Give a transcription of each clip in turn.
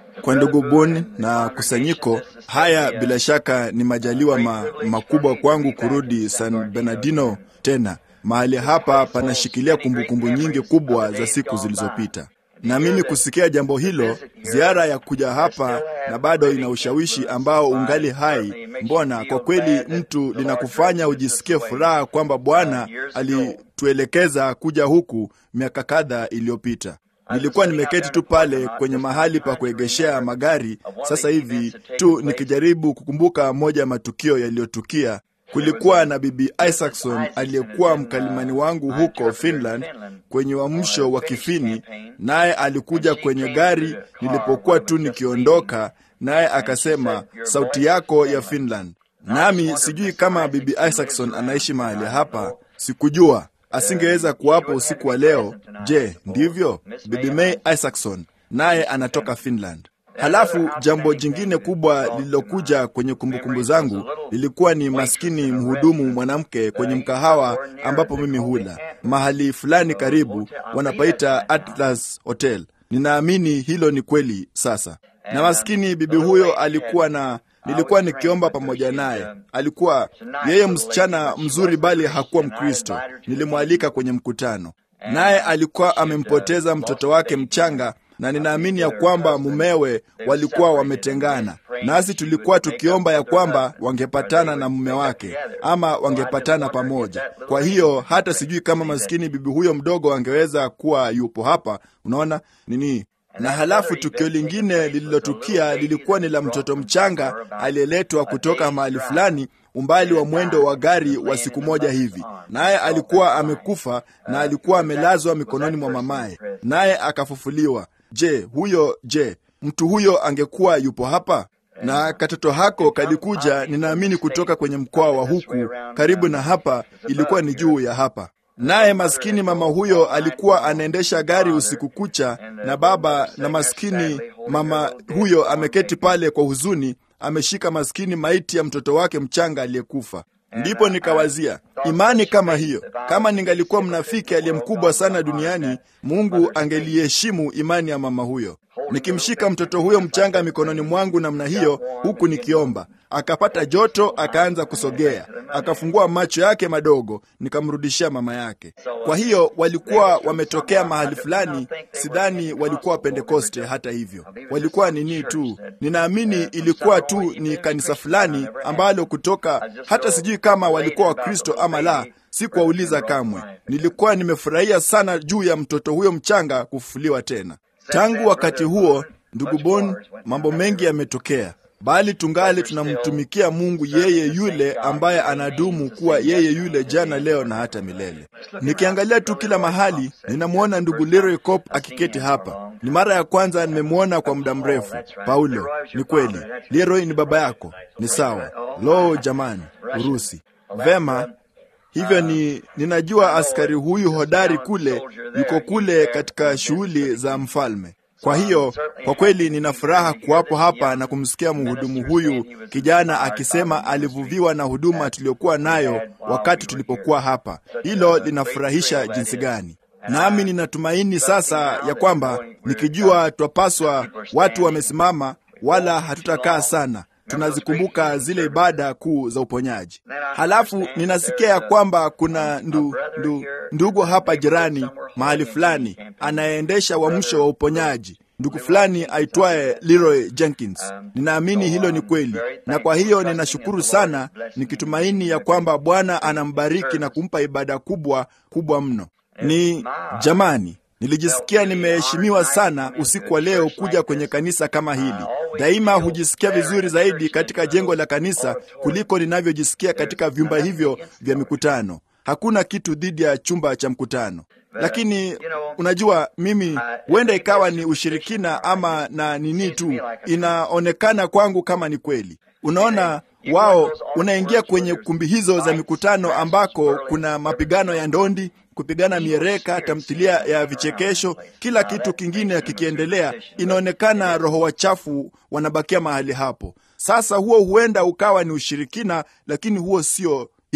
kwa ndugu Bun na kusanyiko haya. Bila shaka ni majaliwa ma, makubwa kwangu kurudi San Bernardino tena. Mahali hapa panashikilia kumbukumbu nyingi kubwa za siku zilizopita, na mimi kusikia jambo hilo, ziara ya kuja hapa na bado ina ushawishi ambao ungali hai. Mbona kwa kweli mtu linakufanya ujisikie furaha kwamba Bwana alituelekeza kuja huku miaka kadhaa iliyopita. Nilikuwa nimeketi tu pale kwenye mahali pa kuegeshea magari sasa hivi tu nikijaribu kukumbuka moja ya matukio yaliyotukia. Kulikuwa na Bibi Isaacson aliyekuwa mkalimani wangu huko Finland kwenye uamsho wa Kifini, naye alikuja kwenye gari nilipokuwa tu nikiondoka, naye akasema, sauti yako ya Finland. Nami sijui kama Bibi Isaacson anaishi mahali hapa, sikujua asingeweza kuwapo usiku wa leo. Je, ndivyo? Bibi May Isaacson naye anatoka Finland. Halafu jambo jingine kubwa lililokuja kwenye kumbukumbu zangu lilikuwa ni maskini mhudumu mwanamke kwenye mkahawa ambapo mimi hula mahali fulani karibu, wanapaita Atlas Hotel. Ninaamini hilo ni kweli sasa. Na maskini bibi huyo alikuwa na nilikuwa nikiomba pamoja naye. Alikuwa yeye msichana mzuri, bali hakuwa Mkristo. Nilimwalika kwenye mkutano, naye alikuwa amempoteza mtoto wake mchanga, na ninaamini ya kwamba mumewe walikuwa wametengana, nasi tulikuwa tukiomba ya kwamba wangepatana na mume wake ama wangepatana pamoja. Kwa hiyo hata sijui kama maskini bibi huyo mdogo angeweza kuwa yupo hapa. Unaona nini? na halafu tukio lingine lililotukia lilikuwa ni la mtoto mchanga aliyeletwa kutoka mahali fulani, umbali wa mwendo wa gari wa siku moja hivi, naye alikuwa amekufa na alikuwa amelazwa mikononi mwa mamaye, naye akafufuliwa. Je, huyo je, mtu huyo angekuwa yupo hapa? Na katoto hako kalikuja, ninaamini kutoka kwenye mkoa wa huku karibu na hapa, ilikuwa ni juu ya hapa naye maskini mama huyo alikuwa anaendesha gari usiku kucha, na baba na maskini mama huyo ameketi pale kwa huzuni, ameshika maskini maiti ya mtoto wake mchanga aliyekufa. Ndipo nikawazia imani kama hiyo, kama ningalikuwa mnafiki aliye mkubwa sana duniani, Mungu angeliheshimu imani ya mama huyo. Nikimshika mtoto huyo mchanga mikononi mwangu namna hiyo, huku nikiomba, akapata joto, akaanza kusogea, akafungua macho yake madogo, nikamrudishia mama yake. Kwa hiyo walikuwa wametokea mahali fulani, sidhani walikuwa Wapentekoste. Hata hivyo walikuwa nini tu, ninaamini ilikuwa tu ni kanisa fulani ambalo kutoka, hata sijui kama walikuwa Wakristo ama la, sikuwauliza kamwe. Nilikuwa nimefurahia sana juu ya mtoto huyo mchanga kufufuliwa tena. Tangu wakati huo, ndugu Bon, mambo mengi yametokea, bali tungali tunamtumikia Mungu, yeye yule ambaye anadumu kuwa yeye yule jana, leo na hata milele. Nikiangalia tu kila mahali, ninamwona ndugu Leroy Cop akiketi hapa. Ni mara ya kwanza nimemwona kwa muda mrefu. Paulo, ni kweli Leroy ni baba yako? Ni sawa. Lo, jamani, Urusi. Vema, hivyo ni ninajua askari huyu hodari kule yuko kule katika shughuli za mfalme. Kwa hiyo kwa kweli nina furaha kuwapo hapa na kumsikia mhudumu huyu kijana akisema alivuviwa na huduma tuliyokuwa nayo wakati tulipokuwa hapa. Hilo linafurahisha jinsi gani! Nami ninatumaini sasa ya kwamba nikijua twapaswa, watu wamesimama, wala hatutakaa sana tunazikumbuka zile ibada kuu za uponyaji. Halafu ninasikia ya kwamba kuna ndu, ndu, ndugu hapa jirani mahali fulani anayeendesha uamsho wa uponyaji, ndugu fulani aitwaye Leroy Jenkins. Ninaamini hilo ni kweli, na kwa hiyo ninashukuru sana, nikitumaini ya kwamba Bwana anambariki na kumpa ibada kubwa kubwa mno. Ni jamani, Nilijisikia nimeheshimiwa sana usiku wa leo kuja kwenye kanisa kama hili. Daima hujisikia vizuri zaidi katika jengo la kanisa kuliko ninavyojisikia katika vyumba hivyo vya mikutano. Hakuna kitu dhidi ya chumba cha mkutano, lakini unajua, mimi huenda ikawa ni ushirikina ama na nini tu, inaonekana kwangu kama ni kweli. Unaona, wao unaingia kwenye kumbi hizo za mikutano ambako kuna mapigano ya ndondi kupigana miereka, tamthilia ya vichekesho, kila kitu kingine kikiendelea, inaonekana roho wachafu wanabakia mahali hapo. Sasa huo huenda ukawa ni ushirikina, lakini huo sio hivyo.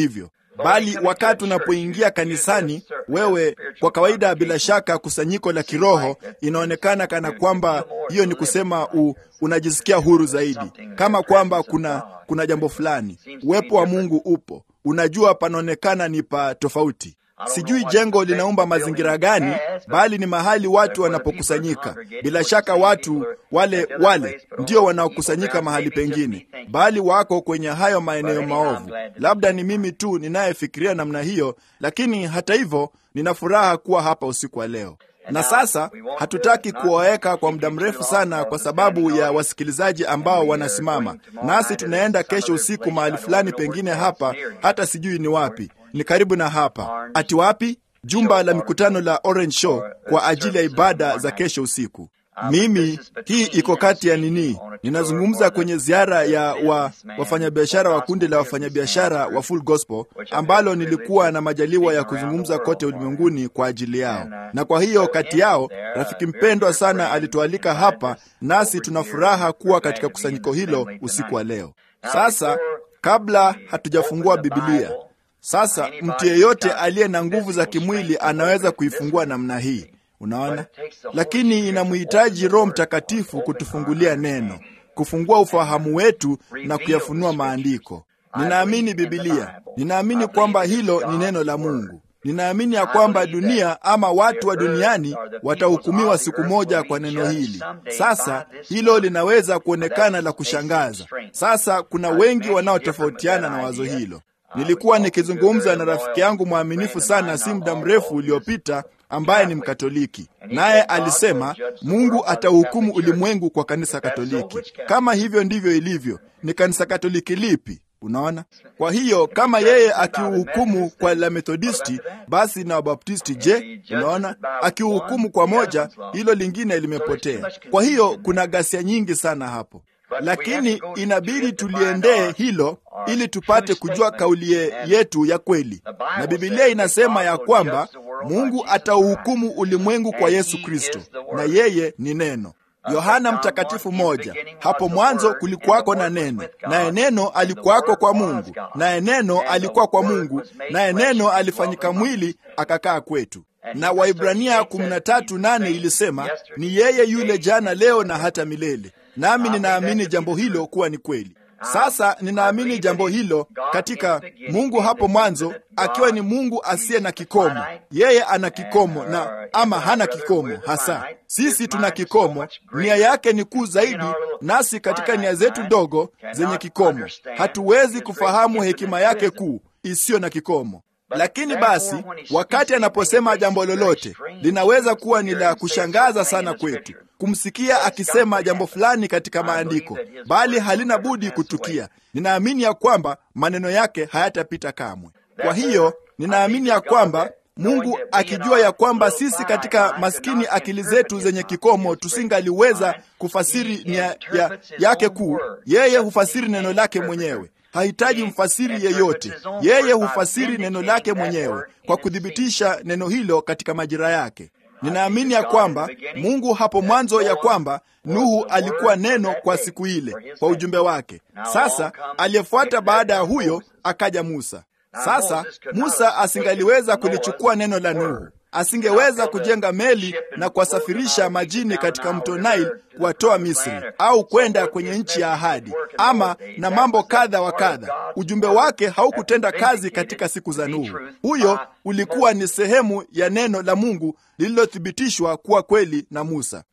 bali wakati unapoingia kanisani, wewe kwa kawaida, bila shaka, kusanyiko la kiroho inaonekana kana kwamba hiyo ni kusema u, unajisikia huru zaidi, kama kwamba kuna kuna jambo fulani, uwepo wa Mungu upo, unajua, panaonekana ni pa tofauti. Sijui jengo linaumba mazingira gani, bali ni mahali watu wanapokusanyika. Bila shaka watu wale wale ndio wanaokusanyika mahali pengine, bali wako kwenye hayo maeneo maovu. Labda ni mimi tu ninayefikiria namna hiyo, lakini hata hivyo, nina furaha kuwa hapa usiku wa leo. Na sasa hatutaki kuwaweka kwa muda mrefu sana, kwa sababu ya wasikilizaji ambao wanasimama nasi. Tunaenda kesho usiku mahali fulani pengine hapa, hata sijui ni wapi ni karibu na hapa. Ati wapi? Jumba la mikutano la Orange Show kwa ajili ya ibada za kesho usiku. Mimi hii iko kati ya nini, ninazungumza kwenye ziara ya wa, wafanyabiashara wa kundi la wafanyabiashara wa Full Gospel ambalo nilikuwa na majaliwa ya kuzungumza kote ulimwenguni kwa ajili yao, na kwa hiyo kati yao rafiki mpendwa sana alitualika hapa, nasi tuna furaha kuwa katika kusanyiko hilo usiku wa leo. Sasa kabla hatujafungua Biblia sasa mtu yeyote aliye na nguvu za kimwili anaweza kuifungua namna hii, unaona, lakini inamhitaji Roho Mtakatifu kutufungulia neno, kufungua ufahamu wetu na kuyafunua maandiko. Ninaamini Biblia, ninaamini kwamba hilo ni neno la Mungu. Ninaamini ya kwamba dunia ama watu wa duniani watahukumiwa siku moja kwa neno hili. Sasa hilo linaweza kuonekana la kushangaza. Sasa kuna wengi wanaotofautiana na wazo hilo. Nilikuwa nikizungumza na rafiki yangu mwaminifu sana si muda mrefu uliopita, ambaye ni Mkatoliki, naye alisema Mungu atauhukumu ulimwengu kwa kanisa Katoliki. Kama hivyo ndivyo ilivyo, ni kanisa Katoliki lipi? Unaona, kwa hiyo kama yeye akiuhukumu kwa la Methodisti, basi na Wabaptisti je? Unaona, akiuhukumu kwa moja, hilo lingine limepotea. Kwa hiyo kuna ghasia nyingi sana hapo lakini inabidi tuliendee hilo ili tupate kujua kauli yetu ya kweli, na Biblia inasema ya kwamba Mungu atauhukumu ulimwengu kwa Yesu Kristo, na yeye ni neno. Yohana Mtakatifu moja, hapo mwanzo kulikuwako na neno, naye neno alikuwako kwa Mungu, naye neno alikuwa kwa Mungu, naye neno alifanyika mwili akakaa kwetu. Na Waibrania 13:8 ilisema ni yeye yule jana, leo na hata milele. Nami ninaamini jambo hilo kuwa ni kweli. Sasa ninaamini jambo hilo katika Mungu hapo mwanzo, akiwa ni Mungu asiye na kikomo. Yeye ana kikomo na ama hana kikomo hasa. Sisi tuna kikomo, nia yake ni kuu zaidi, nasi katika nia zetu ndogo zenye kikomo hatuwezi kufahamu hekima yake kuu isiyo na kikomo. Lakini basi wakati anaposema jambo lolote linaweza kuwa ni la kushangaza sana kwetu kumsikia akisema jambo fulani katika maandiko, bali halina budi kutukia. Ninaamini ya kwamba maneno yake hayatapita kamwe. Kwa hiyo ninaamini ya kwamba Mungu akijua ya kwamba sisi katika maskini akili zetu zenye kikomo tusingaliweza kufasiri nia ya, yake kuu, yeye hufasiri neno lake mwenyewe hahitaji mfasiri yeyote. Yeye hufasiri neno lake mwenyewe kwa kuthibitisha neno hilo katika majira yake. Ninaamini ya kwamba Mungu hapo mwanzo, ya kwamba Nuhu alikuwa neno kwa siku ile, kwa ujumbe wake. Sasa aliyefuata baada ya huyo akaja Musa. Sasa Musa asingaliweza kulichukua neno la Nuhu, asingeweza kujenga meli na kuwasafirisha majini katika mto Nile kuwatoa Misri au kwenda kwenye nchi ya ahadi, ama na mambo kadha wa kadha. Ujumbe wake haukutenda kazi katika siku za Nuhu. Huyo ulikuwa ni sehemu ya neno la Mungu lililothibitishwa kuwa kweli na Musa.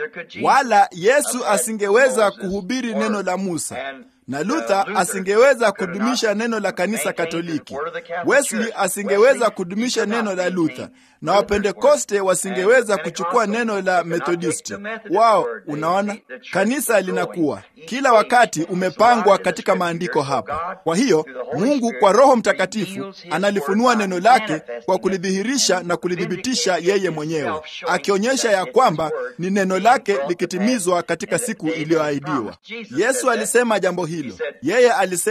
Wala Yesu asingeweza kuhubiri neno la Musa na Luther asingeweza kudumisha neno la kanisa Katoliki. Wesley asingeweza kudumisha neno la Luther, na Wapentekoste wasingeweza kuchukua neno la Methodisti wao. Unaona, kanisa linakuwa kila wakati umepangwa katika maandiko hapa. Kwa hiyo Mungu kwa Roho Mtakatifu analifunua neno lake kwa kulidhihirisha na kulithibitisha yeye mwenyewe, akionyesha ya kwamba ni neno lake likitimizwa katika siku iliyoahidiwa. Yesu alisema jambo hilo. Yeye alisema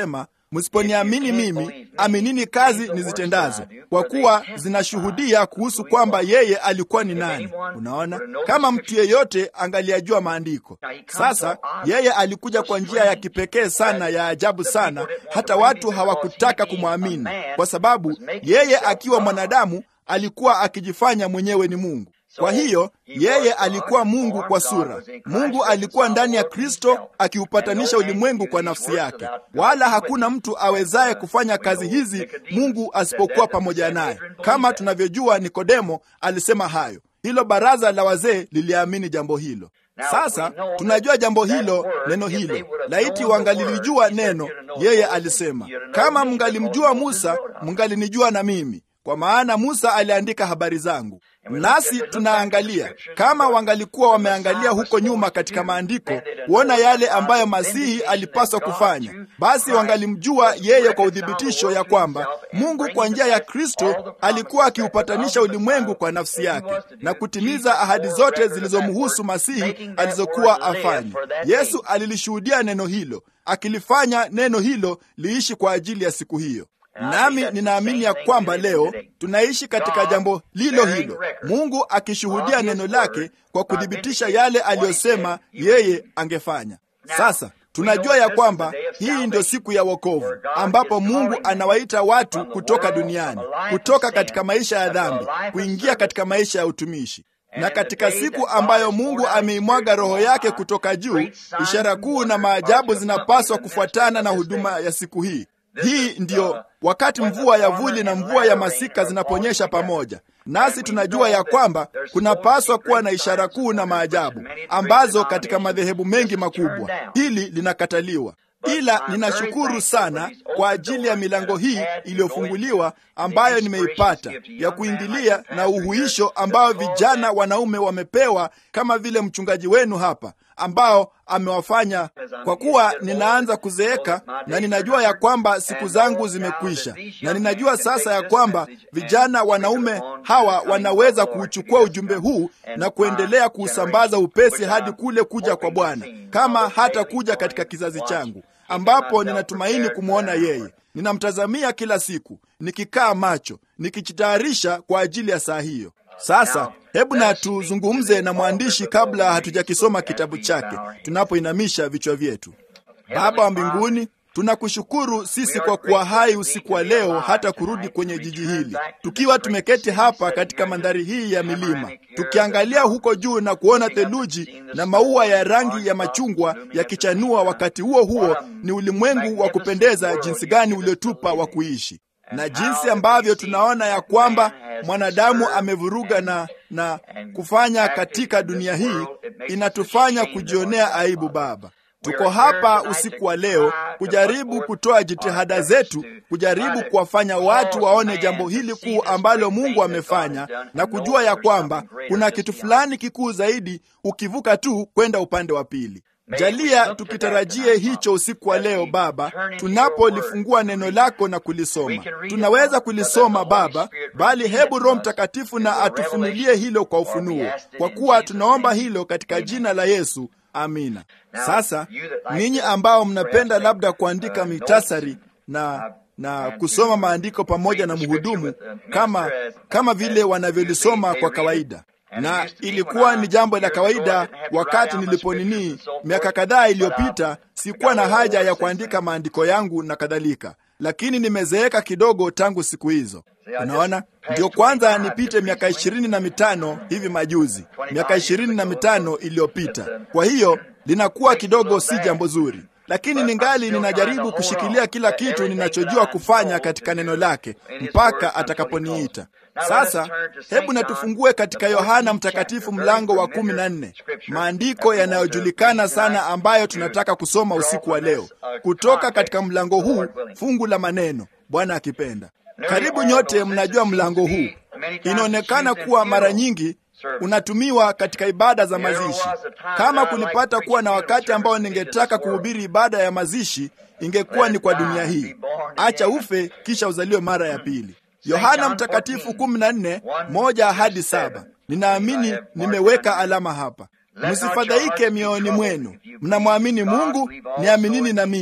msiponiamini mimi, aminini kazi nizitendazo, kwa kuwa zinashuhudia kuhusu kwamba yeye alikuwa ni nani. Unaona, kama mtu yeyote angaliajua maandiko. Sasa yeye alikuja kwa njia ya kipekee sana, ya ajabu sana, hata watu hawakutaka kumwamini, kwa sababu yeye akiwa mwanadamu alikuwa akijifanya mwenyewe ni Mungu. Kwa hiyo yeye alikuwa Mungu kwa sura. Mungu alikuwa ndani ya Kristo akiupatanisha ulimwengu kwa nafsi yake, wala hakuna mtu awezaye kufanya kazi hizi Mungu asipokuwa pamoja naye. Kama tunavyojua, Nikodemo alisema hayo. Hilo baraza la wazee liliamini jambo hilo. Sasa tunajua jambo hilo, neno hilo. Laiti wangalilijua neno, yeye alisema, kama mngalimjua Musa, mngalinijua na mimi kwa maana Musa aliandika habari zangu. Nasi tunaangalia kama wangalikuwa wameangalia huko nyuma katika maandiko kuona yale ambayo Masihi alipaswa kufanya, basi wangalimjua yeye kwa uthibitisho ya kwamba Mungu kwa njia ya Kristo alikuwa akiupatanisha ulimwengu kwa nafsi yake na kutimiza ahadi zote zilizomhusu Masihi alizokuwa afanye. Yesu alilishuhudia neno hilo, akilifanya neno hilo liishi kwa ajili ya siku hiyo. Nami ninaamini ya kwamba leo tunaishi katika jambo lilo hilo, Mungu akishuhudia neno lake kwa kuthibitisha yale aliyosema yeye angefanya. Sasa tunajua ya kwamba hii ndio siku ya wokovu, ambapo Mungu anawaita watu kutoka duniani, kutoka katika maisha ya dhambi, kuingia katika maisha ya utumishi na katika siku ambayo Mungu ameimwaga Roho yake kutoka juu, ishara kuu na maajabu zinapaswa kufuatana na huduma ya siku hii. Hii ndiyo wakati mvua ya vuli na mvua ya masika zinaponyesha pamoja, nasi tunajua ya kwamba kunapaswa kuwa na ishara kuu na maajabu ambazo katika madhehebu mengi makubwa hili linakataliwa. Ila ninashukuru sana kwa ajili ya milango hii iliyofunguliwa ambayo nimeipata ya kuingilia na uhuisho ambao vijana wanaume wamepewa, kama vile mchungaji wenu hapa ambao amewafanya. Kwa kuwa ninaanza kuzeeka na ninajua ya kwamba siku zangu zimekwisha, na ninajua sasa ya kwamba vijana wanaume hawa wanaweza kuuchukua ujumbe huu na kuendelea kuusambaza upesi hadi kule kuja kwa Bwana, kama hata kuja katika kizazi changu ambapo ninatumaini kumwona yeye. Ninamtazamia kila siku, nikikaa macho, nikijitayarisha kwa ajili ya saa hiyo. Sasa hebu na tuzungumze na mwandishi kabla hatujakisoma kitabu chake, tunapoinamisha vichwa vyetu. Baba wa mbinguni, tunakushukuru sisi kwa kuwa hai usiku wa leo hata kurudi kwenye jiji hili, tukiwa tumeketi hapa katika mandhari hii ya milima, tukiangalia huko juu na kuona theluji na maua ya rangi ya machungwa yakichanua. Wakati huo huo ni ulimwengu wa kupendeza jinsi gani uliotupa wa kuishi na jinsi ambavyo tunaona ya kwamba mwanadamu amevuruga na, na kufanya katika dunia hii inatufanya kujionea aibu. Baba, tuko hapa usiku wa leo kujaribu kutoa jitihada zetu, kujaribu kuwafanya watu waone jambo hili kuu ambalo Mungu amefanya na kujua ya kwamba kuna kitu fulani kikuu zaidi ukivuka tu kwenda upande wa pili. Jalia tukitarajie hicho usiku wa leo Baba, tunapolifungua neno lako na kulisoma. Tunaweza kulisoma Baba, bali hebu Roho Mtakatifu na atufunulie hilo kwa ufunuo, kwa kuwa tunaomba hilo katika jina la Yesu, amina. Sasa ninyi ambao mnapenda labda kuandika mitasari na na kusoma maandiko pamoja na mhudumu kama kama vile wanavyolisoma kwa kawaida na ilikuwa ni jambo la kawaida wakati niliponinii miaka kadhaa iliyopita. Sikuwa na haja ya kuandika maandiko yangu na kadhalika, lakini nimezeeka kidogo tangu siku hizo. Unaona, ndio kwanza nipite miaka ishirini na mitano hivi majuzi, miaka ishirini na mitano iliyopita. Kwa hiyo linakuwa kidogo si jambo zuri, lakini ningali ninajaribu kushikilia kila kitu ninachojua kufanya katika neno lake mpaka atakaponiita. Sasa hebu natufungue katika Yohana Mtakatifu mlango wa kumi na nne, maandiko yanayojulikana sana ambayo tunataka kusoma usiku wa leo kutoka katika mlango huu, fungu la maneno, Bwana akipenda. Karibu nyote mnajua mlango huu. Inaonekana kuwa mara nyingi unatumiwa katika ibada za mazishi. Kama kulipata kuwa na wakati ambao ningetaka kuhubiri ibada ya mazishi, ingekuwa ni kwa dunia hii. Acha ufe kisha uzaliwe mara ya pili. Yohana Mtakatifu kumi na nne moja hadi saba. Ninaamini nimeweka alama hapa. Msifadhaike mioyoni mwenu, mnamwamini Mungu, niaminini na mimi.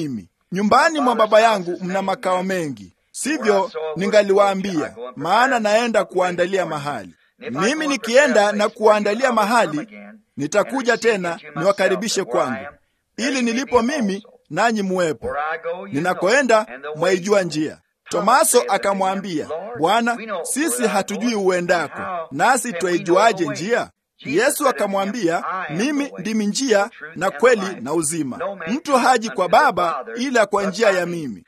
nyumbani mwa Baba yangu mna makao mengi, sivyo ningaliwaambia, maana naenda kuandalia mahali. Mimi nikienda na kuandalia mahali, nitakuja tena niwakaribishe kwangu, ili nilipo mimi nanyi muwepo. Ninakoenda mwaijua njia. Tomaso akamwambia, Bwana, sisi hatujui uendako, nasi twaijuaje njia? Yesu akamwambia, mimi ndimi njia na kweli na uzima. Mtu haji kwa Baba ila kwa njia ya mimi.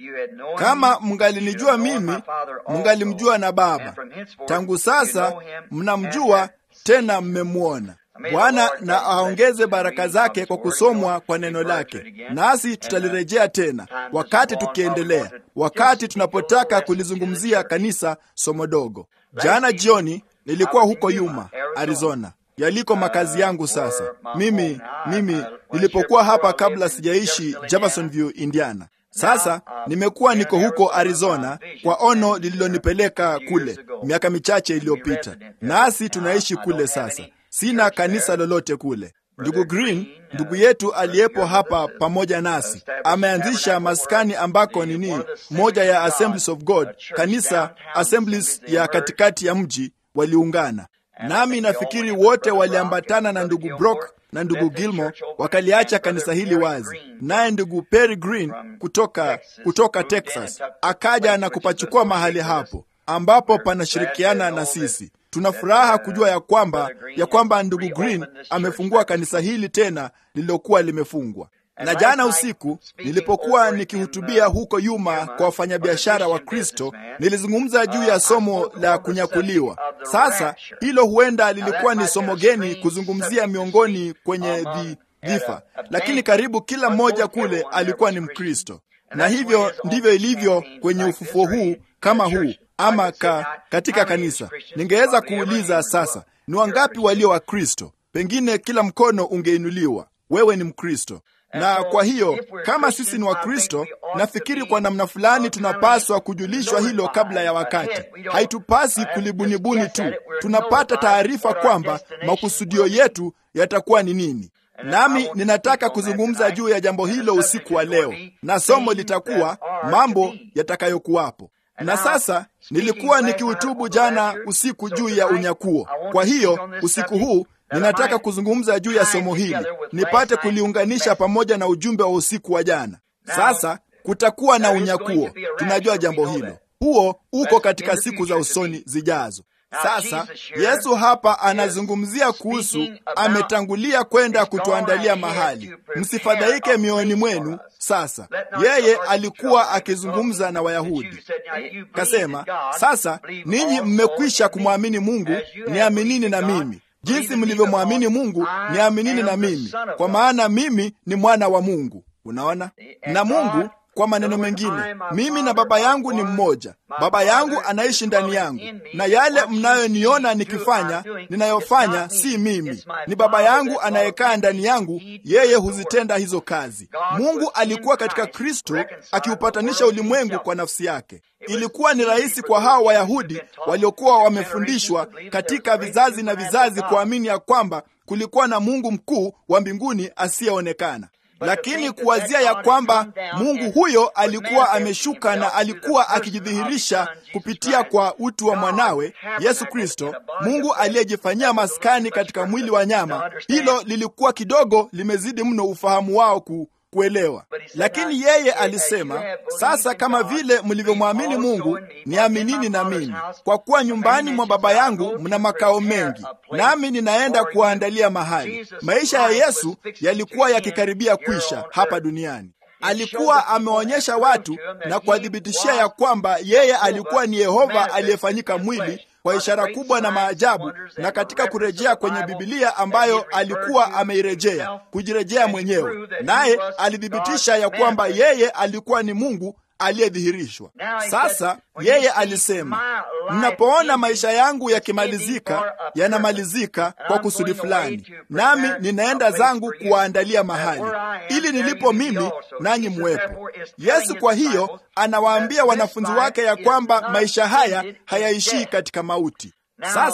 Kama mngalinijua mimi, mngalimjua na Baba. Tangu sasa mnamjua, tena mmemwona. Bwana na aongeze baraka zake kwa kusomwa kwa neno lake, nasi tutalirejea tena wakati tukiendelea, wakati tunapotaka kulizungumzia kanisa somo dogo. Jana jioni nilikuwa huko Yuma, Arizona, yaliko makazi yangu sasa. Mimi mimi nilipokuwa hapa kabla sijaishi Jeffersonville, Indiana. Sasa nimekuwa niko huko Arizona kwa ono lililonipeleka kule miaka michache iliyopita, nasi tunaishi kule sasa. Sina kanisa lolote kule. Ndugu Green, ndugu yetu aliyepo hapa pamoja nasi, ameanzisha maskani ambako nini, moja ya Assemblies of God, kanisa Assemblies ya katikati ya mji waliungana nami. Nafikiri wote waliambatana na ndugu Brock na ndugu Gilmore wakaliacha kanisa hili wazi, naye ndugu Perry Green kutoka, kutoka Texas akaja na kupachukua mahali hapo ambapo panashirikiana na sisi. Tuna furaha kujua ya kwamba ya kwamba ndugu Green amefungua kanisa hili tena lililokuwa limefungwa. Na jana usiku nilipokuwa nikihutubia huko Yuma kwa wafanyabiashara wa Kristo, nilizungumza juu ya somo la kunyakuliwa. Sasa hilo huenda lilikuwa ni somo geni kuzungumzia miongoni kwenye dhifa, lakini karibu kila mmoja kule alikuwa ni Mkristo, na hivyo ndivyo ilivyo kwenye ufufuo huu kama huu ama ka, katika kanisa. Ningeweza kuuliza sasa, ni wangapi walio Wakristo? Pengine kila mkono ungeinuliwa. Wewe ni Mkristo. Na kwa hiyo kama sisi ni Wakristo, nafikiri kwa namna fulani tunapaswa kujulishwa hilo kabla ya wakati. Haitupasi kulibunibuni tu, tunapata taarifa kwamba makusudio yetu yatakuwa ni nini. Nami ninataka kuzungumza juu ya jambo hilo usiku wa leo, na somo litakuwa mambo yatakayokuwapo. Na sasa nilikuwa nikihutubu jana usiku juu ya unyakuo. Kwa hiyo usiku huu ninataka kuzungumza juu ya somo hili, nipate kuliunganisha pamoja na ujumbe wa usiku wa jana. Sasa kutakuwa na unyakuo, tunajua jambo hilo. Huo uko katika siku za usoni zijazo. Sasa Yesu hapa anazungumzia kuhusu, ametangulia kwenda kutuandalia mahali. Msifadhaike mioyoni mwenu. Sasa yeye alikuwa akizungumza na Wayahudi, kasema, sasa ninyi mmekwisha kumwamini Mungu, niaminini na mimi jinsi mlivyomwamini Mungu, niaminini na mimi, kwa maana mimi ni mwana wa Mungu. Unaona, na Mungu kwa maneno mengine, mimi na Baba yangu ni mmoja. Baba yangu anaishi ndani yangu, na yale mnayoniona nikifanya, ninayofanya si mimi, ni Baba yangu anayekaa ndani yangu, yeye huzitenda hizo kazi. Mungu alikuwa katika Kristo akiupatanisha ulimwengu kwa nafsi yake. Ilikuwa ni rahisi kwa hao Wayahudi waliokuwa wamefundishwa katika vizazi na vizazi kuamini ya kwamba kulikuwa na Mungu mkuu wa mbinguni asiyeonekana lakini kuwazia ya kwamba Mungu huyo alikuwa ameshuka na alikuwa akijidhihirisha kupitia kwa utu wa mwanawe Yesu Kristo, Mungu aliyejifanyia maskani katika mwili wa nyama, hilo lilikuwa kidogo limezidi mno ufahamu wao ku kuelewa. Lakini yeye alisema, sasa kama vile mlivyomwamini Mungu, niaminini na mimi, kwa kuwa nyumbani mwa Baba yangu mna makao mengi, nami ninaenda kuwaandalia mahali. Maisha ya Yesu yalikuwa yakikaribia kwisha hapa duniani. Alikuwa ameonyesha watu na kuwathibitishia ya kwamba yeye alikuwa ni Yehova aliyefanyika mwili kwa ishara kubwa na maajabu, na katika kurejea kwenye Bibilia ambayo alikuwa ameirejea kujirejea mwenyewe, naye alithibitisha ya kwamba yeye alikuwa ni Mungu aliyedhihirishwa. Sasa yeye alisema, mnapoona maisha yangu yakimalizika, yanamalizika kwa kusudi fulani, nami ninaenda zangu kuwaandalia mahali, ili nilipo mimi nanyi muwepo. Yesu kwa hiyo anawaambia wanafunzi wake ya kwamba maisha haya hayaishii katika mauti. Sasa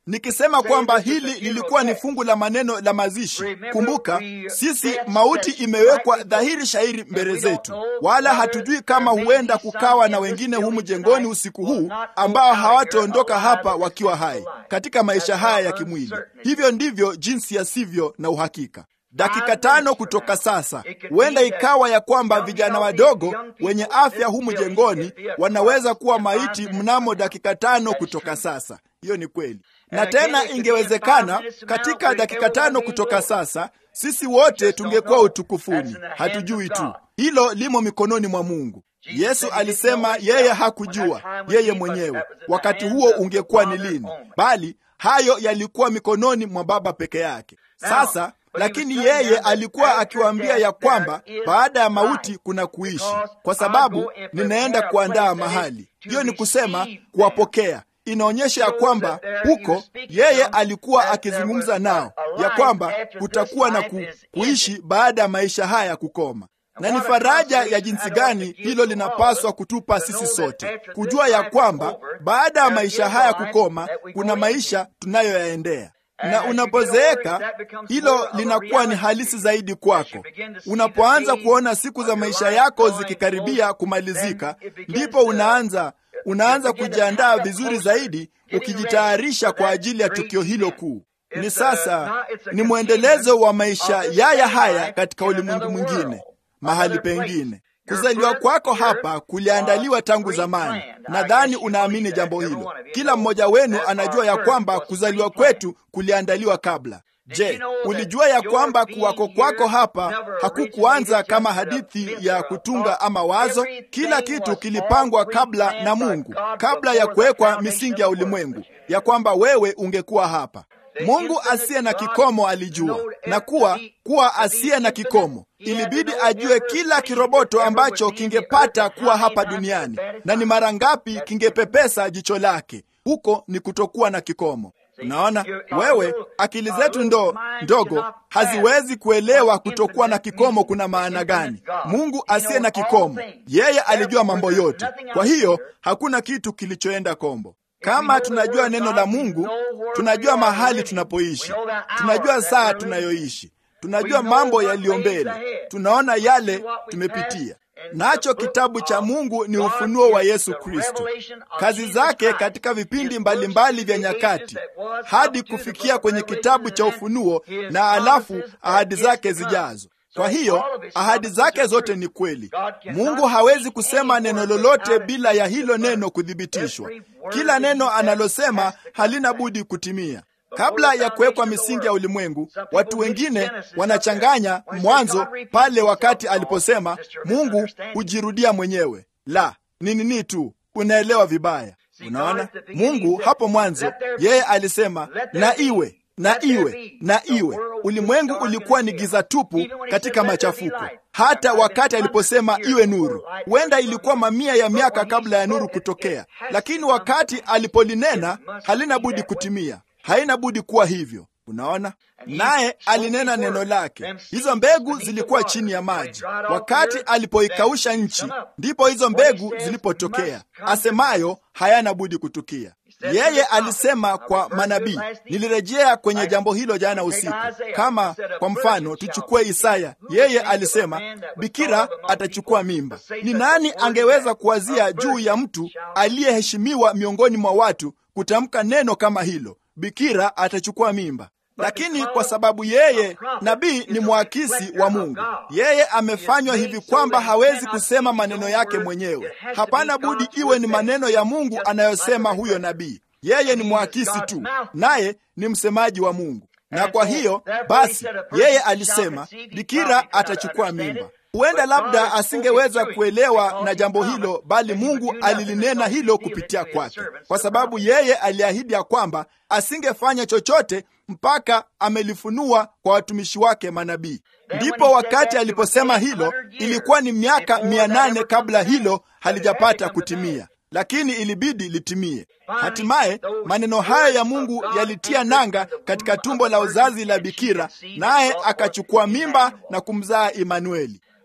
nikisema kwamba hili lilikuwa ni fungu la maneno la mazishi. Kumbuka, sisi mauti imewekwa dhahiri shahiri mbele zetu, wala hatujui kama huenda kukawa na wengine humu jengoni usiku huu ambao hawataondoka hapa wakiwa hai katika maisha haya ya kimwili. Hivyo ndivyo jinsi yasivyo na uhakika. Dakika tano kutoka sasa, huenda ikawa ya kwamba vijana wadogo wenye afya humu jengoni wanaweza kuwa maiti mnamo dakika tano kutoka sasa. Hiyo ni kweli, na tena ingewezekana katika dakika tano kutoka sasa sisi wote tungekuwa utukufuni. Hatujui tu, hilo limo mikononi mwa Mungu. Yesu alisema yeye hakujua yeye mwenyewe wakati huo ungekuwa ni lini, bali hayo yalikuwa mikononi mwa Baba peke yake. Sasa lakini yeye alikuwa akiwaambia ya kwamba baada ya mauti kuna kuishi, kwa sababu ninaenda kuandaa mahali. Hiyo ni kusema kuwapokea. Inaonyesha ya kwamba huko yeye alikuwa akizungumza nao ya kwamba kutakuwa na ku, kuishi baada ya maisha haya kukoma na ni faraja ya jinsi gani hilo linapaswa kutupa sisi sote kujua ya kwamba baada ya maisha haya kukoma kuna maisha tunayoyaendea na unapozeeka hilo linakuwa ni halisi zaidi kwako. Unapoanza kuona siku za maisha yako zikikaribia kumalizika, ndipo unaanza unaanza kujiandaa vizuri zaidi, ukijitayarisha kwa ajili ya tukio hilo kuu. Ni sasa, ni mwendelezo wa maisha yaya haya katika ulimwengu mwingine, mahali pengine. Kuzaliwa kwako hapa kuliandaliwa tangu zamani. Nadhani unaamini jambo hilo. Kila mmoja wenu anajua ya kwamba kuzaliwa kwetu kuliandaliwa kabla. Je, ulijua ya kwamba kuwako kwako hapa hakukuanza kama hadithi ya kutunga ama wazo? Kila kitu kilipangwa kabla na Mungu, kabla ya kuwekwa misingi ya ulimwengu, ya kwamba wewe ungekuwa hapa. Mungu asiye na kikomo alijua, na kuwa kuwa asiye na kikomo ilibidi ajue kila kiroboto ambacho kingepata kuwa hapa duniani, na ni mara ngapi kingepepesa jicho lake. Huko ni kutokuwa na kikomo. Unaona, wewe akili zetu ndo ndogo haziwezi kuelewa kutokuwa na kikomo kuna maana gani. Mungu asiye na kikomo, yeye alijua mambo yote, kwa hiyo hakuna kitu kilichoenda kombo. Kama tunajua neno la Mungu, tunajua mahali tunapoishi, tunajua saa tunayoishi, tunajua mambo yaliyo mbele, tunaona yale tumepitia. Nacho kitabu cha Mungu ni ufunuo wa Yesu Kristo, kazi zake katika vipindi mbalimbali vya nyakati, hadi kufikia kwenye kitabu cha Ufunuo na alafu ahadi zake zijazo. Kwa hiyo ahadi zake zote ni kweli. Mungu hawezi kusema neno lolote bila ya hilo neno kuthibitishwa. Kila neno analosema halina budi kutimia. Kabla ya kuwekwa misingi ya ulimwengu, watu wengine wanachanganya mwanzo pale wakati aliposema Mungu hujirudia mwenyewe. La, ni nini tu, unaelewa vibaya. Unaona, Mungu hapo mwanzo yeye alisema na iwe na iwe na iwe. Ulimwengu ulikuwa ni giza tupu katika machafuko, hata wakati aliposema iwe nuru. Huenda ilikuwa mamia ya miaka kabla ya nuru kutokea, lakini wakati alipolinena halina budi kutimia, haina budi kuwa hivyo. Unaona, naye alinena neno lake. Hizo mbegu zilikuwa chini ya maji. Wakati alipoikausha nchi, ndipo hizo mbegu zilipotokea, asemayo hayana budi kutukia. Yeye alisema kwa manabii. Nilirejea kwenye jambo hilo jana usiku. Kama kwa mfano tuchukue Isaya, yeye alisema bikira atachukua mimba. Ni nani angeweza kuwazia juu ya mtu aliyeheshimiwa miongoni mwa watu kutamka neno kama hilo, bikira atachukua mimba? Lakini kwa sababu yeye nabii ni mwakisi wa Mungu, yeye amefanywa hivi kwamba hawezi kusema maneno yake mwenyewe. Hapana budi iwe ni maneno ya Mungu anayosema huyo nabii. Yeye ni mwakisi tu, naye ni msemaji wa Mungu. Na kwa hiyo basi, yeye alisema bikira atachukua mimba. Huenda labda asingeweza kuelewa na jambo hilo, bali Mungu alilinena hilo kupitia kwake, kwa sababu yeye aliahidi ya kwamba asingefanya chochote mpaka amelifunua kwa watumishi wake manabii. Ndipo wakati aliposema hilo, ilikuwa ni miaka mia nane kabla hilo halijapata kutimia, lakini ilibidi litimie. Hatimaye maneno hayo ya Mungu yalitia nanga katika tumbo la uzazi la bikira, naye akachukua mimba na kumzaa Imanueli.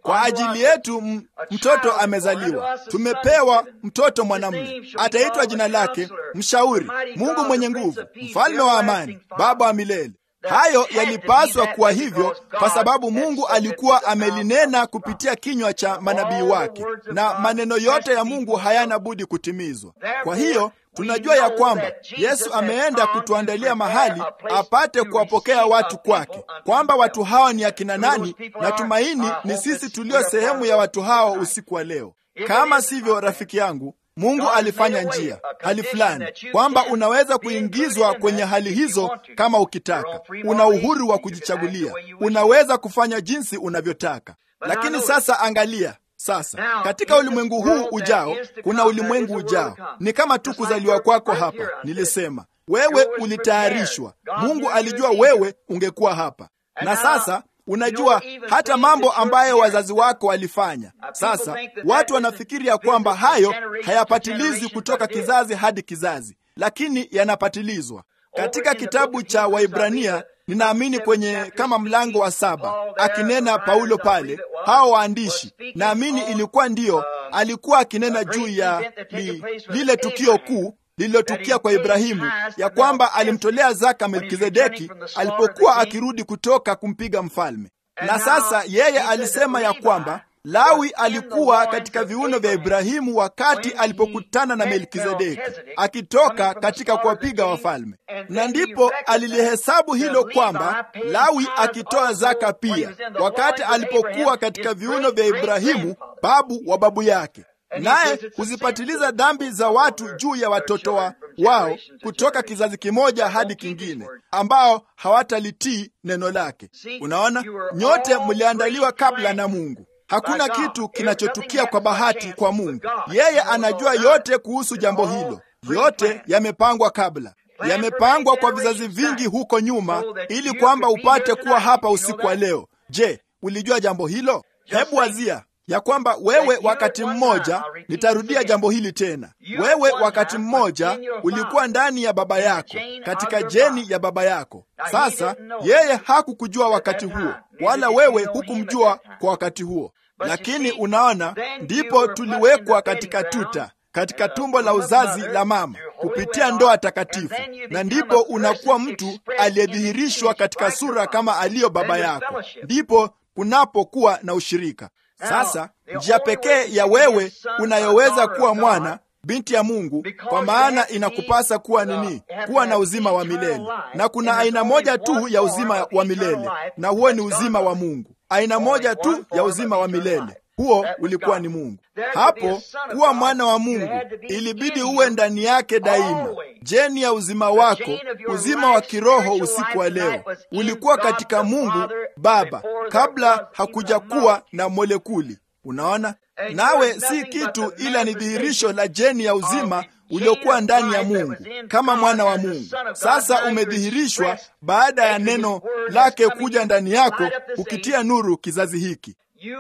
Kwa ajili yetu mtoto amezaliwa, tumepewa mtoto mwanamume, ataitwa jina lake Mshauri, Mungu mwenye nguvu, Mfalme wa amani, Baba wa milele. Hayo yalipaswa kuwa hivyo kwa sababu Mungu alikuwa amelinena kupitia kinywa cha manabii wake, na maneno yote ya Mungu hayana budi kutimizwa. Kwa hiyo tunajua ya kwamba Yesu ameenda kutuandalia mahali apate kuwapokea watu kwake, kwamba watu hawa ni akina nani, na tumaini ni sisi tulio sehemu ya watu hao usiku wa leo. Kama sivyo, rafiki yangu, Mungu alifanya njia hali fulani kwamba unaweza kuingizwa kwenye hali hizo kama ukitaka. Una uhuru wa kujichagulia, unaweza kufanya jinsi unavyotaka. Lakini sasa angalia sasa katika ulimwengu huu ujao, kuna ulimwengu ujao. Ni kama tu kuzaliwa kwako hapa. Nilisema wewe ulitayarishwa. Mungu alijua wewe ungekuwa hapa, na sasa unajua hata mambo ambayo wazazi wako walifanya. Sasa watu wanafikiri ya kwamba hayo hayapatilizwi kutoka kizazi hadi kizazi, lakini yanapatilizwa katika kitabu cha Waibrania. Ninaamini kwenye kama mlango wa saba, akinena Paulo pale, hao waandishi, naamini ilikuwa ndiyo alikuwa akinena juu ya li, lile tukio kuu lililotukia kwa Ibrahimu, ya kwamba alimtolea zaka Melkizedeki alipokuwa akirudi kutoka kumpiga mfalme. Na sasa yeye alisema ya kwamba Lawi alikuwa katika viuno vya Ibrahimu wakati alipokutana na Melkizedeki akitoka katika kuwapiga wafalme, na ndipo alilihesabu hilo kwamba Lawi akitoa zaka pia wakati alipokuwa katika viuno vya Ibrahimu babu wa babu yake, naye huzipatiliza dhambi za watu juu ya watoto wa wao kutoka kizazi kimoja hadi kingine, ambao hawatalitii neno lake. Unaona, nyote mliandaliwa kabla na Mungu. Hakuna kitu kinachotukia kwa bahati kwa Mungu. Yeye anajua yote kuhusu jambo hilo. Yote yamepangwa kabla, yamepangwa kwa vizazi vingi huko nyuma, ili kwamba upate kuwa hapa usiku wa leo. Je, ulijua jambo hilo? Hebu wazia ya kwamba wewe wakati mmoja, nitarudia jambo hili tena, wewe wakati mmoja ulikuwa ndani ya baba yako, katika jeni ya baba yako. Sasa yeye hakukujua wakati huo, wala wewe hukumjua kwa wakati huo, lakini unaona, ndipo tuliwekwa katika tuta katika tumbo la uzazi la mama kupitia ndoa takatifu, na ndipo unakuwa mtu aliyedhihirishwa katika sura kama aliyo baba yako, ndipo kunapokuwa na ushirika. Sasa njia pekee ya wewe unayoweza kuwa mwana binti ya Mungu, kwa maana inakupasa kuwa nini? Kuwa na uzima wa milele. Na kuna aina moja tu ya uzima wa milele, na huo ni uzima wa Mungu. Aina moja tu ya uzima wa milele, huo ulikuwa ni Mungu. Hapo kuwa mwana wa Mungu ilibidi uwe ndani yake daima. Jeni ya uzima wako, uzima wa kiroho usiku wa leo, ulikuwa katika Mungu Baba kabla hakuja kuwa na molekuli. Unaona, nawe si kitu ila ni dhihirisho la jeni ya uzima uliokuwa ndani ya Mungu kama mwana wa Mungu. Sasa umedhihirishwa baada ya neno lake kuja ndani yako, ukitia nuru kizazi hiki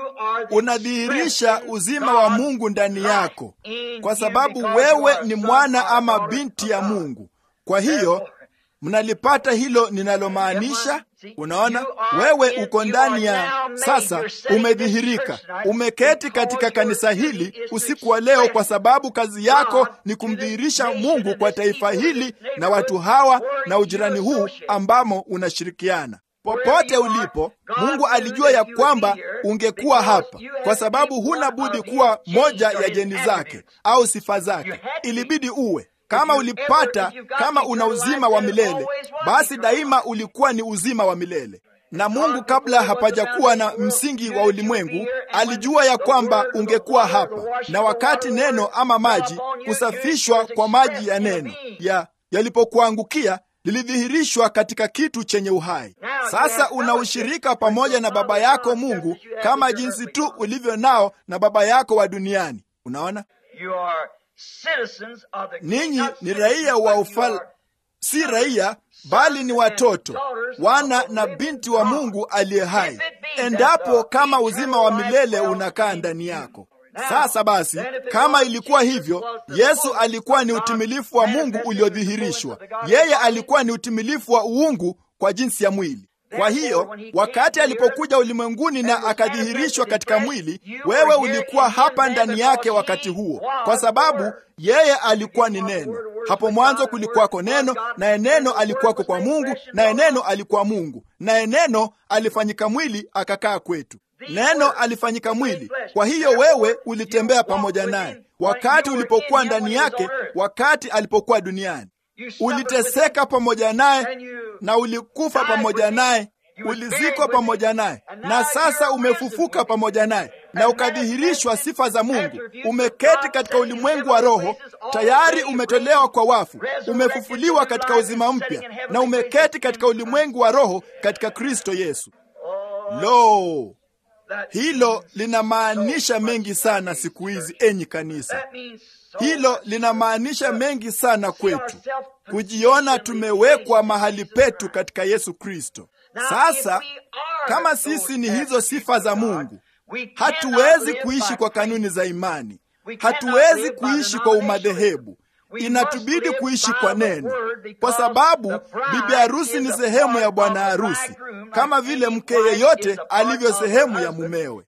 unadhihirisha uzima wa Mungu ndani yako, kwa sababu wewe ni mwana ama binti ya Mungu. Kwa hiyo mnalipata hilo ninalomaanisha? Unaona, wewe uko ndani ya sasa, umedhihirika, umeketi katika kanisa hili usiku wa leo, kwa sababu kazi yako ni kumdhihirisha Mungu kwa taifa hili na watu hawa na ujirani huu ambamo unashirikiana. Popote ulipo, Mungu alijua ya kwamba ungekuwa hapa, kwa sababu huna budi kuwa moja ya jeni zake au sifa zake. Ilibidi uwe kama ulipata, kama una uzima wa milele, basi daima ulikuwa ni uzima wa milele. Na Mungu kabla hapajakuwa na msingi wa ulimwengu alijua ya kwamba ungekuwa hapa, na wakati neno ama maji, kusafishwa kwa maji ya neno ya yalipokuangukia lilidhihirishwa katika kitu chenye uhai. Sasa una ushirika pamoja na baba yako Mungu kama jinsi tu ulivyo nao na baba yako wa duniani. Unaona, ninyi ni raia wa ufalme, si raia bali ni watoto, wana na binti wa Mungu aliye hai, endapo kama uzima wa milele unakaa ndani yako. Sasa basi, kama ilikuwa hivyo, Yesu alikuwa ni utimilifu wa Mungu uliodhihirishwa. Yeye alikuwa ni utimilifu wa uungu kwa jinsi ya mwili. Kwa hiyo wakati alipokuja ulimwenguni na akadhihirishwa katika mwili, wewe ulikuwa hapa ndani yake wakati huo, kwa sababu yeye alikuwa ni neno. Hapo mwanzo kulikuwako neno, naye neno alikuwako kwa Mungu, naye neno alikuwa Mungu, naye neno alifanyika mwili akakaa kwetu. Neno alifanyika mwili. Kwa hiyo wewe ulitembea pamoja naye wakati ulipokuwa ndani yake, wakati alipokuwa duniani. Uliteseka pamoja naye na ulikufa pamoja naye, ulizikwa pamoja naye, na sasa umefufuka pamoja naye na ukadhihirishwa sifa za Mungu. Umeketi katika ulimwengu wa roho, tayari umetolewa kwa wafu, umefufuliwa katika uzima mpya, na umeketi katika ulimwengu wa roho katika Kristo Yesu. Lo, hilo linamaanisha mengi sana siku hizi, enyi kanisa. Hilo linamaanisha mengi sana kwetu, kujiona tumewekwa mahali petu katika Yesu Kristo. Sasa kama sisi ni hizo sifa za Mungu, hatuwezi kuishi kwa kanuni za imani, hatuwezi kuishi kwa umadhehebu. Inatubidi kuishi kwa neno, kwa sababu bibi harusi ni sehemu ya bwana harusi, kama vile mke yeyote alivyo sehemu ya mumewe.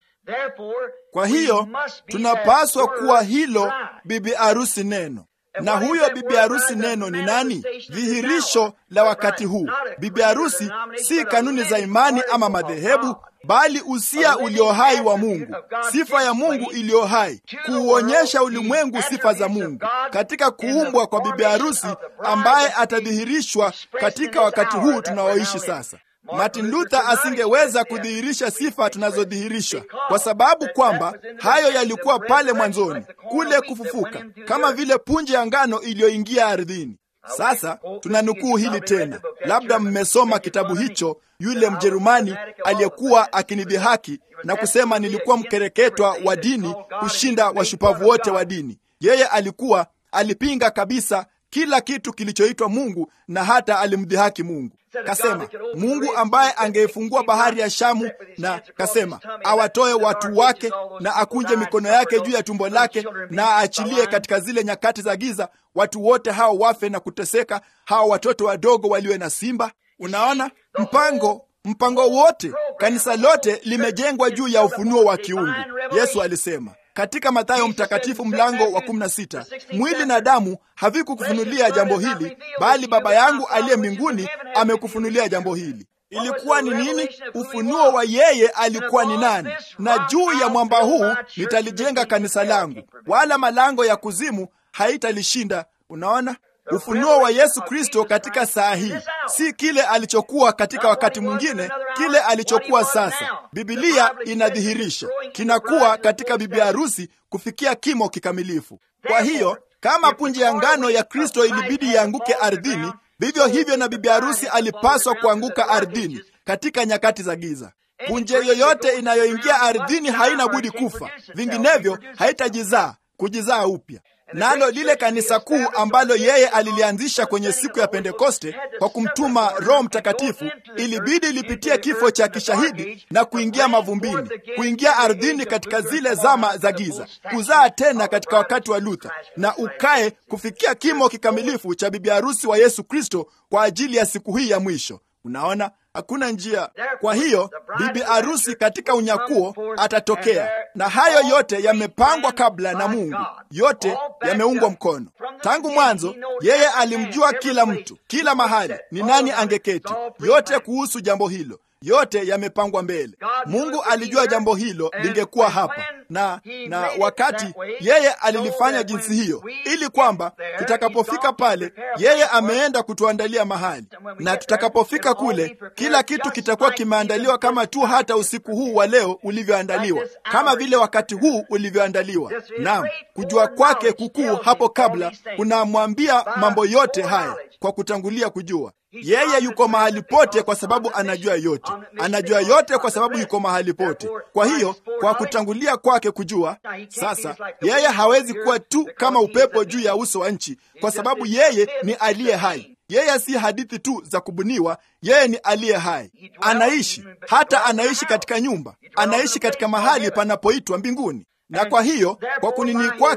Kwa hiyo tunapaswa kuwa hilo bibi harusi neno. Na huyo bibi harusi neno ni nani? Dhihirisho la wakati huu. Bibi harusi si kanuni za imani ama madhehebu, bali usia ulio hai wa Mungu, sifa ya Mungu iliyo hai, kuuonyesha ulimwengu sifa za Mungu katika kuumbwa kwa bibi harusi ambaye atadhihirishwa katika wakati huu tunaoishi sasa. Martin Luther asingeweza kudhihirisha sifa tunazodhihirisha kwa sababu kwamba hayo yalikuwa pale mwanzoni, kule kufufuka, kama vile punje ya ngano iliyoingia ardhini. Sasa tunanukuu hili tena, labda mmesoma kitabu hicho. Yule Mjerumani aliyekuwa akinidhihaki na kusema nilikuwa mkereketwa wa dini kushinda washupavu wote wa dini, yeye alikuwa alipinga kabisa kila kitu kilichoitwa Mungu na hata alimdhihaki Mungu. Kasema Mungu ambaye angeifungua bahari ya Shamu, na kasema awatoe watu wake na akunje mikono yake juu ya tumbo lake na aachilie katika zile nyakati za giza watu wote hao wafe na kuteseka, hao watoto wadogo waliwe na simba. Unaona mpango mpango wote, kanisa lote limejengwa juu ya ufunuo wa kiungu. Yesu alisema katika Mathayo mtakatifu mlango wa 16, mwili na damu havikukufunulia jambo hili, bali Baba yangu aliye mbinguni amekufunulia jambo hili. Ilikuwa ni nini? Ufunuo wa yeye alikuwa ni nani. Na juu ya mwamba huu nitalijenga kanisa langu, wala malango ya kuzimu haitalishinda. Unaona, ufunuo wa Yesu Kristo katika saa hii si kile alichokuwa katika wakati mwingine, kile alichokuwa sasa. Bibilia inadhihirisha kinakuwa katika bibi harusi kufikia kimo kikamilifu. Kwa hiyo kama punje ya ngano ya Kristo ilibidi ianguke ardhini, vivyo hivyo na bibi harusi alipaswa kuanguka ardhini katika nyakati za giza. Punje yoyote inayoingia ardhini haina budi kufa, vinginevyo haitajizaa kujizaa upya nalo lile kanisa kuu ambalo yeye alilianzisha kwenye siku ya Pentekoste kwa kumtuma Roho Mtakatifu, ilibidi lipitie kifo cha kishahidi na kuingia mavumbini, kuingia ardhini katika zile zama za giza, kuzaa tena katika wakati wa Luther, na ukae kufikia kimo kikamilifu cha bibi harusi wa Yesu Kristo kwa ajili ya siku hii ya mwisho. Unaona, hakuna njia. Kwa hiyo bibi harusi katika unyakuo atatokea, na hayo yote yamepangwa kabla na Mungu, yote yameungwa mkono tangu mwanzo. Yeye alimjua kila mtu, kila mahali, ni nani angeketi, yote kuhusu jambo hilo yote yamepangwa mbele. Mungu alijua jambo hilo lingekuwa hapa na na wakati yeye alilifanya jinsi hiyo, ili kwamba tutakapofika pale, yeye ameenda kutuandalia mahali, na tutakapofika kule, kila kitu kitakuwa kimeandaliwa kama tu hata usiku huu wa leo ulivyoandaliwa, kama vile wakati huu ulivyoandaliwa. Naam, kujua kwake kukuu hapo kabla kunamwambia mambo yote haya kwa kutangulia kujua yeye yuko mahali pote kwa sababu anajua yote, anajua yote kwa sababu yuko mahali pote. Kwa hiyo kwa kutangulia kwake kujua, sasa yeye hawezi kuwa tu kama upepo juu ya uso wa nchi, kwa sababu yeye ni aliye hai. Yeye si hadithi tu za kubuniwa, yeye ni aliye hai, anaishi. Hata anaishi katika nyumba, anaishi katika mahali panapoitwa mbinguni. Na kwa hiyo kwa kunini kwake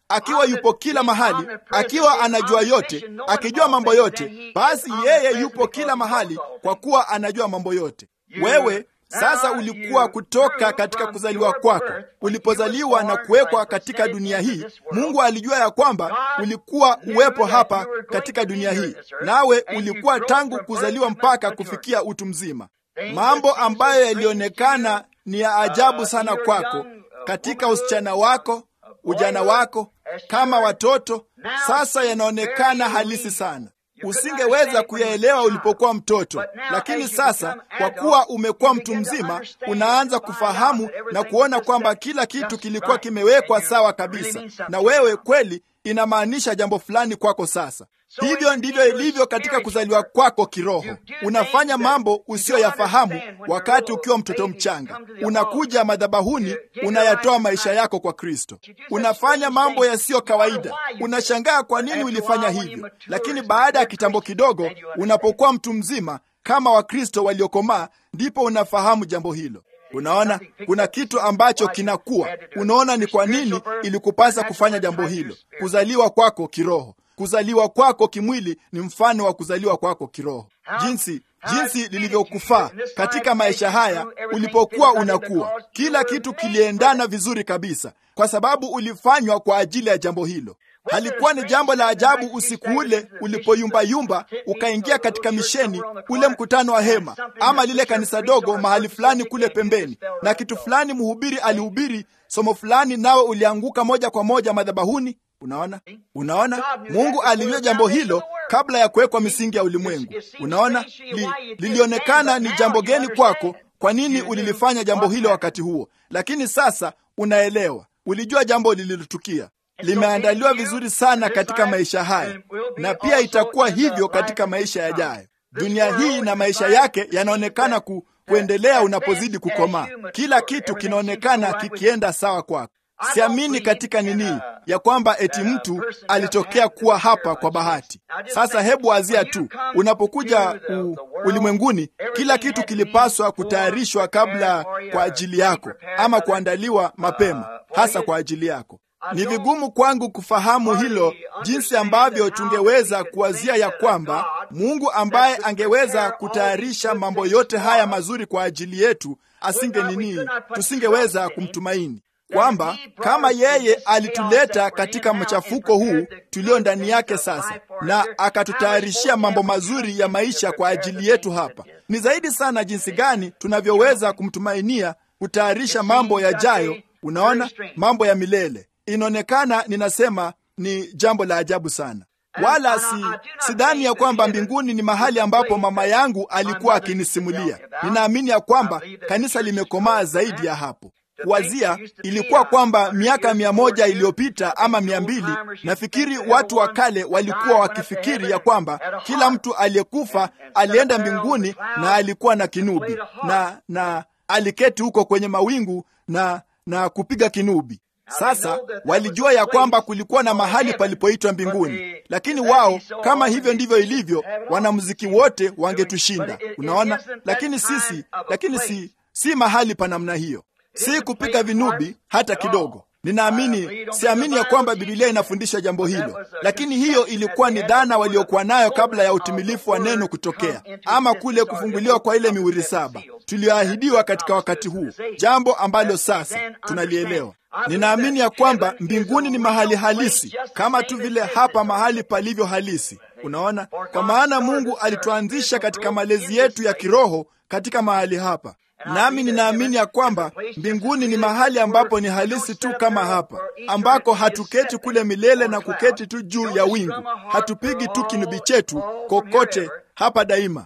akiwa yupo kila mahali, akiwa anajua yote, akijua mambo yote, basi yeye yupo kila mahali kwa kuwa anajua mambo yote. Wewe sasa ulikuwa kutoka katika kuzaliwa kwako, ulipozaliwa na kuwekwa katika dunia hii. Mungu alijua ya kwamba ulikuwa uwepo hapa katika dunia hii, nawe ulikuwa tangu kuzaliwa mpaka kufikia utu mzima. Mambo ambayo yalionekana ni ya ajabu sana kwako katika usichana wako, ujana wako, kama watoto, sasa yanaonekana halisi sana. Usingeweza kuyaelewa ulipokuwa mtoto, lakini sasa kwa kuwa umekuwa mtu mzima, unaanza kufahamu na kuona kwamba kila kitu kilikuwa kimewekwa sawa kabisa, na wewe kweli inamaanisha jambo fulani kwako sasa. Hivyo ndivyo ilivyo katika kuzaliwa kwako kiroho. Unafanya mambo usiyoyafahamu wakati ukiwa mtoto mchanga. Unakuja madhabahuni, unayatoa maisha yako kwa Kristo. Unafanya mambo yasiyo kawaida. Unashangaa kwa nini ulifanya hivyo, lakini baada ya kitambo kidogo, unapokuwa mtu mzima kama Wakristo waliokomaa, ndipo unafahamu jambo hilo. Unaona, kuna kitu ambacho kinakuwa. Unaona ni kwa nini ilikupasa kufanya jambo hilo. Kuzaliwa kwako kiroho kuzaliwa kwako kimwili ni mfano wa kuzaliwa kwako kiroho, jinsi jinsi lilivyokufaa katika maisha haya. Ulipokuwa unakuwa, kila kitu kiliendana vizuri kabisa, kwa sababu ulifanywa kwa ajili ya jambo hilo. Halikuwa ni jambo la ajabu usiku ule ulipoyumbayumba ukaingia katika misheni, ule mkutano wa hema, ama lile kanisa dogo mahali fulani kule pembeni, na kitu fulani mhubiri alihubiri somo fulani, nawe ulianguka moja kwa moja madhabahuni. Unaona, unaona, Mungu alijua jambo hilo kabla ya kuwekwa misingi ya ulimwengu. Unaona, li, lilionekana ni jambo geni kwako, kwa nini ulilifanya jambo hilo wakati huo, lakini sasa unaelewa, ulijua jambo lililotukia limeandaliwa vizuri sana katika maisha haya, na pia itakuwa hivyo katika maisha yajayo. Dunia hii na maisha yake yanaonekana ku, kuendelea unapozidi kukomaa. Kila kitu kinaonekana kikienda sawa kwako. Siamini katika nini ya kwamba eti mtu alitokea kuwa hapa kwa bahati. Sasa hebu azia tu, unapokuja u, ulimwenguni, kila kitu kilipaswa kutayarishwa kabla kwa ajili yako, ama kuandaliwa mapema hasa kwa ajili yako. Ni vigumu kwangu kufahamu hilo, jinsi ambavyo tungeweza kuwazia ya kwamba Mungu ambaye angeweza kutayarisha mambo yote haya mazuri kwa ajili yetu asinge nini, tusingeweza kumtumaini kwamba kama yeye alituleta katika mchafuko huu tulio ndani yake sasa, na akatutayarishia mambo mazuri ya maisha kwa ajili yetu hapa, ni zaidi sana jinsi gani tunavyoweza kumtumainia kutayarisha mambo yajayo. Unaona, mambo ya milele. Inaonekana ninasema ni jambo la ajabu sana, wala si sidhani ya kwamba mbinguni ni mahali ambapo mama yangu alikuwa akinisimulia. Ninaamini ya kwamba kanisa limekomaa zaidi ya hapo. Kuwazia ilikuwa kwamba miaka mia moja iliyopita ama mia mbili, nafikiri watu wa kale walikuwa wakifikiri ya kwamba kila mtu aliyekufa alienda mbinguni na alikuwa na kinubi na na aliketi huko kwenye mawingu na na kupiga kinubi. Sasa walijua ya kwamba kulikuwa na mahali palipoitwa mbinguni, lakini wao, kama hivyo ndivyo ilivyo, wanamuziki wote wangetushinda. Unaona, lakini sisi, lakini si si mahali pa namna hiyo si kupiga vinubi hata kidogo. Ninaamini, siamini ya kwamba Biblia inafundisha jambo hilo, lakini hiyo ilikuwa ni dhana waliokuwa nayo kabla ya utimilifu wa neno kutokea, ama kule kufunguliwa kwa ile mihuri saba tuliyoahidiwa katika wakati huu, jambo ambalo sasa tunalielewa. Ninaamini ya kwamba mbinguni ni mahali halisi kama tu vile hapa mahali palivyo halisi. Unaona, kwa maana Mungu alituanzisha katika malezi yetu ya kiroho katika mahali hapa nami ninaamini ya kwamba mbinguni ni mahali ambapo ni halisi tu kama hapa, ambako hatuketi kule milele na kuketi tu juu ya wingu, hatupigi tu kinubi chetu kokote hapa daima,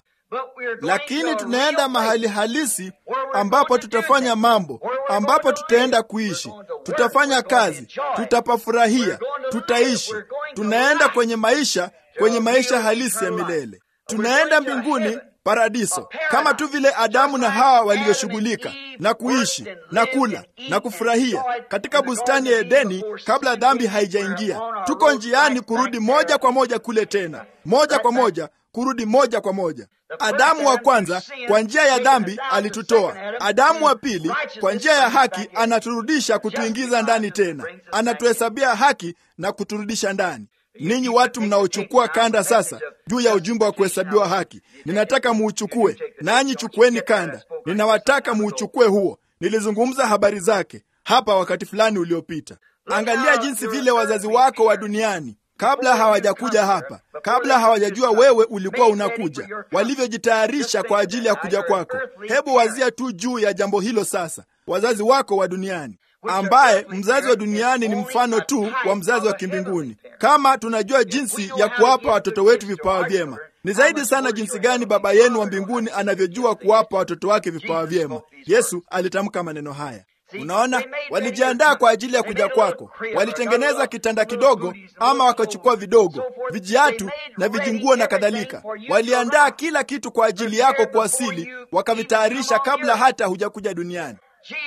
lakini tunaenda mahali halisi ambapo tutafanya mambo, ambapo tutaenda kuishi, tutafanya kazi, tutapafurahia, tutaishi. Tunaenda kwenye maisha, kwenye maisha halisi ya milele. Tunaenda mbinguni paradiso kama tu vile Adamu na Hawa walivyoshughulika na kuishi na kula na kufurahia katika bustani ya Edeni kabla dhambi haijaingia. Tuko njiani kurudi moja kwa moja kule tena, moja kwa moja kurudi moja kwa moja. Adamu wa kwanza kwa njia ya dhambi alitutoa. Adamu wa pili kwa njia ya haki anaturudisha kutuingiza ndani tena, anatuhesabia haki na kuturudisha ndani. Ninyi watu mnaochukua kanda sasa juu ya ujumbe wa kuhesabiwa haki, ninataka muuchukue, nanyi chukueni kanda. Ninawataka muuchukue huo. Nilizungumza habari zake hapa wakati fulani uliopita. Angalia jinsi vile wazazi wako wa duniani kabla hawajakuja hapa, kabla hawajajua wewe ulikuwa unakuja, walivyojitayarisha kwa ajili ya kuja kwako. Hebu wazia tu juu ya jambo hilo sasa, wazazi wako wa duniani ambaye mzazi wa duniani ni mfano tu wa mzazi wa kimbinguni. Kama tunajua jinsi ya kuwapa watoto wetu vipawa vyema, ni zaidi sana jinsi gani Baba yenu wa mbinguni anavyojua kuwapa watoto wake vipawa vyema. Yesu alitamka maneno haya. Unaona, walijiandaa kwa ajili ya kuja kwako. Walitengeneza kitanda kidogo, ama wakachukua vidogo, vijiatu na vijinguo na kadhalika. Waliandaa kila kitu kwa ajili yako kuwasili, wakavitayarisha kabla hata hujakuja duniani.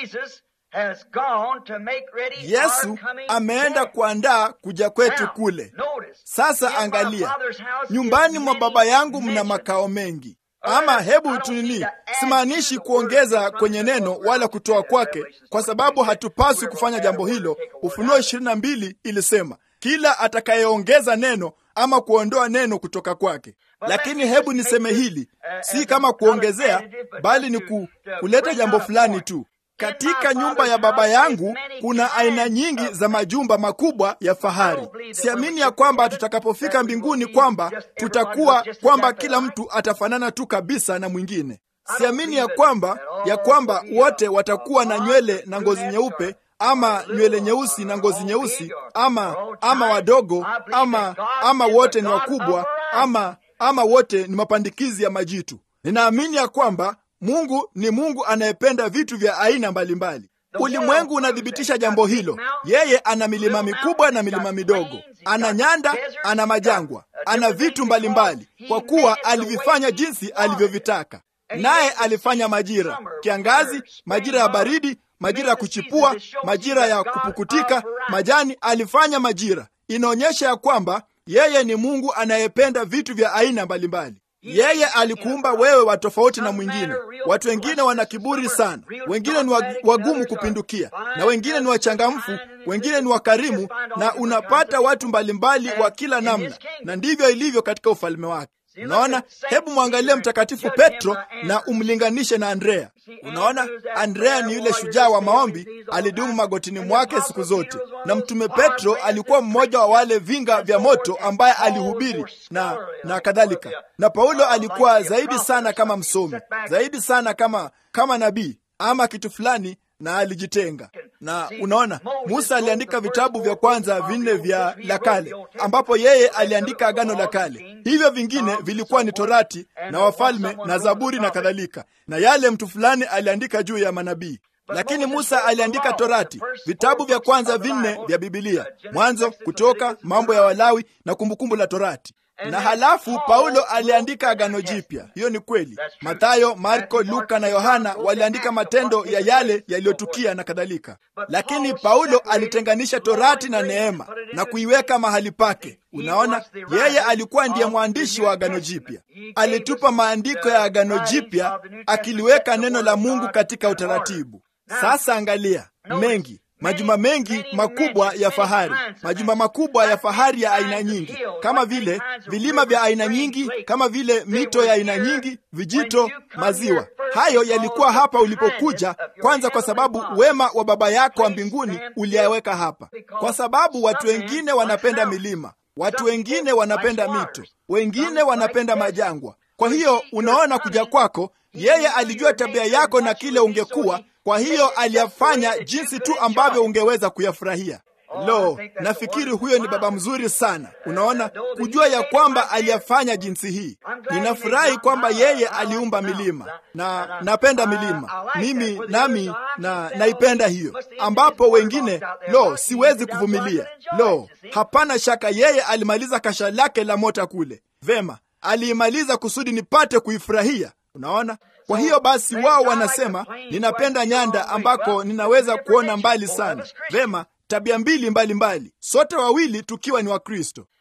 Yesu ameenda kuandaa kuja kwetu kule. Sasa angalia, nyumbani mwa Baba yangu mna makao mengi. Ama hebu tunini, simaanishi kuongeza kwenye neno wala kutoa kwake, kwa sababu hatupaswi kufanya jambo hilo. Ufunuo ishirini na mbili ilisema kila atakayeongeza neno ama kuondoa neno kutoka kwake. Lakini hebu niseme hili, si kama kuongezea, bali ni ku, kuleta jambo fulani tu. Katika nyumba ya Baba yangu kuna aina nyingi za majumba makubwa ya fahari. Siamini ya kwamba tutakapofika mbinguni kwamba tutakuwa kwamba kila mtu atafanana tu kabisa na mwingine. Siamini ya kwamba ya kwamba wote watakuwa na nywele na ngozi nyeupe ama nywele nyeusi na ngozi nyeusi ama ama wadogo ama ama wote ni wakubwa ama ama wote ni mapandikizi ya majitu. Ninaamini ya kwamba Mungu ni Mungu anayependa vitu vya aina mbalimbali. Ulimwengu unathibitisha jambo hilo. Yeye ana milima mikubwa na milima midogo, ana nyanda, ana majangwa, ana vitu mbalimbali, kwa kuwa alivifanya jinsi alivyovitaka. Naye alifanya majira: kiangazi, majira ya baridi, majira ya kuchipua, majira ya kupukutika majani. Alifanya majira. Inaonyesha ya kwamba yeye ni Mungu anayependa vitu vya aina mbalimbali. Yeye alikuumba wewe wa tofauti na mwingine. Watu wengine wana kiburi sana, wengine ni wagumu kupindukia, na wengine ni wachangamfu, wengine ni wakarimu, na unapata watu mbalimbali wa kila namna, na ndivyo ilivyo katika ufalme wake. Unaona, hebu mwangalie Mtakatifu Petro na umlinganishe na Andrea. Unaona, Andrea ni yule shujaa wa maombi, alidumu magotini mwake siku zote, na mtume Petro alikuwa mmoja wa wale vinga vya moto ambaye alihubiri na na kadhalika. Na Paulo alikuwa zaidi sana kama msomi, zaidi sana kama kama nabii ama kitu fulani na alijitenga. Na unaona, Musa aliandika vitabu vya kwanza vinne vya la kale, ambapo yeye aliandika agano la kale. Hivyo vingine vilikuwa ni Torati na Wafalme na Zaburi na kadhalika, na yale mtu fulani aliandika juu ya manabii. Lakini Musa aliandika Torati, vitabu vya kwanza vinne vya Bibilia, Mwanzo, Kutoka, Mambo ya Walawi na Kumbukumbu la Torati na halafu Paulo aliandika agano jipya. Hiyo ni kweli. Mathayo, Marko, Luka na Yohana waliandika matendo ya yale yaliyotukia na kadhalika, lakini Paulo alitenganisha torati na neema na kuiweka mahali pake. Unaona, yeye alikuwa ndiye mwandishi wa agano jipya. Alitupa maandiko ya agano jipya, akiliweka neno la Mungu katika utaratibu. Sasa angalia mengi majumba mengi makubwa ya fahari, majumba makubwa ya fahari ya aina nyingi, kama vile vilima vya aina nyingi, kama vile mito ya aina nyingi, vijito, maziwa. Hayo yalikuwa hapa ulipokuja kwanza, kwa sababu wema wa Baba yako wa mbinguni uliyaweka hapa, kwa sababu watu wengine wanapenda milima, watu wengine wanapenda mito, wengine wanapenda majangwa. Kwa hiyo unaona, kuja kwako yeye alijua tabia yako na kile ungekuwa kwa hiyo aliyafanya jinsi tu ambavyo ungeweza kuyafurahia. Lo, nafikiri huyo ni baba mzuri sana. Unaona, kujua ya kwamba aliyafanya jinsi hii. Ninafurahi kwamba yeye aliumba milima na napenda milima mimi, nami na naipenda hiyo, ambapo wengine lo, siwezi kuvumilia. Lo, hapana shaka yeye alimaliza kasha lake la mota kule. Vema, aliimaliza kusudi nipate kuifurahia. Unaona, kwa hiyo basi wao wanasema ninapenda nyanda ambako ninaweza kuona mbali sana. Vema, tabia mbili mbalimbali mbali. Sote wawili tukiwa ni Wakristo.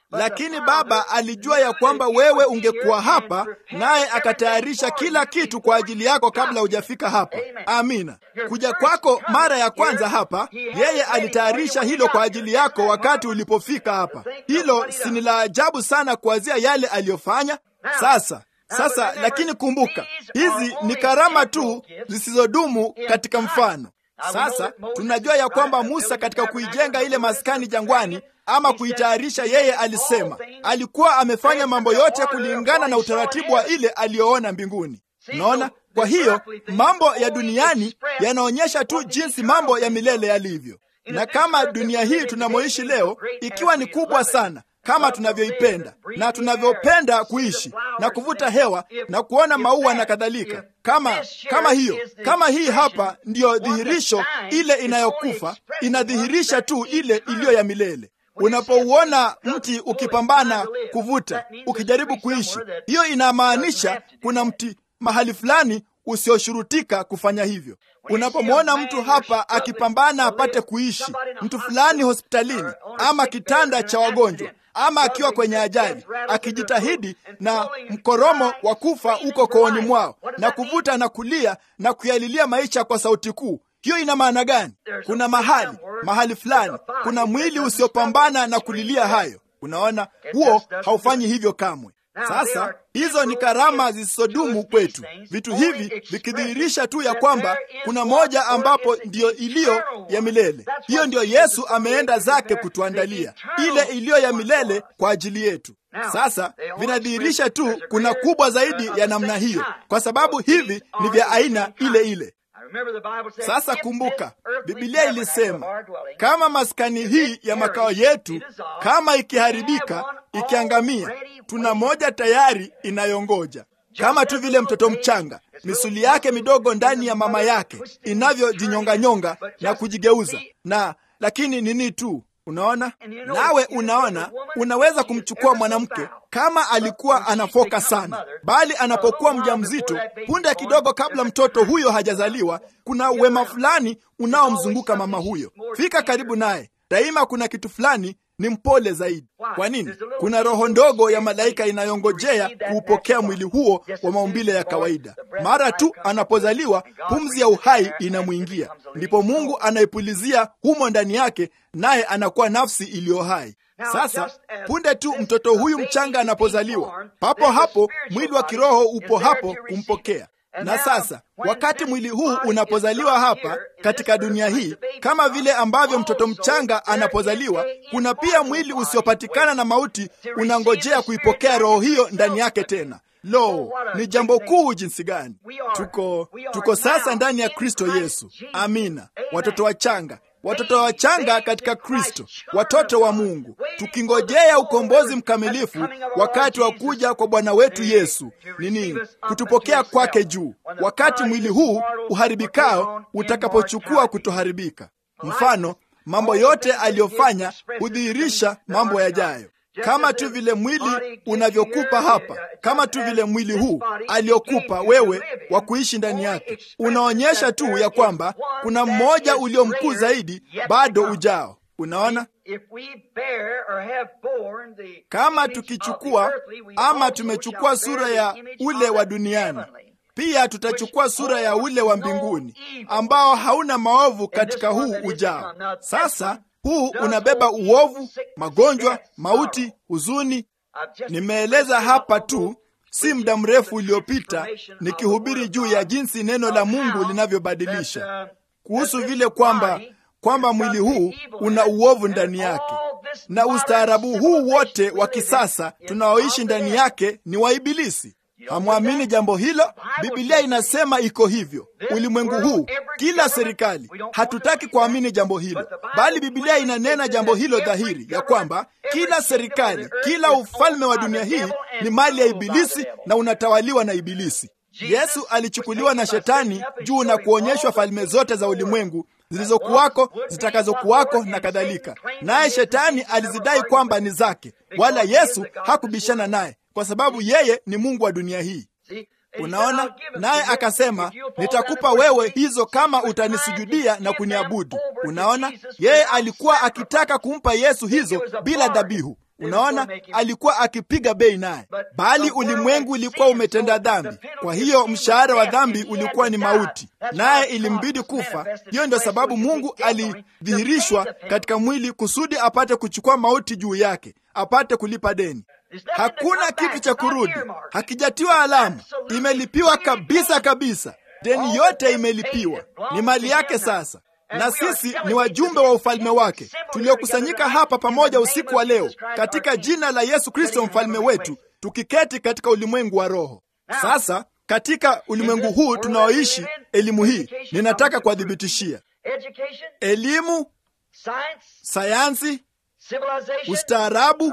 lakini Baba alijua ya kwamba wewe ungekuwa hapa, naye akatayarisha kila kitu kwa ajili yako kabla hujafika hapa. Amina. Kuja kwako mara ya kwanza hapa, yeye alitayarisha hilo kwa ajili yako wakati ulipofika hapa. Hilo si ni la ajabu sana kuanzia yale aliyofanya? Sasa sasa, lakini kumbuka, hizi ni karama tu zisizodumu katika mfano. Sasa tunajua ya kwamba Musa katika kuijenga ile maskani jangwani ama kuitayarisha, yeye alisema alikuwa amefanya mambo yote kulingana na utaratibu wa ile aliyoona mbinguni. Unaona, kwa hiyo mambo ya duniani yanaonyesha tu jinsi mambo ya milele yalivyo, na kama dunia hii tunamoishi leo ikiwa ni kubwa sana kama tunavyoipenda na tunavyopenda kuishi na kuvuta hewa na kuona maua na kadhalika, kama kama hiyo kama hii hapa ndiyo dhihirisho ile inayokufa, inadhihirisha tu ile iliyo ya milele. Unapouona mti ukipambana kuvuta, ukijaribu kuishi, hiyo inamaanisha kuna mti mahali fulani usioshurutika kufanya hivyo. Unapomwona mtu hapa akipambana apate kuishi, mtu fulani hospitalini ama kitanda cha wagonjwa ama akiwa kwenye ajali akijitahidi na mkoromo wa kufa uko kooni mwao na kuvuta na kulia na kuyalilia maisha kwa sauti kuu, hiyo ina maana gani? Kuna mahali mahali fulani, kuna mwili usiopambana na kulilia hayo. Unaona, huo haufanyi hivyo kamwe. Sasa hizo ni karama zisizodumu kwetu, vitu hivi vikidhihirisha tu ya kwamba kuna moja ambapo ndiyo iliyo ya milele. Hiyo ndiyo Yesu ameenda zake kutuandalia, ile iliyo ya milele kwa ajili yetu. Sasa vinadhihirisha tu kuna kubwa zaidi ya namna hiyo, kwa sababu hivi ni vya aina ile ile. Sasa kumbuka, Biblia ilisema kama maskani hii ya makao yetu kama ikiharibika, ikiangamia, tuna moja tayari inayongoja. Kama tu vile mtoto mchanga misuli yake midogo ndani ya mama yake inavyojinyonganyonga na kujigeuza na lakini nini tu Unaona, nawe unaona, unaweza kumchukua mwanamke kama alikuwa anafoka sana, bali anapokuwa mjamzito, punde kidogo kabla mtoto huyo hajazaliwa, kuna wema fulani unaomzunguka mama huyo. Fika karibu naye, daima kuna kitu fulani ni mpole zaidi. Kwa nini? Kuna roho ndogo ya malaika inayongojea kuupokea mwili huo wa maumbile ya kawaida. Mara tu anapozaliwa, pumzi ya uhai inamwingia, ndipo Mungu anaipulizia humo ndani yake, naye anakuwa nafsi iliyo hai. Sasa punde tu mtoto huyu mchanga anapozaliwa, papo hapo mwili wa kiroho upo hapo kumpokea na sasa wakati mwili huu unapozaliwa hapa katika dunia hii, kama vile ambavyo mtoto mchanga anapozaliwa, kuna pia mwili usiopatikana na mauti unangojea kuipokea roho hiyo ndani yake tena. Lo, ni jambo kuu jinsi gani! Tuko tuko sasa ndani ya Kristo Yesu. Amina, watoto wachanga watoto wachanga katika Kristo, watoto wa Mungu, tukingojea ukombozi mkamilifu, wakati wa kuja kwa Bwana wetu Yesu. Ni nini? Kutupokea kwake juu, wakati mwili huu uharibikao utakapochukua kutoharibika. Mfano, mambo yote aliyofanya hudhihirisha mambo yajayo kama tu vile mwili unavyokupa hapa, kama tu vile mwili huu aliokupa wewe wa kuishi ndani yake, unaonyesha tu ya kwamba kuna mmoja ulio mkuu zaidi bado ujao. Unaona, kama tukichukua ama tumechukua sura ya ule wa duniani, pia tutachukua sura ya ule wa mbinguni ambao hauna maovu katika huu ujao. Sasa huu unabeba uovu, magonjwa, mauti, huzuni. Nimeeleza hapa tu si muda mrefu uliopita nikihubiri juu ya jinsi neno la Mungu linavyobadilisha kuhusu vile kwamba kwamba mwili huu una uovu ndani yake, na ustaarabu huu wote wa kisasa tunaoishi ndani yake ni wa Ibilisi. Hamwamini jambo hilo? Biblia inasema iko hivyo. Ulimwengu huu, kila serikali, hatutaki kuamini jambo hilo, bali Biblia inanena jambo hilo dhahiri, ya kwamba kila serikali, kila ufalme wa dunia hii ni mali ya Ibilisi na unatawaliwa na Ibilisi. Yesu alichukuliwa na Shetani juu na kuonyeshwa falme zote za ulimwengu zilizokuwako, zitakazokuwako na kadhalika, naye Shetani alizidai kwamba ni zake, wala Yesu hakubishana naye kwa sababu yeye ni Mungu wa dunia hii. Unaona, naye akasema, nitakupa wewe hizo kama utanisujudia na kuniabudu. Unaona, yeye alikuwa akitaka kumpa Yesu hizo bila dhabihu. Unaona, alikuwa akipiga bei naye, bali ulimwengu ulikuwa umetenda dhambi. Kwa hiyo mshahara wa dhambi ulikuwa ni mauti, naye ilimbidi kufa. Hiyo ndio sababu Mungu alidhihirishwa katika mwili kusudi apate kuchukua mauti juu yake, apate kulipa deni. Hakuna kitu cha kurudi, hakijatiwa alama, imelipiwa kabisa kabisa. Deni yote imelipiwa, ni mali yake sasa na sisi ni wajumbe wa ufalme wake tuliokusanyika hapa pamoja usiku wa leo katika jina la Yesu Kristo mfalme wetu, tukiketi katika ulimwengu wa roho. Sasa katika ulimwengu huu tunaoishi, elimu hii ninataka kuwadhibitishia: elimu, sayansi, ustaarabu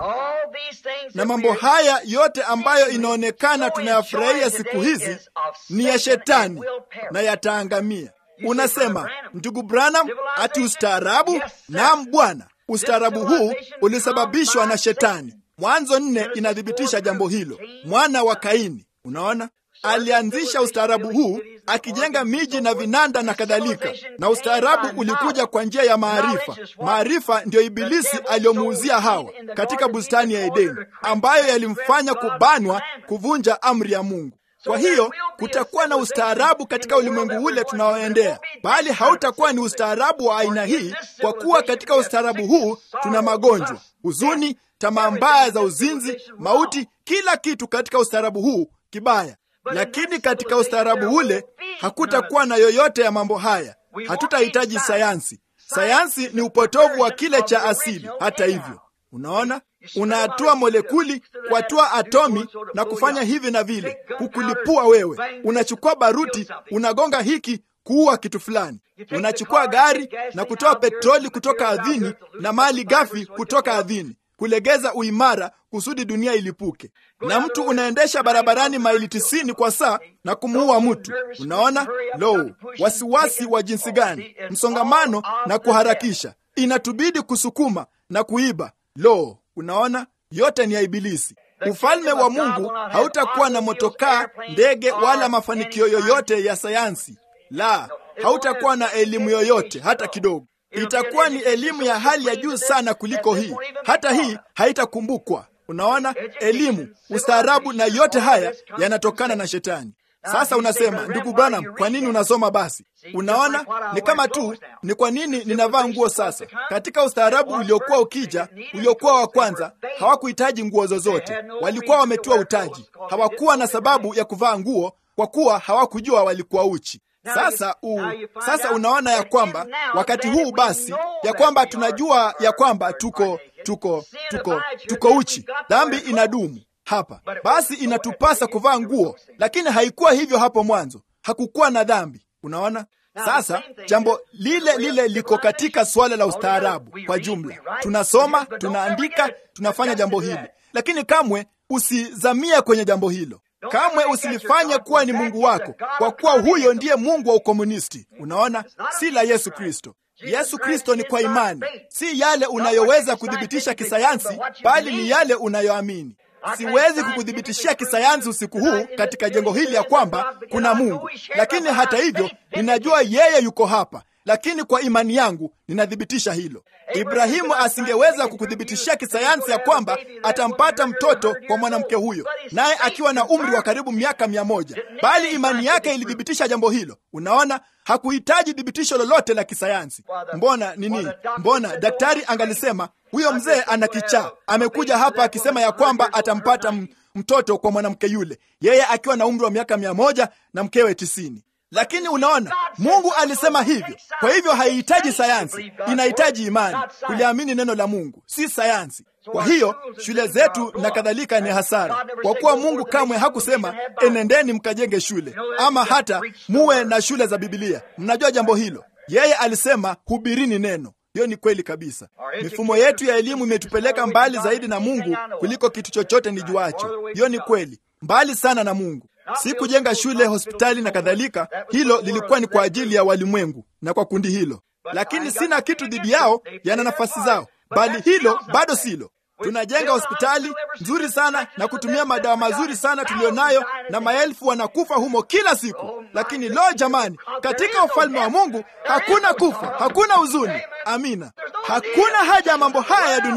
na mambo haya yote ambayo inaonekana tunayafurahia siku hizi ni ya Shetani na yataangamia. Unasema ndugu Branham, ati ustaarabu? Naam Bwana, ustaarabu huu ulisababishwa na Shetani. Mwanzo nne inathibitisha jambo hilo. Mwana wa Kaini, unaona, alianzisha ustaarabu huu akijenga miji na vinanda na kadhalika, na ustaarabu ulikuja kwa njia ya maarifa. Maarifa ndiyo Ibilisi aliyomuuzia Hawa katika bustani ya Edeni, ambayo yalimfanya kubanwa, kuvunja amri ya Mungu. Kwa hiyo kutakuwa na ustaarabu katika ulimwengu ule tunaoendea, bali hautakuwa ni ustaarabu wa aina hii, kwa kuwa katika ustaarabu huu tuna magonjwa, huzuni, tamaa mbaya za uzinzi, mauti, kila kitu katika ustaarabu huu kibaya. Lakini katika ustaarabu ule hakutakuwa na yoyote ya mambo haya. Hatutahitaji sayansi. Sayansi ni upotovu wa kile cha asili. Hata hivyo, unaona unahatua molekuli kuhatua atomi na kufanya hivi na vile, kukulipua wewe. Unachukua baruti, unagonga hiki kuua kitu fulani. Unachukua gari na kutoa petroli kutoka ardhini na mali ghafi kutoka ardhini, kulegeza uimara kusudi dunia ilipuke. Na mtu unaendesha barabarani maili tisini kwa saa na kumuua mtu. Unaona lo, wasiwasi wa jinsi gani! Msongamano na kuharakisha, inatubidi kusukuma na kuiba. Lo, Unaona, yote ni ya Ibilisi. Ufalme wa Mungu hautakuwa na motokaa, ndege, wala mafanikio yoyote ya sayansi. La, hautakuwa na elimu yoyote hata kidogo. Itakuwa ni elimu ya hali ya juu sana kuliko hii. Hata hii haitakumbukwa. Unaona, elimu, ustaarabu na yote haya yanatokana na Shetani. Sasa unasema ndugu Branham, kwa nini unasoma basi? Unaona, ni kama tu ni kwa nini ninavaa nguo sasa. Katika ustaarabu uliokuwa ukija, uliokuwa wa kwanza, hawakuhitaji nguo zozote, walikuwa wametiwa utaji, hawakuwa na sababu ya kuvaa nguo kwa kuwa hawakujua walikuwa uchi. Sasa u, sasa unaona ya kwamba wakati huu basi, ya kwamba tunajua ya kwamba tuko tuko tuko tuko uchi, dhambi inadumu hapa basi, inatupasa kuvaa nguo, lakini haikuwa hivyo hapo mwanzo, hakukuwa na dhambi. Unaona, sasa jambo lile lile liko katika suala la ustaarabu kwa jumla. Tunasoma, tunaandika, tunafanya jambo hili, lakini kamwe usizamia kwenye jambo hilo. Kamwe usilifanye kuwa ni Mungu wako, kwa kuwa huyo ndiye Mungu wa ukomunisti. Unaona, si la Yesu Kristo. Yesu Kristo ni kwa imani, si yale unayoweza kuthibitisha kisayansi, bali ni yale unayoamini. Siwezi kukuthibitishia kisayansi usiku huu katika jengo hili ya kwamba kuna Mungu, lakini hata hivyo ninajua yeye yuko hapa, lakini kwa imani yangu ninathibitisha hilo. Ibrahimu asingeweza kukuthibitishia kisayansi ya kwamba atampata mtoto kwa mwanamke huyo, naye akiwa na umri wa karibu miaka mia moja, bali imani yake ilithibitisha jambo hilo. Unaona, hakuhitaji thibitisho lolote la kisayansi. Mbona nini? Mbona daktari angalisema huyo mzee ana kichaa, amekuja hapa akisema ya kwamba atampata mtoto kwa mwanamke yule, yeye akiwa na umri wa miaka mia moja na mkewe tisini. Lakini unaona, Mungu alisema hivyo. Kwa hivyo haihitaji sayansi, inahitaji imani, kuliamini neno la Mungu, si sayansi. Kwa hiyo shule zetu na kadhalika ni hasara, kwa kuwa Mungu kamwe hakusema enendeni mkajenge shule ama hata muwe na shule za Bibilia. Mnajua jambo hilo. Yeye alisema hubirini neno. Hiyo ni kweli kabisa. Mifumo yetu ya elimu imetupeleka mbali zaidi na Mungu kuliko kitu chochote nijuacho. Hiyo ni kweli, mbali sana na Mungu. Si kujenga shule, hospitali na kadhalika. Hilo lilikuwa ni kwa ajili ya walimwengu na kwa kundi hilo, lakini sina kitu dhidi yao, yana nafasi zao, bali hilo bado silo. Tunajenga hospitali nzuri sana na kutumia madawa mazuri sana tuliyonayo, na maelfu wanakufa humo kila siku. Lakini lo, jamani, katika ufalme wa Mungu hakuna kufa, hakuna huzuni. Amina, hakuna haja ya mambo haya ya dunia.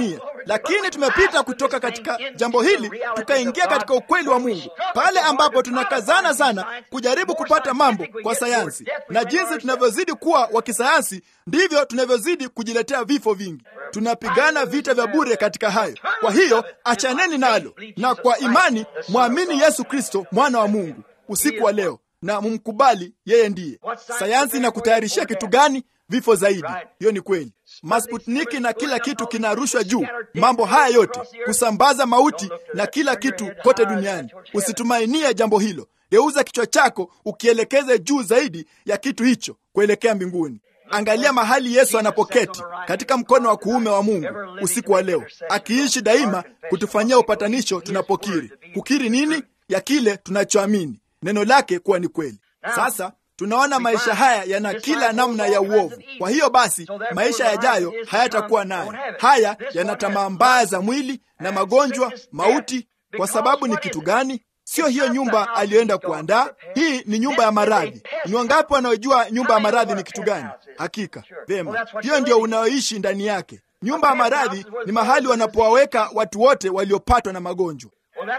lakini tumepita kutoka katika jambo hili tukaingia katika ukweli wa Mungu, pale ambapo tunakazana sana kujaribu kupata mambo kwa sayansi, na jinsi tunavyozidi kuwa wa kisayansi ndivyo tunavyozidi kujiletea vifo vingi. Tunapigana vita vya bure katika hayo. Kwa hiyo achaneni nalo, na kwa imani mwamini Yesu Kristo mwana wa Mungu usiku wa leo na mumkubali yeye ndiye. Sayansi inakutayarishia kitu gani? Vifo zaidi. Hiyo ni kweli. Masputniki na kila kitu kinarushwa juu, mambo haya yote kusambaza mauti na kila kitu kote duniani. Usitumainie jambo hilo. Geuza kichwa chako ukielekeze juu zaidi ya kitu hicho kuelekea mbinguni. Angalia mahali Yesu anapoketi katika mkono wa kuume wa Mungu usiku wa leo, akiishi daima kutufanyia upatanisho tunapokiri. Kukiri nini? Ya kile tunachoamini neno lake kuwa ni kweli. Sasa tunaona maisha haya yana kila namna ya uovu. Kwa hiyo basi, maisha yajayo hayatakuwa nayo. Haya yana tamaa mbaya za mwili na magonjwa, mauti. Kwa sababu ni kitu gani? Sio hiyo nyumba aliyoenda kuandaa. Hii ni nyumba ya maradhi. Ni wangapi wanaojua nyumba ya maradhi ni kitu gani? Hakika vema, hiyo ndio unayoishi ndani yake. Nyumba ya maradhi ni mahali wanapowaweka watu wote waliopatwa na magonjwa.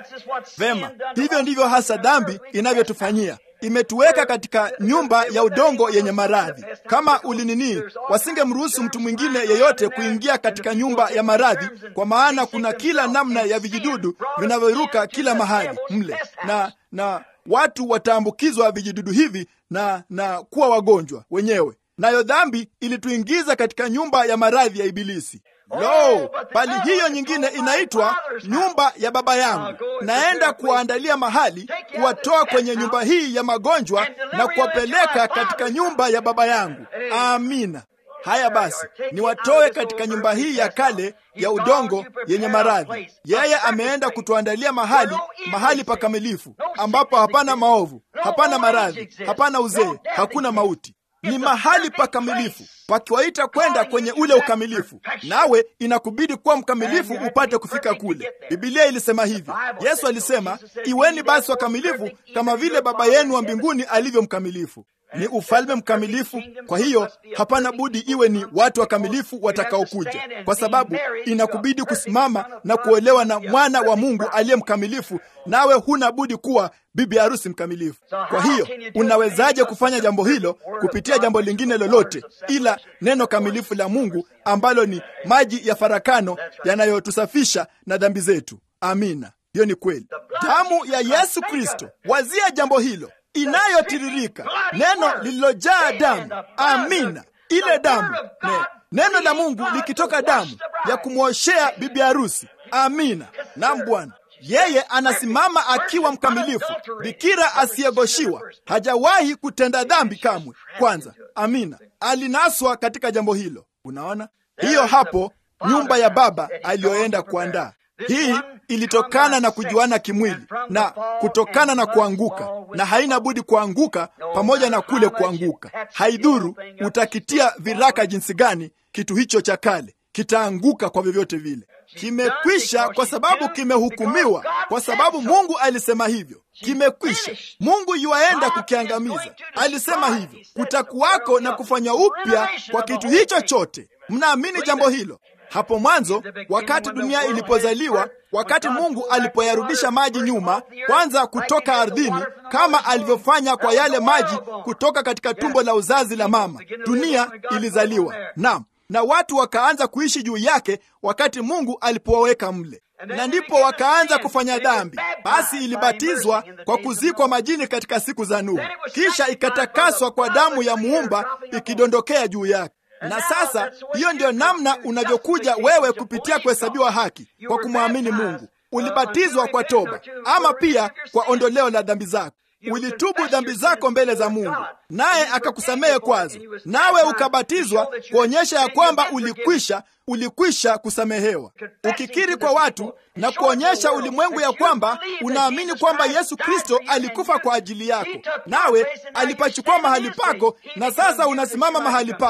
Vema, hivyo ndivyo hasa dhambi inavyotufanyia. Imetuweka katika nyumba ya udongo yenye maradhi. Kama ulinini, wasingemruhusu mtu mwingine yeyote kuingia katika nyumba ya maradhi, kwa maana kuna kila namna ya vijidudu vinavyoruka kila mahali mle, na na watu wataambukizwa vijidudu hivi na na kuwa wagonjwa wenyewe. Nayo dhambi ilituingiza katika nyumba ya maradhi ya Ibilisi. Lo, bali hiyo nyingine inaitwa nyumba ya Baba yangu. Naenda kuwaandalia mahali, kuwatoa kwenye nyumba hii ya magonjwa na kuwapeleka katika nyumba ya Baba yangu. Amina. Haya basi, niwatoe katika nyumba hii ya kale ya udongo yenye maradhi. Yeye ameenda kutuandalia mahali, mahali pakamilifu ambapo hapana maovu, hapana maradhi, hapana uzee, hakuna mauti ni mahali pakamilifu pakiwaita kwenda kwenye ule ukamilifu, nawe inakubidi kuwa mkamilifu upate kufika kule. Bibilia ilisema hivi. Yesu alisema, iweni basi wakamilifu kama vile Baba yenu wa mbinguni alivyo mkamilifu. Ni ufalme mkamilifu. Kwa hiyo hapana budi iwe ni watu wakamilifu watakaokuja, kwa sababu inakubidi kusimama na kuolewa na mwana wa Mungu aliye mkamilifu, nawe huna budi kuwa bibi harusi mkamilifu. Kwa hiyo unawezaje kufanya jambo hilo kupitia jambo lingine lolote ila neno kamilifu la Mungu ambalo ni maji ya farakano yanayotusafisha na dhambi zetu? Amina, hiyo ni kweli. Damu ya Yesu Kristo, wazia jambo hilo inayotiririka neno lililojaa damu. Amina, ile damu ne, neno la Mungu likitoka damu ya kumwoshea bibi harusi. Amina. Naam Bwana, yeye anasimama akiwa mkamilifu, bikira asiyegoshiwa, hajawahi kutenda dhambi kamwe. Kwanza, amina, alinaswa katika jambo hilo. Unaona hiyo hapo, nyumba ya Baba aliyoenda kuandaa. Hii ilitokana na kujuana kimwili na kutokana na kuanguka, na haina budi kuanguka pamoja na kule kuanguka. Haidhuru utakitia viraka jinsi gani, kitu hicho cha kale kitaanguka kwa vyovyote vile. Kimekwisha kwa sababu kimehukumiwa, kwa sababu Mungu alisema hivyo. Kimekwisha. Mungu yuaenda kukiangamiza, alisema hivyo. Kutakuwako na kufanywa upya kwa kitu hicho chote. Mnaamini jambo hilo? Hapo mwanzo, wakati dunia ilipozaliwa, wakati Mungu alipoyarudisha maji nyuma, kwanza kutoka ardhini, kama alivyofanya kwa yale maji kutoka katika tumbo la uzazi la mama, dunia ilizaliwa. Naam, na watu wakaanza kuishi juu yake wakati Mungu alipowaweka mle, na ndipo wakaanza kufanya dhambi. Basi ilibatizwa kwa kuzikwa majini katika siku za Nuhu, kisha ikatakaswa kwa damu ya muumba ikidondokea juu yake. Na sasa hiyo ndiyo namna unavyokuja wewe kupitia kuhesabiwa haki kwa kumwamini Mungu. Ulibatizwa kwa toba, ama pia kwa ondoleo la dhambi zako. Ulitubu dhambi zako mbele za Mungu, naye akakusamehe kwazo, nawe ukabatizwa kuonyesha ya kwamba ulikwisha ulikwisha kusamehewa. Ukikiri kwa watu na kuonyesha ulimwengu ya kwamba unaamini kwamba Yesu Kristo alikufa kwa ajili yako, nawe alipachukua mahali pako, na sasa unasimama mahali pake.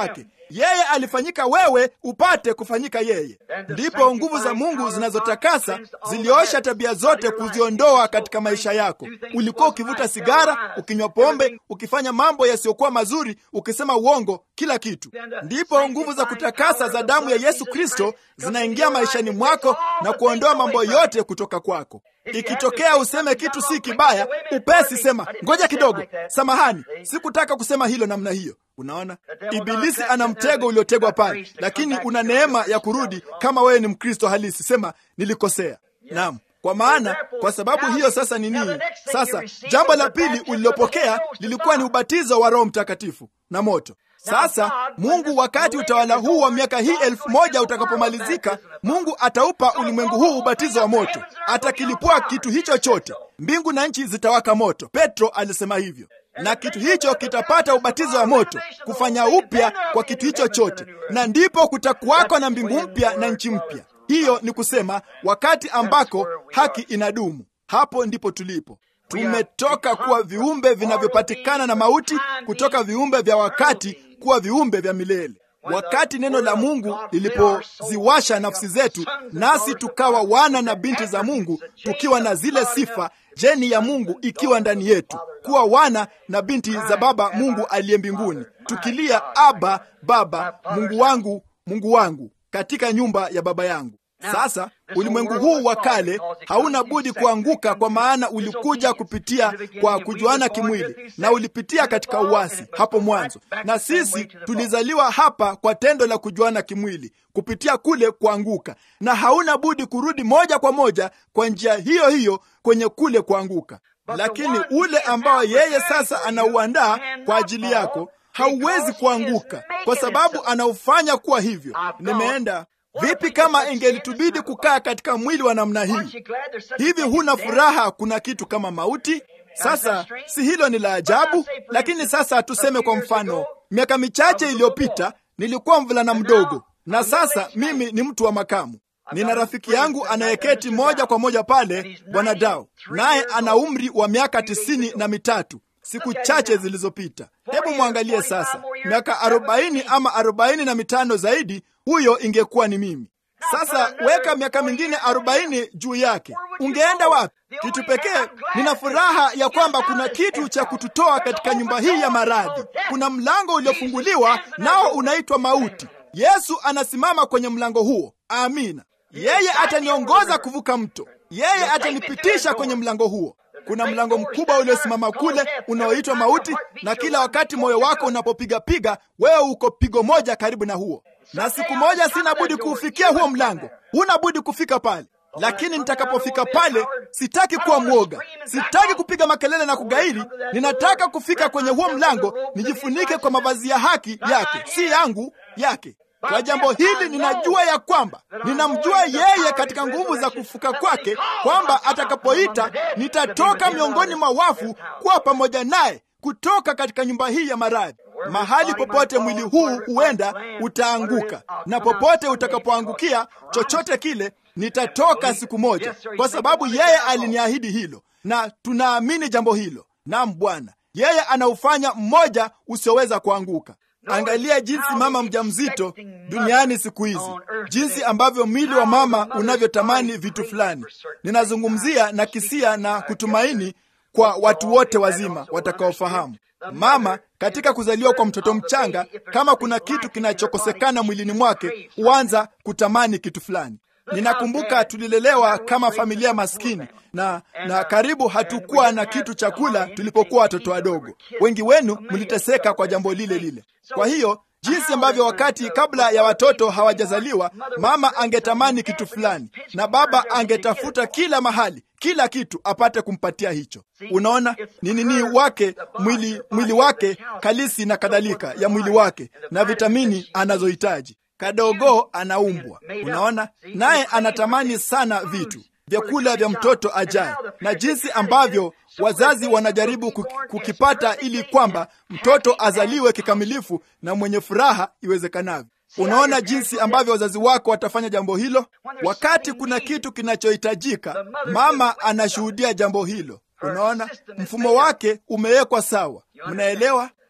Yeye alifanyika wewe upate kufanyika yeye. Ndipo nguvu za Mungu zinazotakasa ziliosha tabia zote, kuziondoa katika maisha yako. Ulikuwa ukivuta sigara, ukinywa pombe, ukifanya mambo yasiyokuwa mazuri, ukisema uongo, kila kitu. Ndipo nguvu za kutakasa za damu ya Yesu Kristo zinaingia maishani mwako na kuondoa mambo yote kutoka kwako. Ikitokea useme kitu si kibaya, upesi sema ngoja kidogo, samahani, sikutaka kusema hilo namna hiyo. Unaona, Ibilisi ana mtego uliotegwa pale, lakini una neema ya kurudi. Kama wewe ni Mkristo halisi, sema nilikosea. Naam, kwa maana kwa sababu hiyo sasa ni nini? Sasa jambo la pili ulilopokea lilikuwa ni ubatizo wa Roho Mtakatifu na moto. Sasa Mungu, wakati utawala huu wa miaka hii elfu moja utakapomalizika, Mungu ataupa ulimwengu huu ubatizo wa moto, atakilipua kitu hicho chote, mbingu na nchi zitawaka moto. Petro alisema hivyo, na kitu hicho kitapata ubatizo wa moto, kufanya upya kwa kitu hicho chote, na ndipo kutakuwako na mbingu mpya na nchi mpya. Hiyo ni kusema wakati ambako haki inadumu. Hapo ndipo tulipo. Tumetoka kuwa viumbe vinavyopatikana na mauti, kutoka viumbe vya wakati kuwa viumbe vya milele. Wakati neno la Mungu lilipoziwasha nafsi zetu, nasi tukawa wana na binti za Mungu, tukiwa na zile sifa, jeni ya Mungu ikiwa ndani yetu, kuwa wana na binti za Baba Mungu aliye mbinguni, tukilia Aba, Baba, Mungu wangu, Mungu wangu, katika nyumba ya Baba yangu. Sasa ulimwengu huu wa kale hauna budi kuanguka, kwa maana ulikuja kupitia kwa kujuana kimwili na ulipitia katika uasi hapo mwanzo, na sisi tulizaliwa hapa kwa tendo la kujuana kimwili kupitia kule kuanguka, na hauna budi kurudi moja kwa moja kwa njia hiyo hiyo kwenye kule kuanguka. Lakini ule ambao yeye sasa anauandaa kwa ajili yako hauwezi kuanguka, kwa sababu anaufanya kuwa hivyo. Nimeenda Vipi kama ingelitubidi kukaa katika mwili wa namna hii? Hivi huna furaha? Kuna kitu kama mauti? Sasa si hilo ni la ajabu? Lakini sasa tuseme kwa mfano, miaka michache iliyopita nilikuwa mvulana mdogo, na sasa mimi ni mtu wa makamu. Nina rafiki yangu anayeketi moja kwa moja pale, Bwana Dao, naye ana umri wa miaka tisini na mitatu siku chache zilizopita. Hebu mwangalie sasa, miaka arobaini ama arobaini na mitano zaidi, huyo ingekuwa ni mimi. Sasa weka miaka mingine arobaini juu yake, ungeenda wapi? Kitu pekee, nina furaha ya kwamba kuna kitu cha kututoa katika nyumba hii ya maradhi. Kuna mlango uliofunguliwa, nao unaitwa mauti. Yesu anasimama kwenye mlango huo. Amina. Yeye ataniongoza kuvuka mto, yeye atanipitisha kwenye mlango huo. Kuna mlango mkubwa uliosimama kule unaoitwa mauti, na kila wakati moyo wako unapopigapiga, wewe uko pigo moja karibu na huo, na siku moja sina budi kuufikia huo mlango. Huna budi kufika pale, lakini nitakapofika pale, sitaki kuwa mwoga, sitaki kupiga makelele na kugairi. Ninataka kufika kwenye huo mlango, nijifunike kwa mavazi ya haki yake, si yangu, yake. Kwa jambo hili ninajua ya kwamba ninamjua yeye katika nguvu za kufuka kwake, kwamba atakapoita nitatoka miongoni mwa wafu kuwa pamoja naye kutoka katika nyumba hii ya maradhi. Mahali popote mwili huu huenda utaanguka, na popote utakapoangukia chochote kile, nitatoka siku moja, kwa sababu yeye aliniahidi hilo, na tunaamini jambo hilo. Naam Bwana, yeye anaufanya mmoja usioweza kuanguka. Angalia jinsi mama mjamzito duniani siku hizi, jinsi ambavyo mwili wa mama unavyotamani vitu fulani. Ninazungumzia na kisia na kutumaini kwa watu wote wazima watakaofahamu. Mama katika kuzaliwa kwa mtoto mchanga, kama kuna kitu kinachokosekana mwilini mwake, huanza kutamani kitu fulani. Ninakumbuka tulilelewa kama familia maskini na na karibu hatukuwa na kitu cha kula tulipokuwa watoto wadogo. Wengi wenu mliteseka kwa jambo lile lile. Kwa hiyo jinsi ambavyo wakati kabla ya watoto hawajazaliwa, mama angetamani kitu fulani na baba angetafuta kila mahali kila kitu apate kumpatia hicho. Unaona ni nini wake mwili, mwili wake kalisi na kadhalika ya mwili wake na vitamini anazohitaji Kadogo anaumbwa, unaona, naye anatamani sana vitu vyakula vya mtoto ajaye, na jinsi ambavyo wazazi wanajaribu kukipata ili kwamba mtoto azaliwe kikamilifu na mwenye furaha iwezekanavyo. Unaona jinsi ambavyo wazazi wako watafanya jambo hilo. Wakati kuna kitu kinachohitajika, mama anashuhudia jambo hilo. Unaona, mfumo wake umewekwa sawa. Mnaelewa?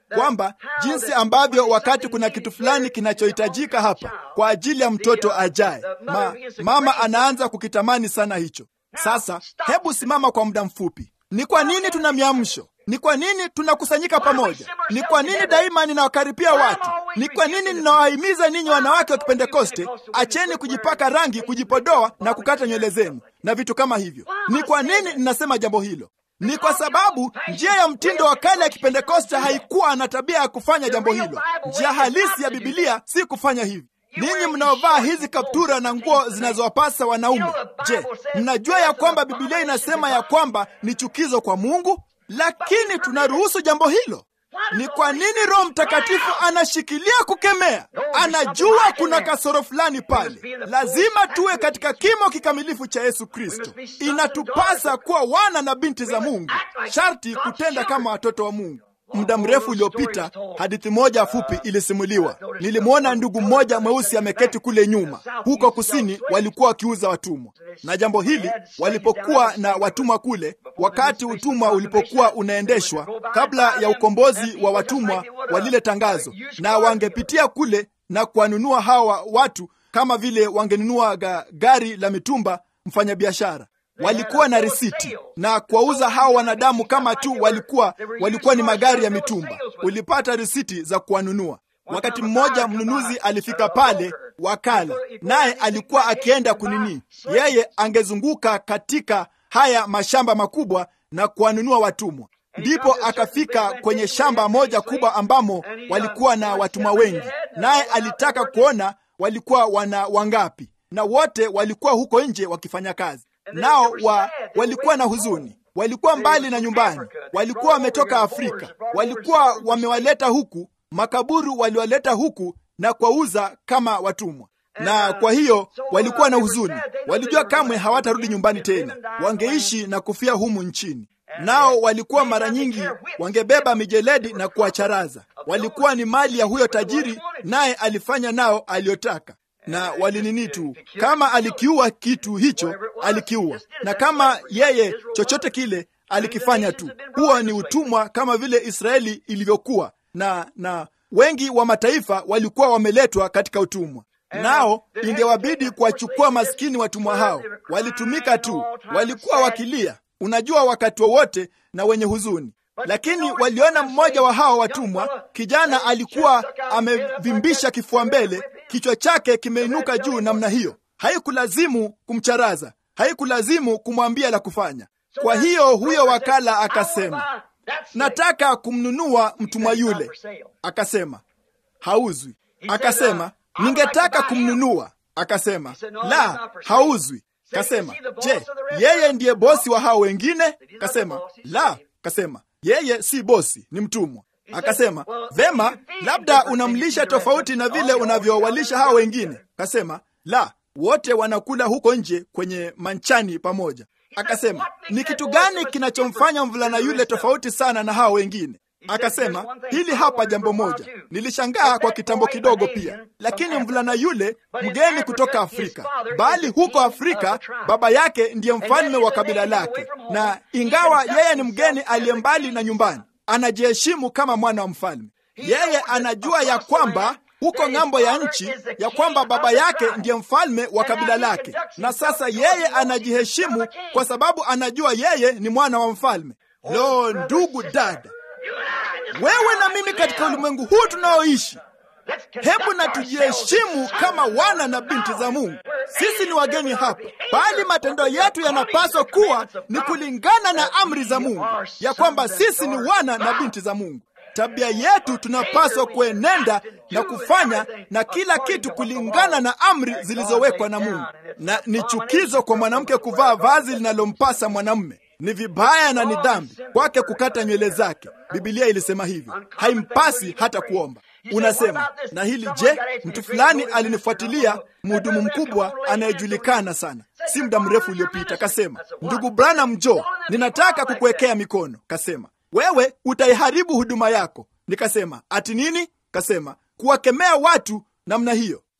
kwamba jinsi ambavyo wakati kuna kitu fulani kinachohitajika hapa kwa ajili ya mtoto ajaye, ma, mama anaanza kukitamani sana hicho. Sasa hebu simama kwa muda mfupi. Ni kwa nini tuna miamsho? Ni kwa nini tunakusanyika pamoja? Ni kwa nini daima ninawakaripia watu? Ni kwa nini ninawahimiza ninyi wanawake wa Kipentekoste, acheni kujipaka rangi, kujipodoa na kukata nywele zenu na vitu kama hivyo? Ni kwa nini ninasema jambo hilo? Ni kwa sababu njia ya mtindo wa kale ya Kipentekoste haikuwa na tabia ya kufanya jambo hilo. Njia halisi ya Bibilia si kufanya hivi. Ninyi mnaovaa hizi kaptura na nguo zinazowapasa wanaume, je, mnajua ya kwamba Bibilia inasema ya kwamba ni chukizo kwa Mungu? Lakini tunaruhusu jambo hilo. Ni kwa nini Roho Mtakatifu anashikilia kukemea? Anajua kuna kasoro fulani pale. Lazima tuwe katika kimo kikamilifu cha Yesu Kristo. Inatupasa kuwa wana na binti za Mungu, sharti kutenda kama watoto wa Mungu. Muda mrefu uliopita, hadithi moja fupi ilisimuliwa. Nilimwona ndugu mmoja mweusi ameketi kule nyuma, huko kusini walikuwa wakiuza watumwa. Na jambo hili, walipokuwa na watumwa kule, wakati utumwa ulipokuwa unaendeshwa, kabla ya ukombozi wa watumwa wa lile tangazo, na wangepitia kule na kuwanunua hawa watu kama vile wangenunua ga, gari la mitumba mfanyabiashara walikuwa na risiti na kuwauza hawa wanadamu kama tu walikuwa walikuwa ni magari ya mitumba. Ulipata risiti za kuwanunua. Wakati mmoja mnunuzi alifika pale, wakala naye alikuwa akienda kunini, yeye angezunguka katika haya mashamba makubwa na kuwanunua watumwa. Ndipo akafika kwenye shamba moja kubwa ambamo walikuwa na watumwa wengi, naye alitaka kuona walikuwa wana wangapi, na wote walikuwa huko nje wakifanya kazi nao wa, walikuwa na huzuni, walikuwa mbali na nyumbani, walikuwa wametoka Afrika, walikuwa wamewaleta huku, makaburu waliwaleta huku na kuwauza kama watumwa. Na kwa hiyo walikuwa na huzuni, walijua kamwe hawatarudi nyumbani tena, wangeishi na kufia humu nchini. Nao walikuwa mara nyingi wangebeba mijeledi na kuwacharaza. Walikuwa ni mali ya huyo tajiri, naye alifanya nao aliyotaka na walinini tu, kama alikiua kitu hicho alikiua, na kama yeye chochote kile alikifanya tu. Huo ni utumwa kama vile Israeli ilivyokuwa, na na wengi wa mataifa walikuwa wameletwa katika utumwa, nao ingewabidi kuwachukua maskini watumwa hao. Walitumika tu, walikuwa wakilia, unajua, wakati wowote na wenye huzuni lakini waliona mmoja wa hawa watumwa, kijana alikuwa amevimbisha kifua mbele, kichwa chake kimeinuka juu namna hiyo. Haikulazimu kumcharaza, haikulazimu kumwambia la kufanya. Kwa hiyo huyo wakala akasema, nataka kumnunua mtumwa yule. Akasema, hauzwi. Akasema, ningetaka kumnunua. Akasema, la, hauzwi. Kasema, je, yeye ndiye bosi wa hao wengine? Kasema, la. Kasema, yeye si bosi, ni mtumwa. Akasema, vema, labda unamlisha tofauti na vile unavyowalisha hao wengine. Kasema, la, wote wanakula huko nje kwenye manchani pamoja. Akasema, ni kitu gani kinachomfanya mvulana yule tofauti sana na hao wengine? Akasema, hili hapa jambo moja. Nilishangaa kwa kitambo kidogo pia, lakini mvulana yule mgeni kutoka Afrika, bali huko Afrika baba yake ndiye mfalme wa kabila lake, na ingawa yeye ni mgeni aliye mbali na nyumbani, anajiheshimu kama mwana wa mfalme. Yeye anajua ya kwamba huko ng'ambo ya nchi ya kwamba baba yake ndiye mfalme wa kabila lake, na sasa yeye anajiheshimu kwa sababu anajua yeye ni mwana wa mfalme. Lo, ndugu dada, wewe na mimi katika ulimwengu huu tunaoishi, hebu na tujiheshimu kama wana na binti za Mungu. Sisi ni wageni hapa, bali matendo yetu yanapaswa kuwa ni kulingana na amri za Mungu, ya kwamba sisi ni wana na binti za Mungu. Tabia yetu tunapaswa kuenenda na kufanya na kila kitu kulingana na amri zilizowekwa na Mungu. Na ni chukizo kwa mwanamke kuvaa vazi linalompasa mwanamume. Ni vibaya na ni dhambi kwake kukata nywele zake. Bibilia ilisema hivyo, haimpasi hata kuomba. Unasema na hili je, mtu fulani alinifuatilia, mhudumu mkubwa anayejulikana sana, si muda mrefu uliopita. Kasema, ndugu Branham, njoo, ninataka kukuwekea mikono. Kasema, wewe utaiharibu huduma yako. Nikasema, ati nini? Kasema, kuwakemea watu namna hiyo.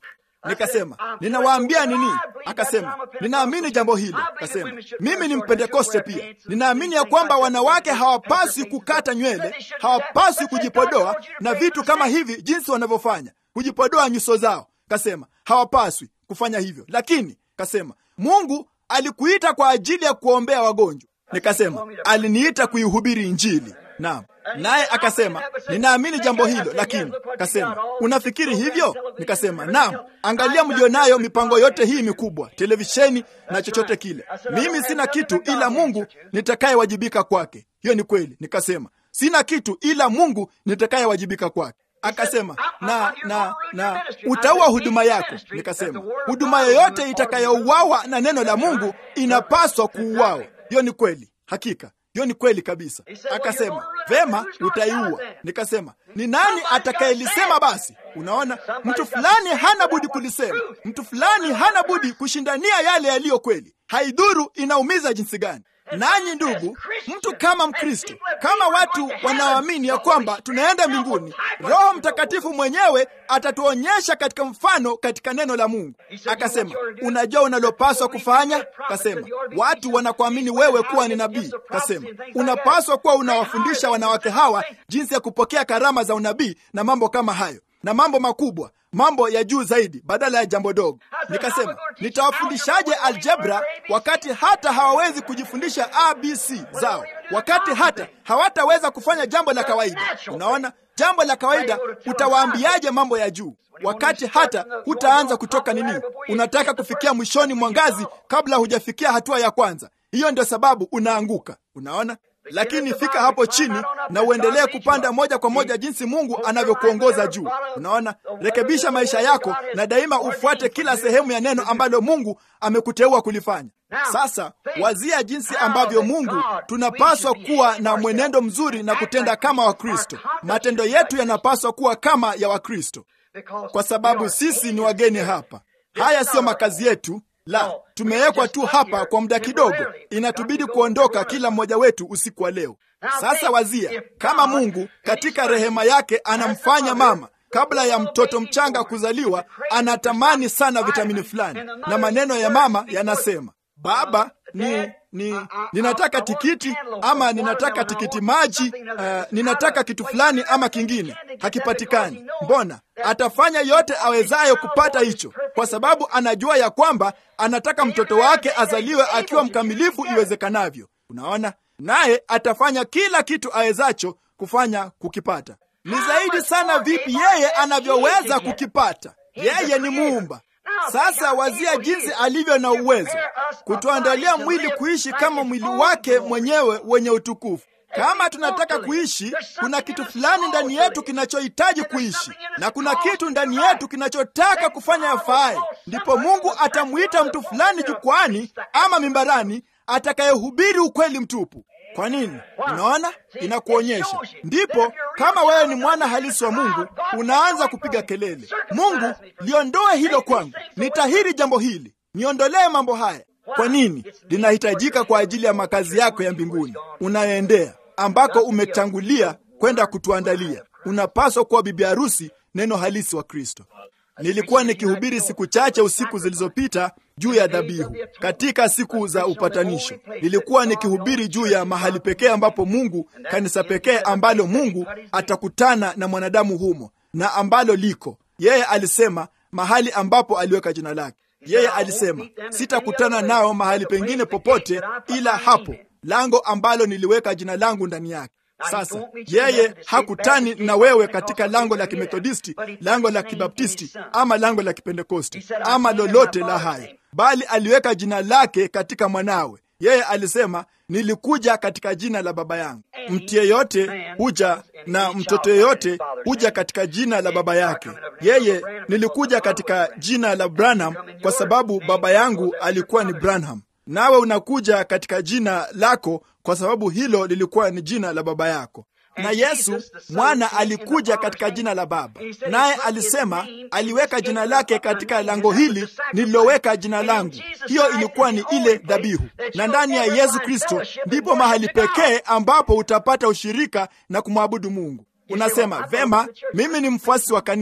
Nikasema, ninawaambia nini? Akasema, ninaamini jambo hilo. Akasema, mimi ni Mpentekoste pia, ninaamini ya kwamba wanawake hawapaswi kukata nywele, hawapaswi kujipodoa na vitu kama hivi, jinsi wanavyofanya kujipodoa nyuso zao. Kasema hawapaswi kufanya hivyo, lakini kasema Mungu alikuita kwa ajili ya kuombea wagonjwa. Nikasema aliniita kuihubiri Injili. Naam. Naye akasema ninaamini jambo hilo, lakini kasema unafikiri hivyo? Nikasema naam, angalia mlionayo mipango yote hii mikubwa, televisheni na chochote kile. Mimi sina kitu ila Mungu nitakayewajibika kwake. Hiyo ni kweli. Nikasema sina kitu ila Mungu nitakayewajibika kwake. Akasema na na na utaua huduma yako. Nikasema huduma yoyote itakayouawa na neno la Mungu inapaswa kuuawa. Hiyo ni kweli, hakika hiyo ni kweli kabisa. Akasema vema, utaiua. Nikasema ni nani atakayelisema basi? Unaona, mtu fulani hana budi kulisema, mtu fulani hana budi kushindania yale yaliyo kweli, haidhuru inaumiza jinsi gani. Nanyi ndugu, mtu kama Mkristo, kama watu wanaoamini ya kwamba tunaenda mbinguni, Roho Mtakatifu mwenyewe atatuonyesha katika mfano katika neno la Mungu. Akasema, unajua unalopaswa kufanya? Kasema, watu wanakuamini wewe kuwa ni nabii. Kasema, unapaswa kuwa unawafundisha wanawake hawa jinsi ya kupokea karama za unabii na mambo kama hayo na mambo makubwa, mambo ya juu zaidi, badala ya jambo dogo. Nikasema, nitawafundishaje aljebra wakati hata hawawezi kujifundisha abc zao, wakati hata hawataweza kufanya jambo la kawaida? Unaona, jambo la kawaida utawaambiaje mambo ya juu wakati hata hutaanza kutoka nini? Unataka kufikia mwishoni mwa ngazi kabla hujafikia hatua ya kwanza. Hiyo ndio sababu unaanguka. Unaona, lakini fika hapo chini na uendelee kupanda moja kwa moja jinsi Mungu anavyokuongoza juu. Unaona, rekebisha maisha yako na daima ufuate kila sehemu ya neno ambalo Mungu amekuteua kulifanya. Sasa wazia jinsi ambavyo Mungu tunapaswa kuwa na mwenendo mzuri na kutenda kama Wakristo. Matendo yetu yanapaswa kuwa kama ya Wakristo, kwa sababu sisi ni wageni hapa. Haya siyo makazi yetu. La, tumewekwa tu hapa kwa muda kidogo, inatubidi kuondoka kila mmoja wetu usiku wa leo. Sasa wazia kama Mungu katika rehema yake anamfanya mama kabla ya mtoto mchanga kuzaliwa, anatamani sana vitamini fulani, na maneno ya mama yanasema, baba ni ni ninataka tikiti ama ninataka tikiti maji, uh, ninataka kitu fulani ama kingine, hakipatikani. Mbona atafanya yote awezayo kupata hicho, kwa sababu anajua ya kwamba anataka mtoto wake azaliwe akiwa mkamilifu iwezekanavyo. Unaona, naye atafanya kila kitu awezacho kufanya kukipata. Ni zaidi sana vipi yeye anavyoweza kukipata. Yeye ni muumba. Sasa wazia jinsi alivyo na uwezo kutuandalia mwili kuishi kama mwili wake mwenyewe wenye utukufu. Kama tunataka kuishi, kuna kitu fulani ndani yetu kinachohitaji kuishi, na kuna kitu ndani yetu kinachotaka kufanya yafaaye. Ndipo Mungu atamwita mtu fulani jukwani ama mimbarani atakayehubiri ukweli mtupu. Kwa nini? Unaona, inakuonyesha. Ndipo kama wewe ni mwana halisi wa Mungu, unaanza kupiga kelele, Mungu, liondoe hilo kwangu, nitahiri jambo hili, niondolee mambo haya. Kwa nini? Linahitajika kwa ajili ya makazi yako ya mbinguni unayoendea, ambako umetangulia kwenda kutuandalia. Unapaswa kuwa bibi harusi, neno halisi wa Kristo. Nilikuwa nikihubiri siku chache usiku zilizopita juu ya dhabihu katika siku za upatanisho. Nilikuwa nikihubiri juu ya mahali pekee ambapo Mungu, kanisa pekee ambalo Mungu atakutana na mwanadamu humo na ambalo liko yeye. Alisema mahali ambapo aliweka jina lake. Yeye alisema sitakutana nao mahali pengine popote ila hapo, lango ambalo niliweka jina langu ndani yake. Sasa yeye hakutani na wewe katika lango la Kimethodisti, lango la Kibaptisti ama lango la Kipentekosti ama lolote la hayo, bali aliweka jina lake katika mwanawe. Yeye alisema nilikuja katika jina la Baba yangu. Mtu yeyote huja na mtoto yeyote huja katika jina la baba yake. Yeye nilikuja katika jina la Branham kwa sababu baba yangu alikuwa ni Branham, nawe unakuja katika jina lako kwa sababu hilo lilikuwa ni jina la baba yako. Na Yesu mwana alikuja katika jina la Baba, naye alisema aliweka jina lake katika lango hili nililoweka jina langu. Hiyo ilikuwa ni ile dhabihu, na ndani ya Yesu Kristo ndipo mahali pekee ambapo utapata ushirika na kumwabudu Mungu. Unasema vema, mimi ni mfuasi wa kanisa.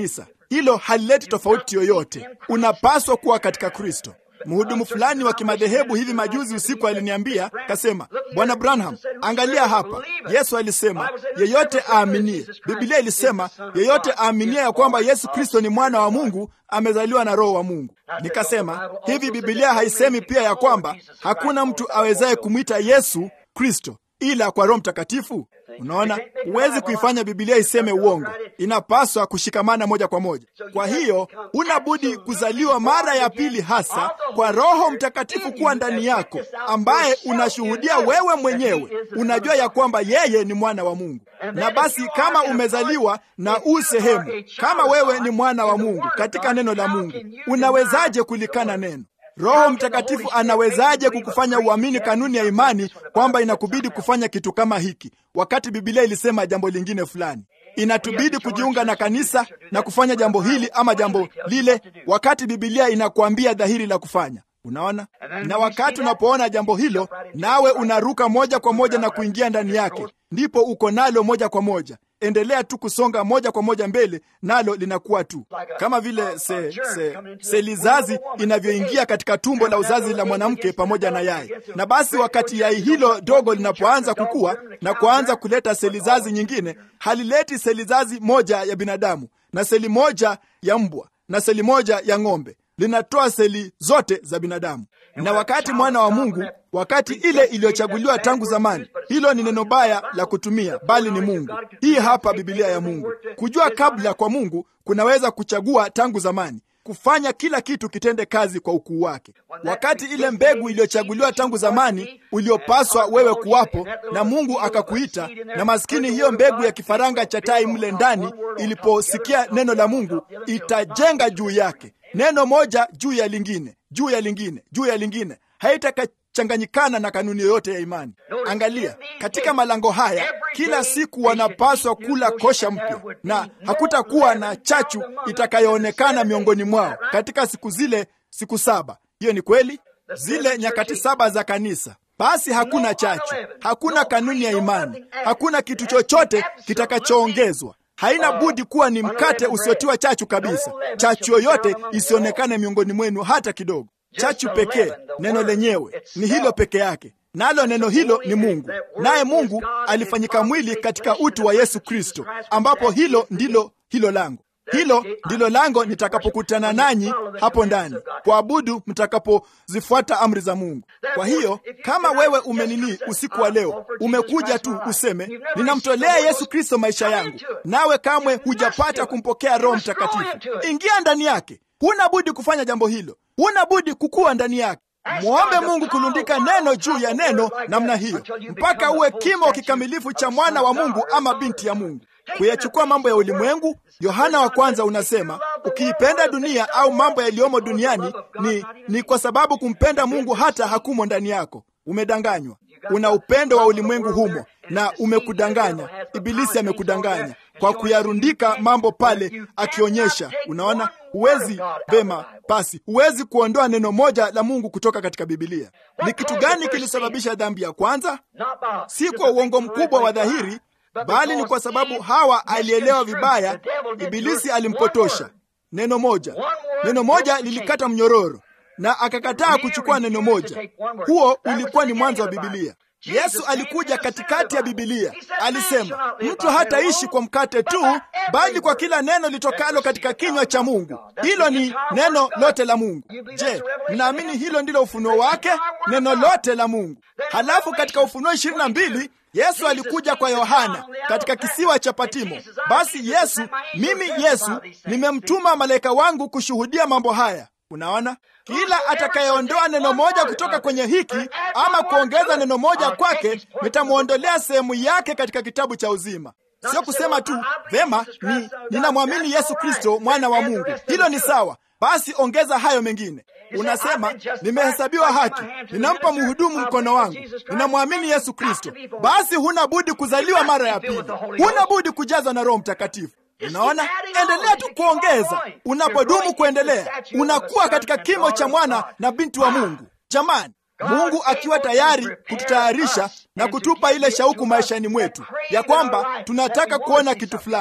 hilo halileti tofauti yoyote. Unapaswa kuwa katika Kristo. Mhudumu fulani wa kimadhehebu hivi majuzi usiku aliniambia, kasema, Bwana Branham, angalia hapa, Yesu alisema yeyote aaminie. Biblia ilisema yeyote aaminie ya kwamba Yesu Kristo ni mwana wa Mungu amezaliwa na Roho wa Mungu. Nikasema hivi, Biblia haisemi pia ya kwamba hakuna mtu awezaye kumwita Yesu Kristo ila kwa Roho Mtakatifu? Unaona, huwezi kuifanya Biblia iseme uongo. Inapaswa kushikamana moja kwa moja. Kwa hiyo unabudi kuzaliwa mara ya pili, hasa kwa Roho Mtakatifu kuwa ndani yako, ambaye unashuhudia wewe mwenyewe, unajua ya kwamba yeye ni mwana wa Mungu. Na basi kama umezaliwa na u sehemu, kama wewe ni mwana wa Mungu katika neno la Mungu, unawezaje kulikana neno? Roho Mtakatifu anawezaje kukufanya uamini kanuni ya imani kwamba inakubidi kufanya kitu kama hiki, wakati Biblia ilisema jambo lingine fulani? Inatubidi kujiunga na kanisa na kufanya jambo hili ama jambo lile, wakati Biblia inakuambia dhahiri la kufanya. Unaona, na wakati unapoona jambo hilo, nawe unaruka moja kwa moja na kuingia ndani yake, ndipo uko nalo moja kwa moja. Endelea tu kusonga moja kwa moja mbele, nalo linakuwa tu kama vile se, se, seli zazi inavyoingia katika tumbo la uzazi la mwanamke pamoja na yai. Na basi wakati yai hilo dogo linapoanza kukua na kuanza kuleta seli zazi nyingine, halileti seli zazi moja ya binadamu na seli moja ya mbwa na seli moja ya ng'ombe linatoa seli zote za binadamu. Na wakati mwana wa Mungu, wakati ile iliyochaguliwa tangu zamani, hilo ni neno baya la kutumia, bali ni Mungu. Hii hapa Biblia ya Mungu. Kujua kabla kwa Mungu kunaweza kuchagua tangu zamani, kufanya kila kitu kitende kazi kwa ukuu wake. Wakati ile mbegu iliyochaguliwa tangu zamani, uliopaswa wewe kuwapo, na Mungu akakuita, na maskini hiyo mbegu ya kifaranga cha tai mle ndani iliposikia neno la Mungu, itajenga juu yake neno moja juu ya lingine juu ya lingine juu ya lingine, haitakachanganyikana na kanuni yoyote ya imani. Angalia katika malango haya, kila siku wanapaswa kula kosha mpya, na hakutakuwa na chachu itakayoonekana miongoni mwao katika siku zile, siku saba. Hiyo ni kweli, zile nyakati saba za kanisa. Basi hakuna chachu, hakuna kanuni ya imani, hakuna kitu chochote kitakachoongezwa haina budi kuwa ni mkate usiotiwa chachu kabisa. Chachu yoyote isionekane miongoni mwenu hata kidogo. Chachu pekee, neno lenyewe ni hilo peke yake, nalo neno hilo ni Mungu, naye Mungu alifanyika mwili katika utu wa Yesu Kristo, ambapo hilo ndilo hilo lango hilo ndilo lango nitakapokutana nanyi hapo ndani kuabudu, mtakapozifuata amri za Mungu. Kwa hiyo kama wewe umenini usiku wa leo, umekuja tu useme ninamtolea Yesu Kristo maisha yangu, nawe kamwe hujapata kumpokea Roho Mtakatifu, ingia ndani yake. Huna budi kufanya jambo hilo, huna budi kukua ndani yake. Mwombe Mungu kulundika neno juu ya neno namna hiyo mpaka uwe kimo kikamilifu cha mwana wa Mungu ama binti ya Mungu. Kuyachukua mambo ya ulimwengu. Yohana wa kwanza unasema ukiipenda dunia au mambo yaliyomo duniani ni, ni kwa sababu kumpenda Mungu hata hakumo ndani yako. Umedanganywa, una upendo wa ulimwengu humo na umekudanganya. Ibilisi amekudanganya kwa kuyarundika mambo pale, akionyesha. Unaona, huwezi vema. Basi huwezi kuondoa neno moja la Mungu kutoka katika Bibilia. Ni kitu gani kilisababisha dhambi ya kwanza? Si kwa uongo mkubwa wa dhahiri bali ni kwa sababu Hawa alielewa vibaya. Ibilisi alimpotosha. Neno moja, neno moja lilikata mnyororo, na akakataa kuchukua neno moja. Huo ulikuwa ni mwanzo wa Bibilia. Yesu alikuja katikati ya Bibilia, alisema mtu hataishi kwa mkate tu, bali kwa kila neno litokalo katika kinywa cha Mungu. Hilo ni neno lote la Mungu. Je, mnaamini hilo ndilo ufunuo wake? Neno lote la Mungu. Halafu katika Ufunuo ishirini na mbili Yesu alikuja kwa Yohana katika kisiwa cha Patimo. Basi Yesu, mimi Yesu nimemtuma malaika wangu kushuhudia mambo haya. Unaona, kila atakayeondoa neno moja kutoka kwenye hiki ama kuongeza neno moja kwake, nitamwondolea sehemu yake katika kitabu cha uzima. Sio kusema tu vema, ni ninamwamini Yesu Kristo mwana wa Mungu. Hilo ni sawa, basi ongeza hayo mengine. Unasema nimehesabiwa haki, ninampa mhudumu mkono wangu, ninamwamini Yesu Kristo. Basi huna budi kuzaliwa mara ya pili, huna budi kujazwa na Roho Mtakatifu. Unaona, endelea tu kuongeza. Unapodumu kuendelea, unakuwa katika kimo cha mwana na binti wa Mungu. Jamani, Mungu akiwa tayari kututayarisha na kutupa ile shauku maishani mwetu ya kwamba tunataka kuona kitu fulani.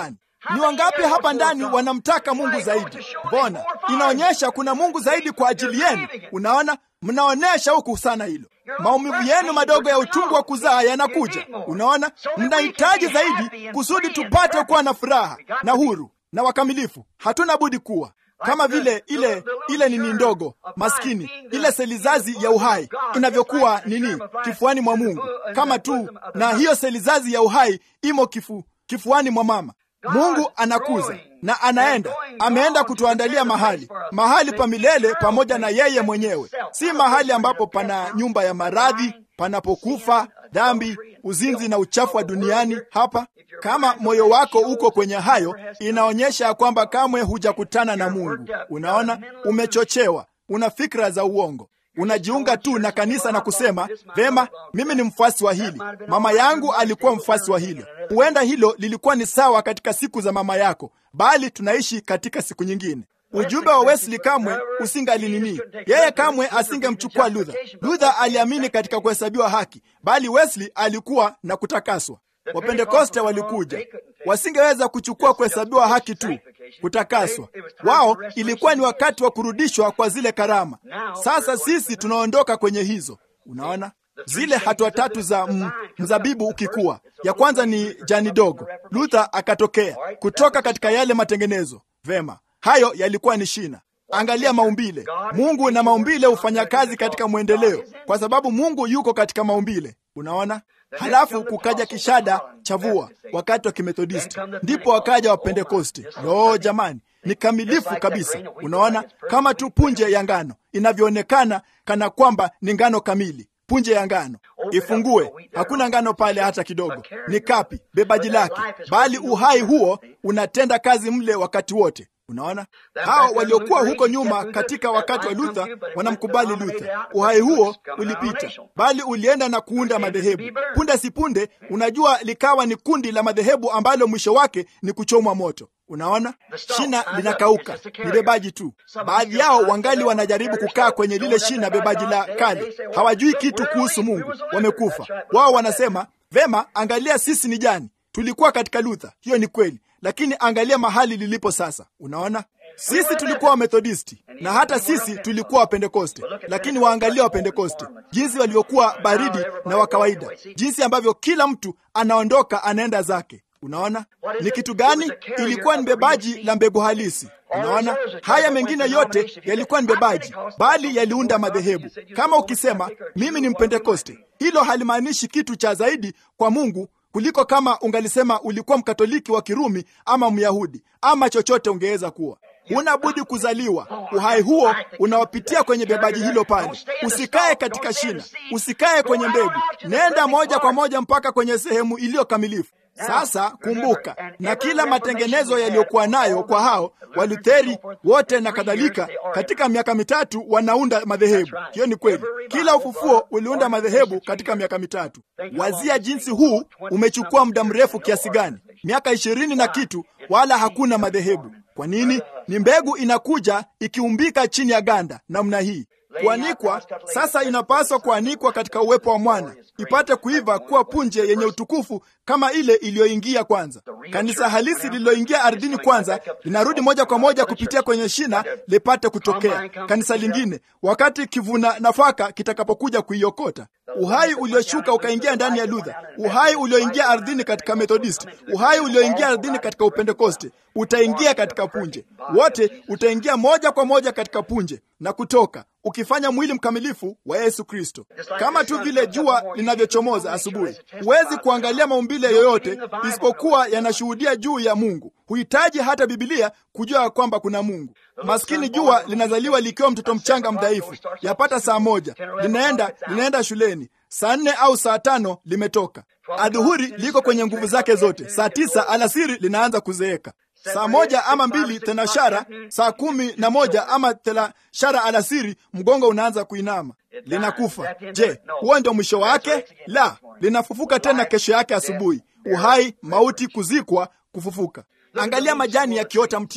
Ni wangapi hapa ndani wanamtaka Mungu zaidi? Mbona inaonyesha kuna Mungu zaidi kwa ajili yenu. Unaona, mnaonyesha huku sana hilo. Maumivu yenu madogo ya uchungu wa kuzaa yanakuja. Unaona, mnahitaji zaidi kusudi tupate kuwa na furaha na huru na wakamilifu. Hatuna budi kuwa kama vile ile ile nini ndogo maskini, ile selizazi ya uhai inavyokuwa nini kifuani mwa Mungu, kama tu na hiyo selizazi ya uhai imo kifu, kifuani mwa mama. Mungu anakuza na anaenda, ameenda kutuandalia mahali, mahali pa milele pamoja na yeye mwenyewe, si mahali ambapo pana nyumba ya maradhi, panapokufa dhambi, uzinzi na uchafu wa duniani. Hapa kama moyo wako uko kwenye hayo, inaonyesha ya kwamba kamwe hujakutana na Mungu. Unaona, umechochewa, una fikra za uongo unajiunga tu na kanisa na kusema vema, mimi ni mfuasi wa hili, mama yangu alikuwa mfuasi wa hilo. Huenda hilo lilikuwa ni sawa katika siku za mama yako, bali tunaishi katika siku nyingine. Ujumbe wa Wesley kamwe usingalinini, yeye kamwe asingemchukua Luther. Luther aliamini katika kuhesabiwa haki, bali Wesley alikuwa na kutakaswa. Wapentekoste walikuja, wasingeweza kuchukua kuhesabiwa haki tu, kutakaswa. Wao ilikuwa ni wakati wa kurudishwa kwa zile karama. Sasa sisi tunaondoka kwenye hizo. Unaona zile hatua tatu za m, mzabibu ukikua. Ya kwanza ni jani dogo. Luther akatokea kutoka katika yale matengenezo. Vema, hayo yalikuwa ni shina. Angalia maumbile. Mungu na maumbile hufanya kazi katika mwendeleo, kwa sababu Mungu yuko katika maumbile. Unaona, halafu kukaja kishada cha vua wakati wa Kimethodisti, ndipo wakaja wa Pentekoste. Lo, jamani, ni kamilifu kabisa. Unaona, kama tu punje ya ngano inavyoonekana kana kwamba ni ngano kamili. Punje ya ngano ifungue, hakuna ngano pale hata kidogo, ni kapi bebaji lake, bali uhai huo unatenda kazi mle wakati wote. Unaona, hao waliokuwa huko nyuma katika wakati wa Luther wanamkubali Luther. Uhai huo ulipita, bali ulienda na kuunda madhehebu. Punde si punde, unajua, likawa ni kundi la madhehebu ambalo mwisho wake ni kuchomwa moto. Unaona, shina linakauka, ni bebaji tu. Baadhi yao wangali wanajaribu kukaa kwenye lile shina bebaji la kale, hawajui kitu kuhusu Mungu, wamekufa. Wao wanasema vema, angalia, sisi ni jani, tulikuwa katika Luther. Hiyo ni kweli lakini angalia mahali lilipo sasa. Unaona, sisi tulikuwa Wamethodisti na hata sisi tulikuwa Wapentekoste, lakini waangalia Wapentekoste jinsi walivyokuwa baridi na wa kawaida, jinsi ambavyo kila mtu anaondoka anaenda zake. Unaona ni kitu gani? Ilikuwa ni bebaji la mbegu halisi. Unaona, haya mengine yote yalikuwa ni bebaji, bali yaliunda madhehebu. Kama ukisema mimi ni Mpentekoste, hilo halimaanishi kitu cha zaidi kwa Mungu kuliko kama ungalisema ulikuwa Mkatoliki wa Kirumi ama Myahudi ama chochote ungeweza kuwa. Huna budi kuzaliwa. Uhai huo unawapitia kwenye bebaji hilo pale. Usikae katika shina, usikae kwenye mbegu, nenda moja kwa moja mpaka kwenye sehemu iliyo kamilifu. Sasa kumbuka, na kila matengenezo yaliyokuwa nayo kwa hao Walutheri wote na kadhalika, katika miaka mitatu wanaunda madhehebu. Hiyo ni kweli, kila ufufuo uliunda madhehebu katika miaka mitatu. Wazia jinsi huu umechukua muda mrefu kiasi gani, miaka ishirini na kitu, wala hakuna madhehebu. Kwa nini? Ni mbegu inakuja ikiumbika chini ya ganda namna hii kuanikwa sasa, inapaswa kuanikwa katika uwepo wa mwana ipate kuiva kuwa punje yenye utukufu kama ile iliyoingia kwanza. Kanisa halisi lililoingia ardhini kwanza linarudi moja kwa moja kupitia kwenye shina lipate kutokea kanisa lingine, wakati kivuna nafaka kitakapokuja kuiokota. Uhai ulioshuka ukaingia ndani ya Luther, uhai ulioingia ardhini katika Methodist, uhai ulioingia ardhini katika Upentekoste utaingia katika punje. Wote utaingia moja kwa moja katika punje na kutoka ukifanya mwili mkamilifu wa Yesu Kristo, kama tu vile jua linavyochomoza asubuhi. Huwezi kuangalia maumbile yoyote isipokuwa yanashuhudia juu ya Mungu. Huhitaji hata Bibilia kujua kwamba kuna Mungu. Maskini jua linazaliwa likiwa mtoto mchanga mdhaifu, yapata saa moja, linaenda linaenda shuleni, saa nne au saa tano limetoka. Adhuhuri liko kwenye nguvu zake zote, saa tisa alasiri linaanza kuzeeka saa moja ama mbili thenashara, saa kumi na moja ama thenashara alasiri, mgongo unaanza kuinama, linakufa. Je, huo ndio mwisho wake? La, linafufuka tena kesho yake asubuhi. Uhai, mauti, kuzikwa, kufufuka. Angalia majani yakiota mtini,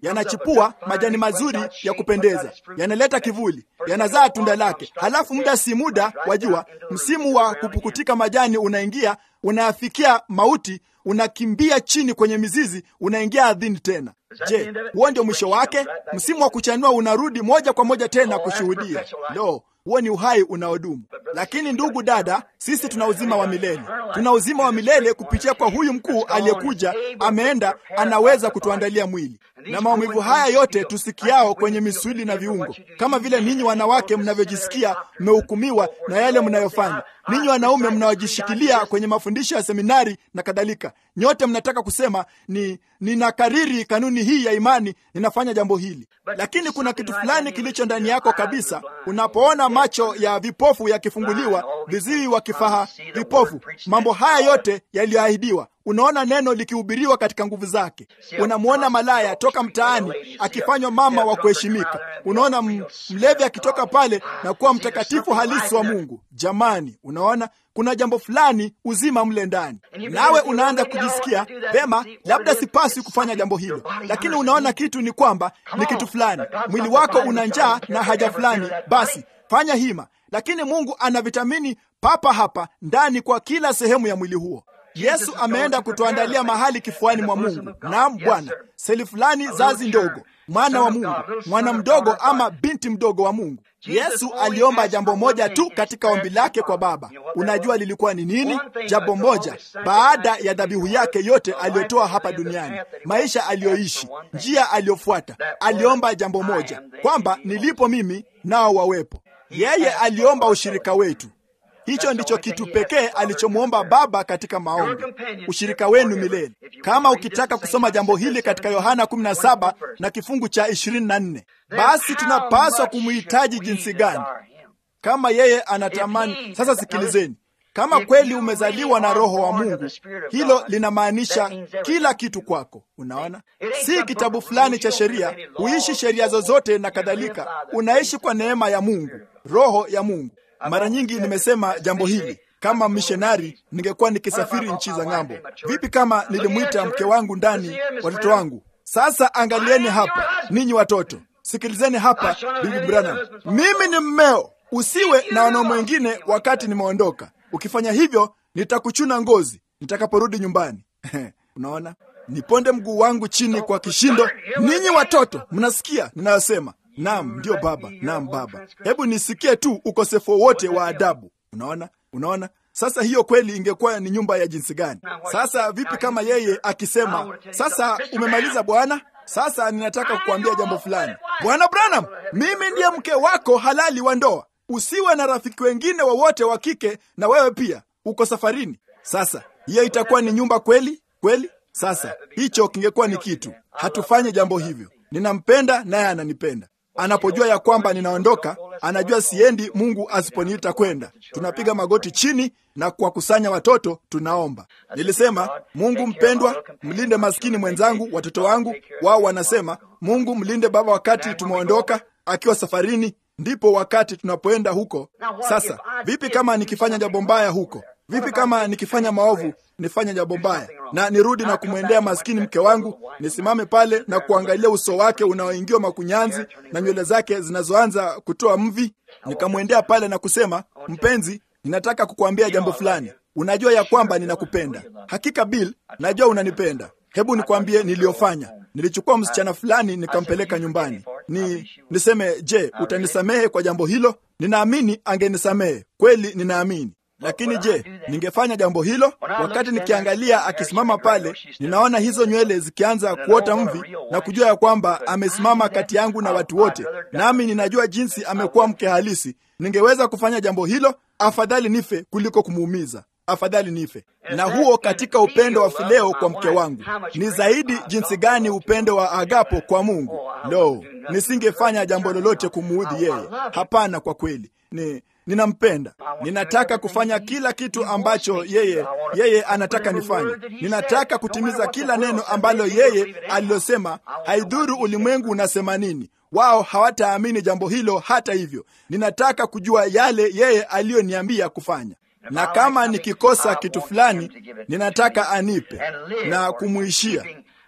yanachipua majani mazuri ya kupendeza, yanaleta kivuli, yanazaa tunda lake. Halafu muda si muda, wajua, msimu wa kupukutika majani unaingia, unafikia mauti, unakimbia chini kwenye mizizi, unaingia ardhini tena. Je, huo ndio mwisho wake? Msimu wa kuchanua unarudi moja kwa moja tena kushuhudia. Lo, huo ni uhai unaodumu. Lakini ndugu dada, sisi tuna uzima wa milele, tuna uzima wa milele kupitia kwa huyu mkuu aliyekuja, ameenda, anaweza kutuandalia mwili. Na maumivu haya yote tusikiao kwenye misuli na viungo, kama vile ninyi wanawake mnavyojisikia mmehukumiwa na yale mnayofanya, ninyi wanaume mnaojishikilia kwenye mafundisho ya seminari na kadhalika, nyote mnataka kusema ni ninakariri kanuni hii ya imani, ninafanya jambo hili, lakini kuna kitu fulani kilicho ndani yako kabisa. Unapoona macho ya vipofu yakifunguliwa, viziwi wakifaha, vipofu, mambo haya yote yaliyoahidiwa Unaona neno likihubiriwa katika nguvu zake. Unamwona malaya toka mtaani akifanywa mama wa kuheshimika. Unaona mlevi akitoka pale na kuwa mtakatifu halisi wa Mungu. Jamani, unaona kuna jambo fulani uzima mle ndani, nawe unaanza kujisikia vema, labda sipaswi kufanya jambo hilo, lakini unaona kitu ni kwamba ni kitu fulani, mwili wako una njaa na haja fulani, basi fanya hima. Lakini Mungu ana vitamini papa hapa ndani kwa kila sehemu ya mwili huo. Yesu ameenda kutuandalia mahali kifuani mwa Mungu. Naam Bwana, seli fulani, zazi ndogo, mwana wa Mungu, mwana mdogo ama binti mdogo wa Mungu. Yesu aliomba jambo moja tu katika ombi lake kwa Baba. Unajua lilikuwa ni nini? Jambo moja, baada ya dhabihu yake yote aliyotoa hapa duniani, maisha aliyoishi, njia aliyofuata, aliomba jambo moja, kwamba nilipo mimi nao wawepo. Yeye aliomba ushirika wetu. Hicho ndicho kitu pekee alichomwomba Baba katika maombi, ushirika wenu milele. Kama ukitaka kusoma jambo hili katika Yohana 17 na kifungu cha 24, basi tunapaswa kumhitaji jinsi gani kama yeye anatamani. Sasa sikilizeni, kama kweli umezaliwa na Roho wa Mungu, hilo linamaanisha kila kitu kwako. Unaona, si kitabu fulani cha sheria, huishi sheria zozote na kadhalika. Unaishi kwa neema ya Mungu, Roho ya Mungu. Mara nyingi nimesema jambo hili. Kama mishonari ningekuwa nikisafiri nchi za ng'ambo. Vipi kama nilimwita mke wangu ndani, watoto wangu? Sasa angalieni hapa, ninyi watoto, sikilizeni hapa, Bibi Branham, mimi ni mmeo, usiwe na wanaume wengine wakati nimeondoka. Ukifanya hivyo, nitakuchuna ngozi nitakaporudi nyumbani. Unaona, niponde mguu wangu chini kwa kishindo. Ninyi watoto, mnasikia ninayosema? Naam, ndiyo baba. Naam baba, hebu nisikie tu ukosefu wowote wa adabu. Unaona, unaona. Sasa hiyo kweli ingekuwa ni nyumba ya jinsi gani? Sasa vipi kama yeye akisema, sasa umemaliza bwana, sasa ninataka kukuambia jambo fulani. Bwana Branham, mimi ndiye mke wako halali wa ndoa, usiwe na rafiki wengine wowote wa, wa kike, na wewe pia uko safarini. Sasa hiyo itakuwa ni nyumba kweli kweli? Sasa hicho kingekuwa ni kitu. Hatufanye jambo hivyo. Ninampenda naye ananipenda Anapojua ya kwamba ninaondoka, anajua siendi Mungu asiponiita kwenda. Tunapiga magoti chini na kuwakusanya watoto, tunaomba. Nilisema, Mungu mpendwa, mlinde maskini mwenzangu, watoto wangu. Wao wanasema, Mungu mlinde baba wakati tumeondoka akiwa safarini, ndipo wakati tunapoenda huko. Sasa vipi kama nikifanya jambo mbaya huko? Vipi kama nikifanya maovu, nifanye jambo mbaya na nirudi na kumwendea maskini mke wangu, nisimame pale na kuangalia uso wake unaoingiwa makunyanzi na nywele zake zinazoanza kutoa mvi, nikamwendea pale na kusema, mpenzi, ninataka kukuambia jambo fulani. Unajua ya kwamba ninakupenda. Hakika Bill, najua unanipenda. Hebu nikwambie niliyofanya. Nilichukua msichana fulani nikampeleka nyumbani. Ni niseme, je, utanisamehe kwa jambo hilo? Ninaamini angenisamehe kweli, ninaamini lakini je, ningefanya jambo hilo? Wakati nikiangalia akisimama pale, ninaona hizo nywele zikianza kuota mvi na kujua ya kwamba amesimama kati yangu na watu wote, nami ninajua jinsi amekuwa mke halisi. Ningeweza kufanya jambo hilo? Afadhali nife kuliko kumuumiza. Afadhali nife. Na huo katika upendo wa Fileo kwa mke wangu ni zaidi jinsi gani upendo wa Agapo kwa Mungu. Lo, nisingefanya jambo lolote kumuudhi yeye. Hapana, kwa kweli ni ninampenda. Ninataka kufanya kila kitu ambacho yeye yeye anataka nifanye. Ninataka kutimiza kila neno ambalo yeye alilosema. Haidhuru ulimwengu unasema nini, wao hawataamini jambo hilo. Hata hivyo, ninataka kujua yale yeye aliyoniambia kufanya, na kama nikikosa kitu fulani, ninataka anipe na kumuishia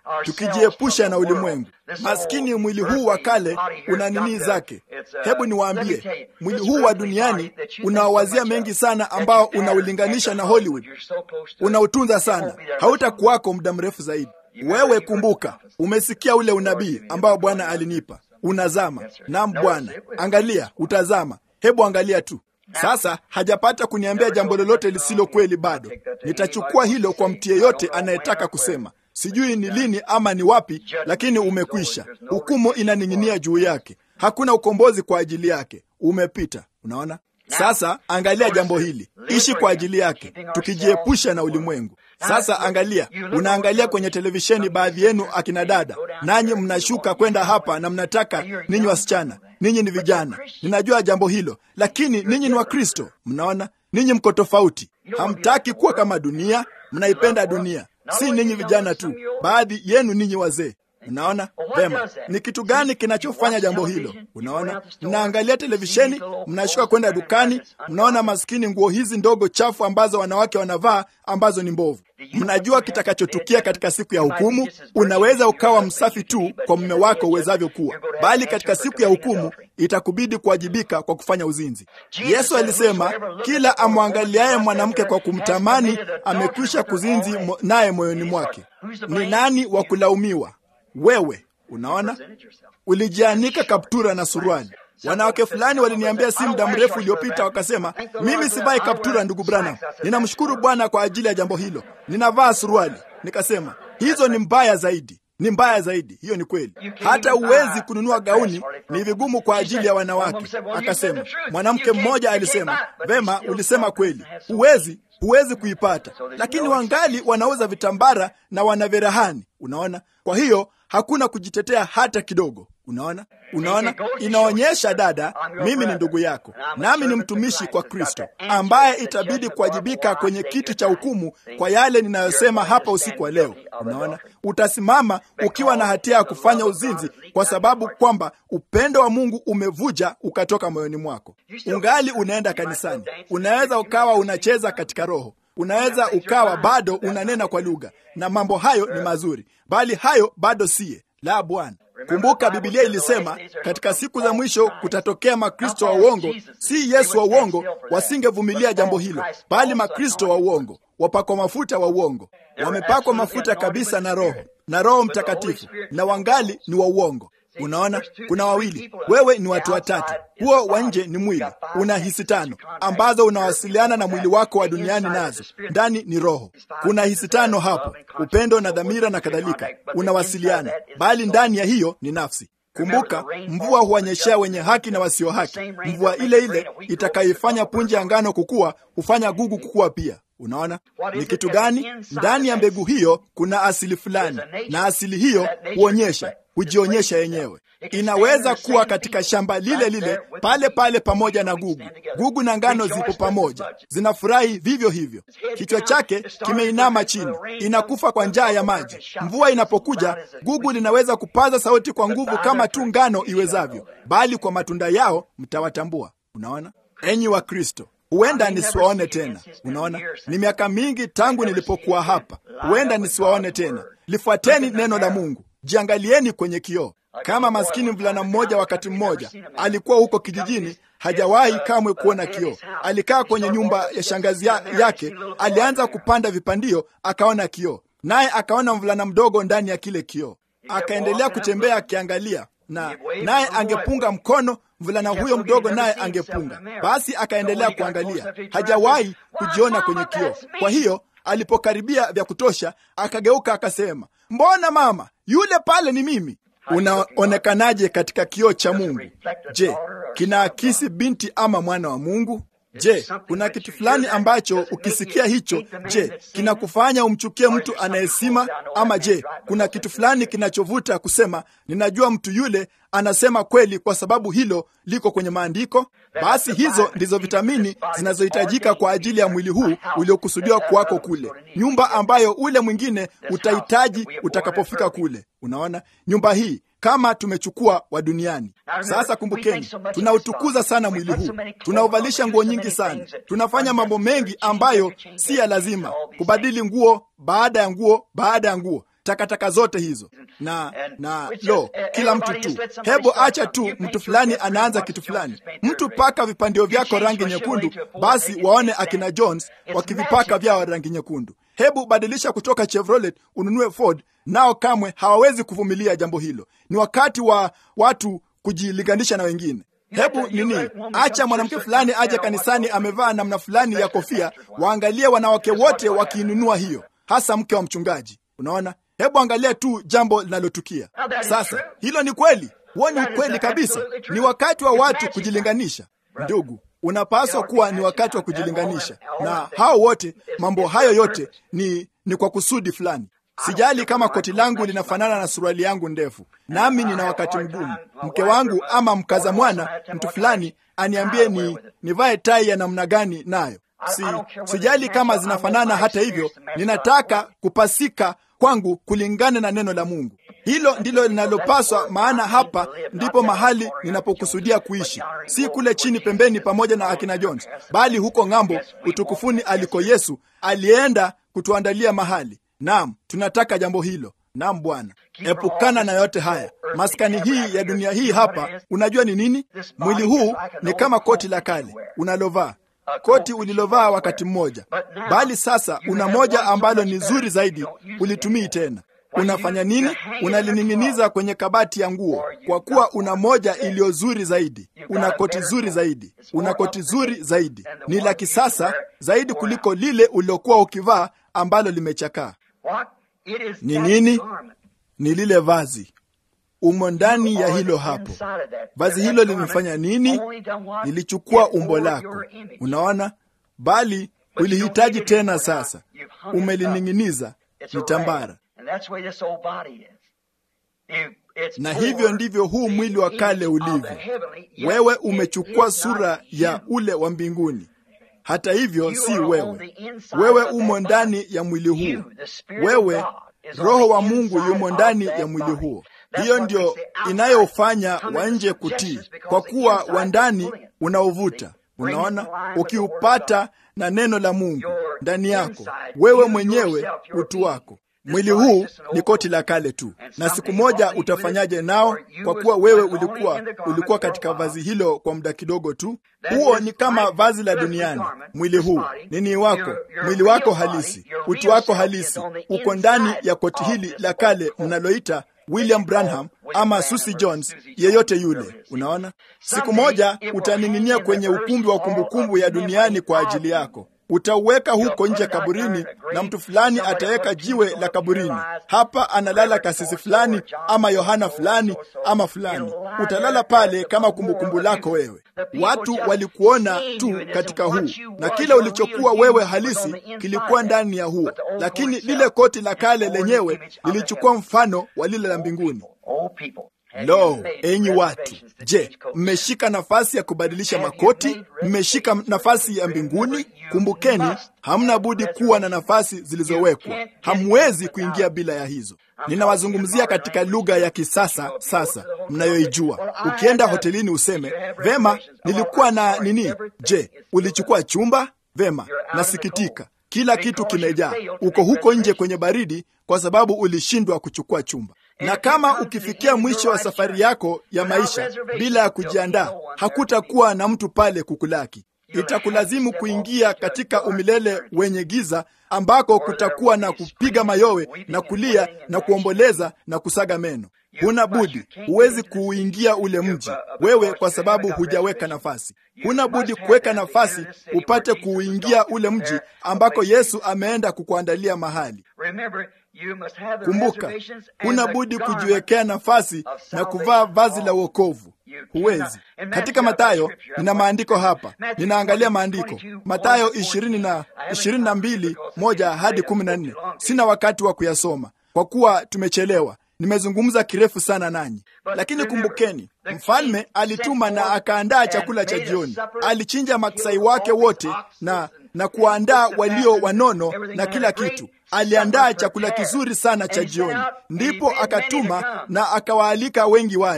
tukijiepusha na ulimwengu. Maskini mwili huu wa kale una nini zake. Hebu niwaambie, mwili huu wa duniani unawawazia mengi sana, ambao unaulinganisha na Hollywood, unautunza sana, hautakuwako muda mrefu zaidi. Wewe kumbuka, umesikia ule unabii ambao Bwana alinipa, unazama. Naam Bwana, angalia, utazama. Hebu angalia tu sasa. Hajapata kuniambia jambo lolote lisilo kweli bado. Nitachukua hilo kwa mtu yeyote anayetaka kusema sijui ni lini ama ni wapi, lakini umekwisha. Hukumu inaning'inia juu yake, hakuna ukombozi kwa ajili yake, umepita. Unaona? Sasa angalia jambo hili, ishi kwa ajili yake, tukijiepusha na ulimwengu. Sasa angalia, unaangalia kwenye televisheni, baadhi yenu akina dada, nanyi mnashuka kwenda hapa na mnataka, ninyi wasichana, ninyi ni vijana, ninajua jambo hilo, lakini ninyi ni Wakristo. Mnaona, ninyi mko tofauti, hamtaki kuwa kama dunia, mnaipenda dunia. Si ninyi vijana tu, baadhi yenu ninyi wazee. Unaona vema, ni kitu gani kinachofanya jambo hilo? Unaona, mnaangalia televisheni, mnashuka kwenda dukani, mnaona maskini nguo hizi ndogo chafu ambazo wanawake wanavaa ambazo ni mbovu. Mnajua kitakachotukia katika siku ya hukumu. Unaweza ukawa msafi tu kwa mume wako uwezavyo kuwa, bali katika siku ya hukumu itakubidi kuwajibika kwa kufanya uzinzi. Yesu alisema, kila amwangaliaye mwanamke kwa kumtamani amekwisha kuzinzi naye moyoni mwake. Ni nani wa kulaumiwa? Wewe. Unaona, ulijianika kaptura na suruali. Wanawake fulani waliniambia si muda mrefu uliopita, wakasema, mimi sivai kaptura, ndugu Branham. Ninamshukuru Bwana kwa ajili ya jambo hilo, ninavaa suruali. Nikasema hizo ni mbaya zaidi, ni mbaya zaidi. Hiyo ni kweli, hata huwezi kununua gauni, ni vigumu kwa ajili ya wanawake. Akasema, mwanamke mmoja alisema, vema, ulisema kweli, huwezi huwezi kuipata, lakini wangali wanauza vitambara na wana virahani. Unaona, kwa hiyo hakuna kujitetea hata kidogo. Unaona, unaona, inaonyesha dada, mimi ni ndugu yako, nami ni mtumishi kwa Kristo, ambaye itabidi kuwajibika kwenye kiti cha hukumu kwa yale ninayosema hapa usiku wa leo. Unaona, utasimama ukiwa na hatia ya kufanya uzinzi, kwa sababu kwamba upendo wa Mungu umevuja ukatoka moyoni mwako. Ungali unaenda kanisani, unaweza ukawa unacheza katika roho unaweza ukawa bado unanena kwa lugha, na mambo hayo ni mazuri, bali hayo bado siye la Bwana. Kumbuka Biblia ilisema katika siku za mwisho kutatokea makristo wa uongo, si Yesu wa uongo. Wasingevumilia jambo hilo, bali makristo wa uongo, wapakwa mafuta wa uongo, wamepakwa mafuta kabisa na Roho na Roho Mtakatifu, na wangali ni wa uongo. Unaona, kuna wawili, wewe ni watu watatu. Huo wa nje ni mwili, una hisi tano ambazo unawasiliana na mwili wako wa duniani nazo. Ndani ni roho, kuna hisi tano hapo, upendo na dhamira na kadhalika, unawasiliana, bali ndani ya hiyo ni nafsi. Kumbuka, mvua huwanyeshea wenye haki na wasio haki. Mvua ile ile itakayoifanya punje ya ngano kukua hufanya gugu kukua pia. Unaona ni kitu gani? Ndani ya mbegu hiyo kuna asili fulani, na asili hiyo huonyesha hujionyesha yenyewe. Inaweza kuwa katika shamba lile lile pale pale pamoja na gugu. Gugu na ngano zipo pamoja, zinafurahi vivyo hivyo. Kichwa chake kimeinama chini, inakufa kwa njaa ya maji. Mvua inapokuja, gugu linaweza kupaza sauti kwa nguvu kama tu ngano iwezavyo, bali kwa matunda yao mtawatambua. Unaona, enyi wa Kristo, huenda nisiwaone tena. Unaona, ni miaka mingi tangu nilipokuwa hapa, huenda nisiwaone tena. Lifuateni neno la Mungu. Jiangalieni kwenye kioo. Kama maskini mvulana mmoja, wakati mmoja alikuwa huko kijijini, hajawahi kamwe kuona kioo. Alikaa kwenye nyumba ya shangazi ya, yake. Alianza kupanda vipandio, akaona kioo, naye akaona mvulana mdogo ndani ya kile kioo. Akaendelea kutembea akiangalia, na naye angepunga mkono, mvulana huyo mdogo naye angepunga. Basi akaendelea kuangalia, hajawahi kujiona kwenye kioo. Kwa hiyo alipokaribia vya kutosha, akageuka akasema, mbona mama yule pale ni mimi. Unaonekanaje katika kioo cha Mungu? Je, kinaakisi binti ama mwana wa Mungu? Je, kuna kitu fulani ambacho ukisikia hicho, je, kinakufanya umchukie mtu anayesima? Ama je, kuna kitu fulani kinachovuta kusema ninajua mtu yule anasema kweli kwa sababu hilo liko kwenye maandiko? Basi hizo ndizo vitamini zinazohitajika kwa ajili ya mwili huu uliokusudiwa kwako kule, nyumba ambayo ule mwingine utahitaji utakapofika kule. Unaona, nyumba hii kama tumechukua wa duniani. Sasa kumbukeni, tunautukuza sana mwili huu, tunauvalisha nguo nyingi sana, tunafanya mambo mengi ambayo si ya lazima, kubadili nguo baada ya nguo baada ya nguo. takataka zote hizo na na lo, kila mtu tu, hebu acha tu mtu fulani anaanza kitu fulani, mtu paka vipandio vyako rangi nyekundu, basi waone akina Jones wakivipaka vyao rangi nyekundu. Hebu badilisha kutoka Chevrolet ununue Ford, nao kamwe hawawezi kuvumilia jambo hilo. Ni wakati wa watu kujilinganisha na wengine. Hebu nini, acha mwanamke fulani aje kanisani amevaa namna fulani ya kofia, waangalie wanawake wote wakiinunua hiyo, hasa mke wa mchungaji. Unaona, hebu angalia tu jambo linalotukia sasa. Hilo ni kweli, huo ni ukweli kabisa. Ni wakati wa watu kujilinganisha. Ndugu, unapaswa kuwa ni wakati wa kujilinganisha na hao wote. Mambo hayo yote ni, ni kwa kusudi fulani. Sijali kama koti langu linafanana na suruali yangu ndefu, nami nina wakati mgumu. Mke wangu ama mkaza mwana mtu fulani aniambie ni nivae tai ya namna gani nayo, si sijali kama zinafanana. Hata hivyo, ninataka kupasika kwangu kulingana na neno la Mungu. Hilo ndilo linalopaswa, maana hapa ndipo mahali ninapokusudia kuishi, si kule chini pembeni pamoja na akina Jones, bali huko ng'ambo, utukufuni aliko Yesu alienda kutuandalia mahali. Naam, tunataka jambo hilo. Naam Bwana, epukana na yote haya. Maskani hii ya dunia hii hapa, unajua ni nini? Mwili huu ni kama koti la kale unalovaa, koti ulilovaa wakati mmoja, bali sasa una moja ambalo ni zuri zaidi, ulitumii tena. Unafanya nini? Unalining'iniza kwenye kabati ya nguo, kwa kuwa una moja iliyo zuri zaidi. Una koti zuri zaidi, una koti zuri zaidi, ni la kisasa zaidi kuliko lile ulilokuwa ukivaa ambalo limechakaa. Ni nini? Ni lile vazi umo ndani ya hilo hapo. Vazi hilo limefanya nini? Lilichukua umbo lako, unaona, bali ulihitaji tena. Sasa umelining'iniza, ni tambara. Na hivyo ndivyo huu mwili wa kale ulivyo. Wewe umechukua sura ya ule wa mbinguni. Hata hivyo, si wewe. Wewe umo ndani ya mwili huu. Wewe, Roho wa Mungu yumo ndani ya mwili huo. Hiyo ndio inayofanya wa nje kutii, kwa kuwa wa ndani unaovuta. Unaona, ukiupata na neno la Mungu ndani yako, wewe mwenyewe utu wako Mwili huu ni koti la kale tu, na siku moja utafanyaje nao? Kwa kuwa wewe ulikuwa ulikuwa katika vazi hilo kwa muda kidogo tu. Huo ni kama vazi la duniani. Mwili huu nini wako, mwili wako halisi, utu wako halisi uko ndani ya koti hili la kale mnaloita William Branham ama Susie Jones, yeyote yule. Unaona, siku moja utaning'inia kwenye ukumbi wa kumbukumbu ya duniani kwa ajili yako utauweka huko nje kaburini, na mtu fulani ataweka jiwe la kaburini. Hapa analala kasisi fulani ama Yohana fulani ama fulani. Utalala pale kama kumbukumbu lako wewe. Watu walikuona tu katika huu, na kile ulichokuwa wewe halisi kilikuwa ndani ya huo, lakini lile koti la kale lenyewe lilichukua mfano wa lile la mbinguni. Lo, enyi watu, je, mmeshika nafasi ya kubadilisha makoti? Mmeshika nafasi ya mbinguni? Kumbukeni, hamna budi kuwa na nafasi zilizowekwa. Hamwezi kuingia bila ya hizo. Ninawazungumzia katika lugha ya kisasa sasa mnayoijua. Ukienda hotelini useme vema, nilikuwa na nini? Je, ulichukua chumba? Vema, nasikitika, kila kitu kimejaa. Uko huko nje kwenye baridi kwa sababu ulishindwa kuchukua chumba na kama ukifikia mwisho wa safari yako ya maisha bila ya kujiandaa, hakutakuwa na mtu pale kukulaki. Itakulazimu kuingia katika umilele wenye giza, ambako kutakuwa na kupiga mayowe na kulia na kuomboleza na kusaga meno. Huna budi, huwezi kuuingia ule mji wewe, kwa sababu hujaweka nafasi. Huna budi kuweka nafasi upate kuuingia ule mji ambako Yesu ameenda kukuandalia mahali. Kumbuka, huna budi kujiwekea nafasi na kuvaa vazi la wokovu. Huwezi. Katika Mathayo, nina maandiko hapa, ninaangalia maandiko Mathayo ishirini na ishirini na mbili moja hadi kumi na nne. Sina wakati wa kuyasoma kwa kuwa tumechelewa. Nimezungumza kirefu sana nanyi, lakini kumbukeni, mfalme alituma na akaandaa chakula cha jioni. Alichinja maksai wake wote na na kuwaandaa walio wanono na kila kitu. Aliandaa chakula kizuri sana cha jioni, ndipo akatuma na akawaalika wengi waje.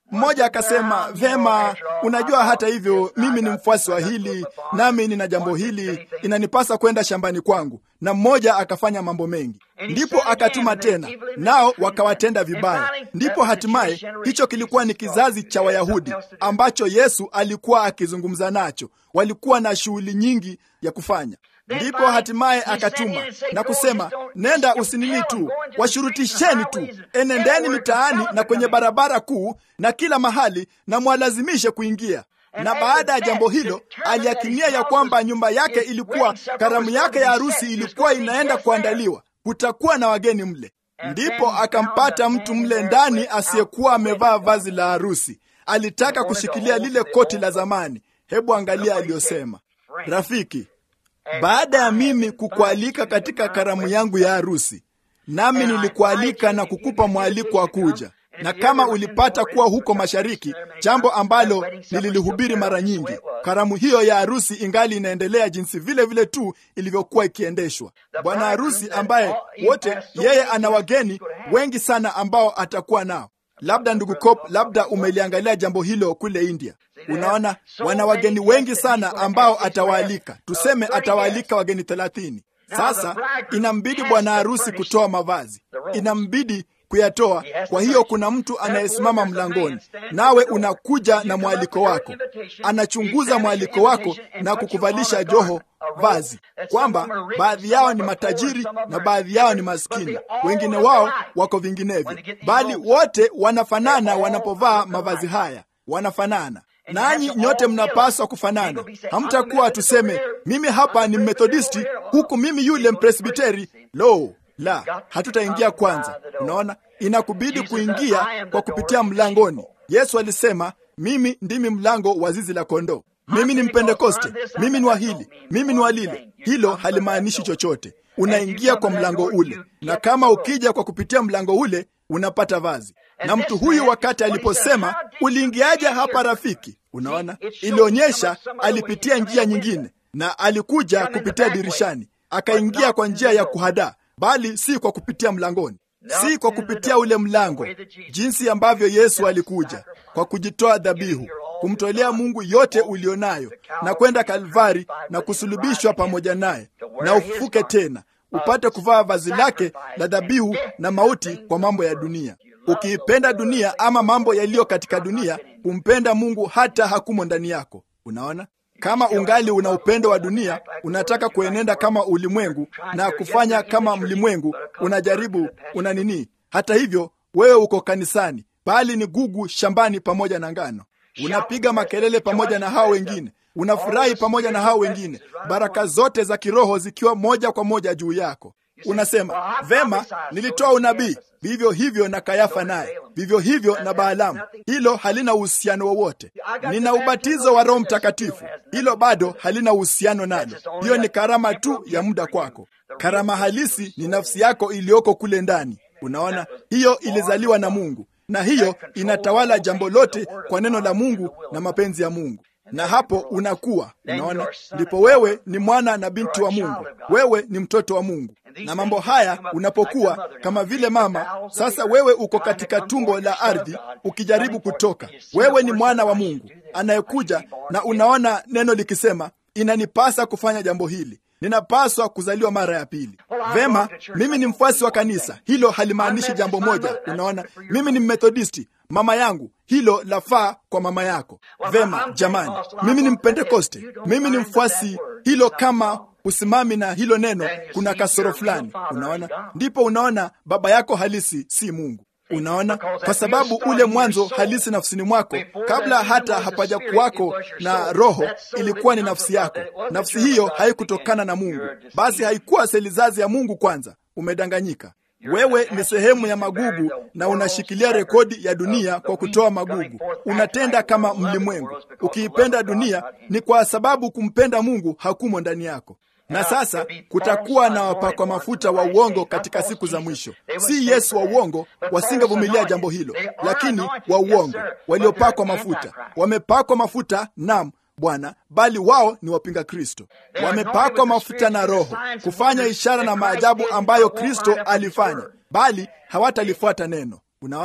Mmoja akasema vema, unajua, hata hivyo mimi ni mfuasi wa hili, nami nina jambo hili, inanipasa kwenda shambani kwangu. Na mmoja akafanya mambo mengi, ndipo akatuma tena, nao wakawatenda vibaya. Ndipo hatimaye hicho kilikuwa ni kizazi cha Wayahudi ambacho Yesu alikuwa akizungumza nacho. Walikuwa na shughuli nyingi ya kufanya ndipo hatimaye akatuma na kusema, nenda usinini tu, washurutisheni tu, enendeni mitaani na kwenye barabara kuu na kila mahali, na mwalazimishe kuingia. Na baada ya jambo hilo, aliakinia ya kwamba nyumba yake ilikuwa, karamu yake ya harusi ilikuwa inaenda kuandaliwa, kutakuwa na wageni mle. Ndipo akampata mtu mle ndani asiyekuwa amevaa vazi la harusi. Alitaka kushikilia lile koti la zamani. Hebu angalia aliyosema, rafiki baada ya mimi kukualika katika karamu yangu ya harusi, nami nilikualika na kukupa mwaliko wa kuja, na kama ulipata kuwa huko mashariki, jambo ambalo nililihubiri mara nyingi, karamu hiyo ya harusi ingali inaendelea jinsi vile vile tu ilivyokuwa ikiendeshwa. Bwana harusi ambaye wote yeye ana wageni wengi sana ambao atakuwa nao. Labda ndugu Cop, labda umeliangalia jambo hilo kule India. Unaona, wana wageni wengi sana ambao atawaalika, tuseme atawaalika wageni thelathini. Sasa inambidi bwana harusi kutoa mavazi, inambidi kuyatoa. Kwa hiyo kuna mtu anayesimama mlangoni, nawe unakuja na mwaliko wako, anachunguza mwaliko wako na kukuvalisha joho vazi, kwamba baadhi yao ni matajiri na baadhi yao ni maskini, wengine wao wako vinginevyo, bali wote wanafanana wanapovaa mavazi haya, wanafanana nanyi nyote mnapaswa kufanana. Hamtakuwa tuseme, mimi hapa ni Methodisti huku mimi yule Mpresbiteri. Lo, la, hatutaingia kwanza. Unaona, inakubidi kuingia kwa kupitia mlangoni. Yesu alisema, mimi ndimi mlango wa zizi la kondoo. Mimi ni Mpentekoste, mimi ni wa hili, mimi ni wa lile. Hilo halimaanishi chochote. Unaingia kwa mlango ule, na kama ukija kwa kupitia mlango ule unapata vazi. Na mtu huyu wakati aliposema uliingiaje hapa rafiki, unaona, ilionyesha alipitia njia nyingine, na alikuja kupitia dirishani, akaingia kwa njia ya kuhadaa, bali si kwa kupitia mlangoni, si kwa kupitia ule mlango, jinsi ambavyo Yesu alikuja kwa kujitoa dhabihu, kumtolea Mungu yote ulionayo, na kwenda Kalvari na kusulubishwa pamoja naye, na ufufuke tena upate kuvaa vazi lake la dhabihu na mauti kwa mambo ya dunia. Ukiipenda dunia ama mambo yaliyo katika dunia, kumpenda Mungu hata hakumo ndani yako. Unaona, kama ungali una upendo wa dunia, unataka kuenenda kama ulimwengu na kufanya kama mlimwengu, unajaribu una nini. Hata hivyo, wewe uko kanisani, bali ni gugu shambani pamoja na ngano. Unapiga makelele pamoja na hao wengine unafurahi pamoja na hao wengine, baraka zote za kiroho zikiwa moja kwa moja juu yako. Unasema vema, nilitoa unabii, vivyo hivyo na Kayafa naye, vivyo hivyo na Baalamu. Hilo halina uhusiano wowote. Nina ubatizo wa Roho Mtakatifu, hilo bado halina uhusiano nalo. Hiyo ni karama tu ya muda kwako. Karama halisi ni nafsi yako iliyoko kule ndani. Unaona, hiyo ilizaliwa na Mungu, na hiyo inatawala jambo lote kwa neno la Mungu na mapenzi ya Mungu na hapo unakuwa unaona, ndipo wewe ni mwana na binti wa Mungu, wewe ni mtoto wa Mungu. Na mambo haya unapokuwa kama vile mama, sasa wewe uko katika tumbo la ardhi ukijaribu kutoka. Wewe ni mwana wa Mungu anayekuja, na unaona neno likisema, inanipasa kufanya jambo hili ninapaswa kuzaliwa mara ya pili. Vema, mimi ni mfuasi wa kanisa, hilo halimaanishi jambo moja. Unaona, mimi ni Mmethodisti, mama yangu, hilo lafaa kwa mama yako. Vema jamani, mimi ni Mpentekoste, mimi ni mfuasi, hilo kama usimami na hilo neno, kuna kasoro fulani. Unaona, ndipo unaona baba yako halisi si Mungu. Unaona, kwa sababu ule mwanzo halisi nafsini mwako, kabla hata hapaja kuwako na roho, ilikuwa ni nafsi yako. Nafsi hiyo haikutokana na Mungu, basi haikuwa selizazi ya Mungu. Kwanza umedanganyika. Wewe ni sehemu ya magugu na unashikilia rekodi ya dunia kwa kutoa magugu. Unatenda kama mlimwengu. Ukiipenda dunia, ni kwa sababu kumpenda Mungu hakumo ndani yako. Na sasa kutakuwa na wapakwa mafuta wa uongo katika siku za mwisho. Si Yesu wa uongo, wasingevumilia jambo hilo, lakini wa uongo waliopakwa mafuta. Wamepakwa mafuta, nam Bwana, bali wao ni wapinga Kristo. Wamepakwa mafuta na Roho kufanya ishara na maajabu ambayo Kristo alifanya, bali hawatalifuata neno. Unaona,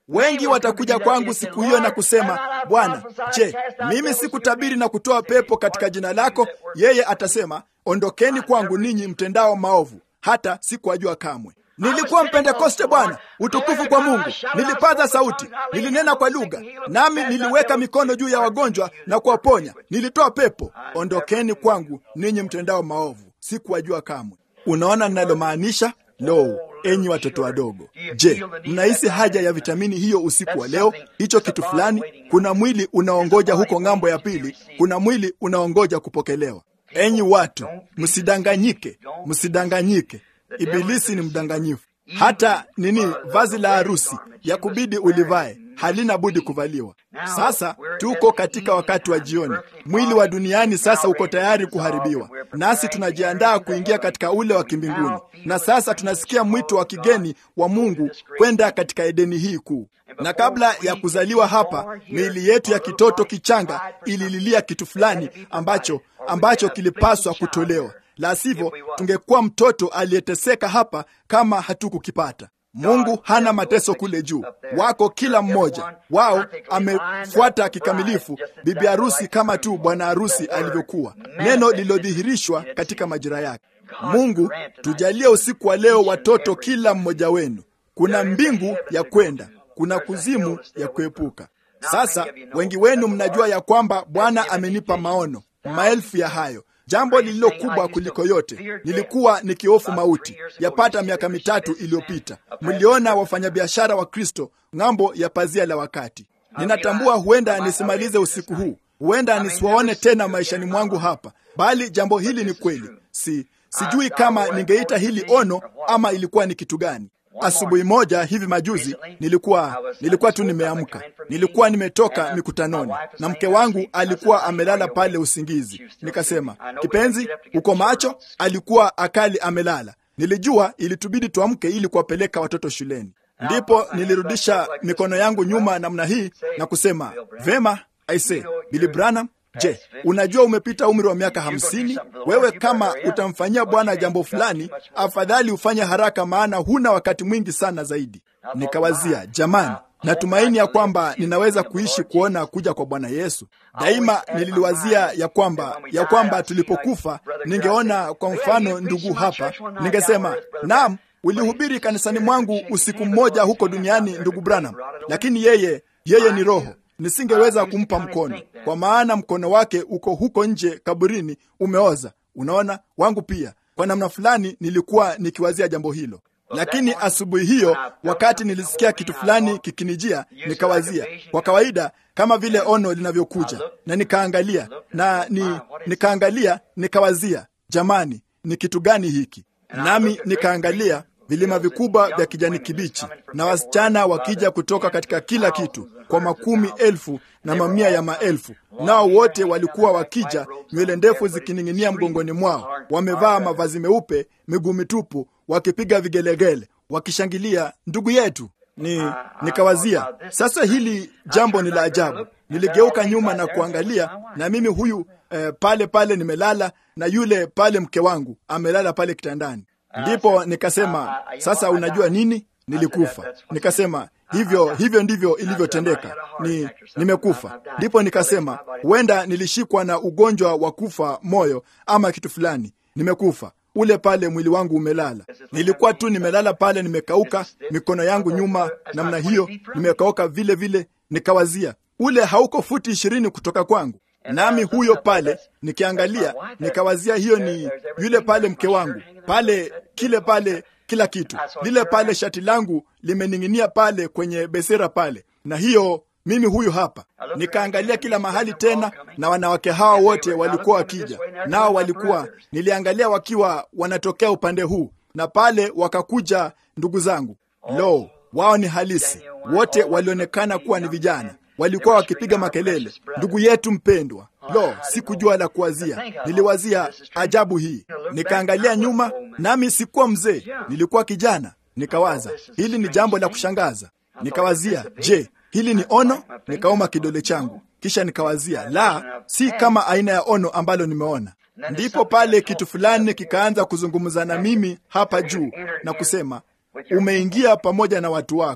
Wengi watakuja kwangu siku hiyo na kusema, Bwana, je, mimi sikutabiri na kutoa pepo katika jina lako? Yeye atasema, ondokeni kwangu ninyi mtendao maovu, hata sikuwajua kamwe. Nilikuwa Mpentekoste Bwana, utukufu kwa Mungu. Nilipaza sauti, nilinena kwa lugha, nami niliweka mikono juu ya wagonjwa na kuwaponya, nilitoa pepo. Ondokeni kwangu ninyi mtendao maovu, sikuwajua kamwe. Unaona ninalomaanisha? Lo, enyi watoto wadogo, je, mnahisi haja ya vitamini hiyo usiku wa leo? Hicho kitu fulani, kuna mwili unaongoja huko ng'ambo ya pili, kuna mwili unaongoja kupokelewa. Enyi watu, msidanganyike, msidanganyike. Ibilisi ni mdanganyifu. Hata nini, vazi la harusi ya kubidi ulivae halina budi kuvaliwa. Sasa tuko katika wakati wa jioni, mwili wa duniani sasa uko tayari kuharibiwa, nasi tunajiandaa kuingia katika ule wa kimbinguni. Na sasa tunasikia mwito wa kigeni wa Mungu kwenda katika Edeni hii kuu. Na kabla ya kuzaliwa hapa, miili yetu ya kitoto kichanga ilililia kitu fulani ambacho ambacho kilipaswa kutolewa la sivyo tungekuwa mtoto aliyeteseka hapa kama hatukukipata. Mungu hana mateso kule juu, wako kila mmoja wao amefuata kikamilifu bibi harusi kama tu bwana harusi alivyokuwa, neno lililodhihirishwa katika majira yake. Mungu tujalie usiku wa leo, watoto kila mmoja wenu, kuna mbingu ya kwenda, kuna kuzimu ya kuepuka. Sasa wengi wenu mnajua ya kwamba Bwana amenipa maono, maelfu ya hayo Jambo lililo kubwa kuliko yote, nilikuwa nikihofu mauti yapata miaka mitatu iliyopita. Mliona wafanyabiashara wa Kristo ng'ambo ya pazia la wakati. Ninatambua huenda nisimalize usiku huu, huenda nisiwaone tena maishani mwangu hapa, bali jambo hili ni kweli. Si sijui kama ningeita hili ono ama ilikuwa ni kitu gani. Asubuhi moja hivi majuzi nilikuwa nilikuwa tu nimeamka, nilikuwa nimetoka mikutanoni na mke wangu alikuwa amelala pale usingizi. Nikasema, kipenzi, uko macho? Alikuwa akali amelala. Nilijua ilitubidi tuamke ili kuwapeleka watoto shuleni. Ndipo nilirudisha mikono yangu nyuma namna hii na kusema, vema, aise, Billy Branham Je, unajua umepita umri wa miaka hamsini? Wewe kama utamfanyia Bwana jambo fulani, afadhali ufanye haraka, maana huna wakati mwingi sana zaidi. Nikawazia, jamani, natumaini ya kwamba ninaweza kuishi kuona kuja kwa Bwana Yesu. Daima nililiwazia ya kwamba ya kwamba tulipokufa ningeona kwa mfano ndugu hapa, ningesema naam, ulihubiri kanisani mwangu usiku mmoja huko duniani, ndugu Branham, lakini yeye yeye ni roho nisingeweza kumpa mkono kwa maana mkono wake uko huko nje kaburini, umeoza. Unaona, wangu pia. Kwa namna fulani nilikuwa nikiwazia jambo hilo, lakini asubuhi hiyo, wakati nilisikia kitu fulani kikinijia, nikawazia kwa kawaida, kama vile ono linavyokuja, na nikaangalia na ni, nikaangalia nikawazia, jamani, ni kitu gani hiki? Nami nikaangalia vilima vikubwa vya kijani kibichi na wasichana wakija kutoka katika kila kitu kwa makumi elfu na mamia ya maelfu, nao wote walikuwa wakija, nywele ndefu zikining'inia mgongoni mwao, wamevaa mavazi meupe, miguu mitupu, wakipiga vigelegele, wakishangilia ndugu yetu. Ni nikawazia sasa, hili jambo ni la ajabu. Niligeuka nyuma na kuangalia, na mimi huyu eh, pale pale nimelala, na yule pale mke wangu amelala pale kitandani. Ndipo nikasema sasa, unajua nini? Nilikufa. Nikasema hivyo hivyo ndivyo ilivyotendeka, ni nimekufa. Ndipo nikasema huenda nilishikwa na ugonjwa wa kufa moyo ama kitu fulani, nimekufa. Ule pale mwili wangu umelala, nilikuwa tu nimelala pale, nimekauka, mikono yangu nyuma namna hiyo, nimekauka vile vile. Nikawazia ule hauko futi ishirini kutoka kwangu nami huyo pale nikiangalia, nikawazia hiyo ni yule pale mke wangu pale, kile pale, kila kitu lile pale, shati langu limening'inia pale kwenye besera pale, na hiyo mimi huyu hapa. Nikaangalia kila mahali tena, na wanawake hawa wote walikuwa wakija, nao walikuwa, niliangalia wakiwa wanatokea upande huu, na pale wakakuja ndugu zangu. Lo, wao ni halisi, wote walionekana kuwa ni vijana walikuwa wakipiga makelele, ndugu yetu mpendwa. Lo, sikujua la kuwazia. Niliwazia ajabu hii, nikaangalia nyuma, nami sikuwa mzee, nilikuwa kijana. Nikawaza hili ni jambo la kushangaza. Nikawazia, je, hili ni ono? Nikauma kidole changu, kisha nikawazia, la, si kama aina ya ono ambalo nimeona. Ndipo pale kitu fulani kikaanza kuzungumza na mimi hapa juu na kusema, umeingia pamoja na watu wako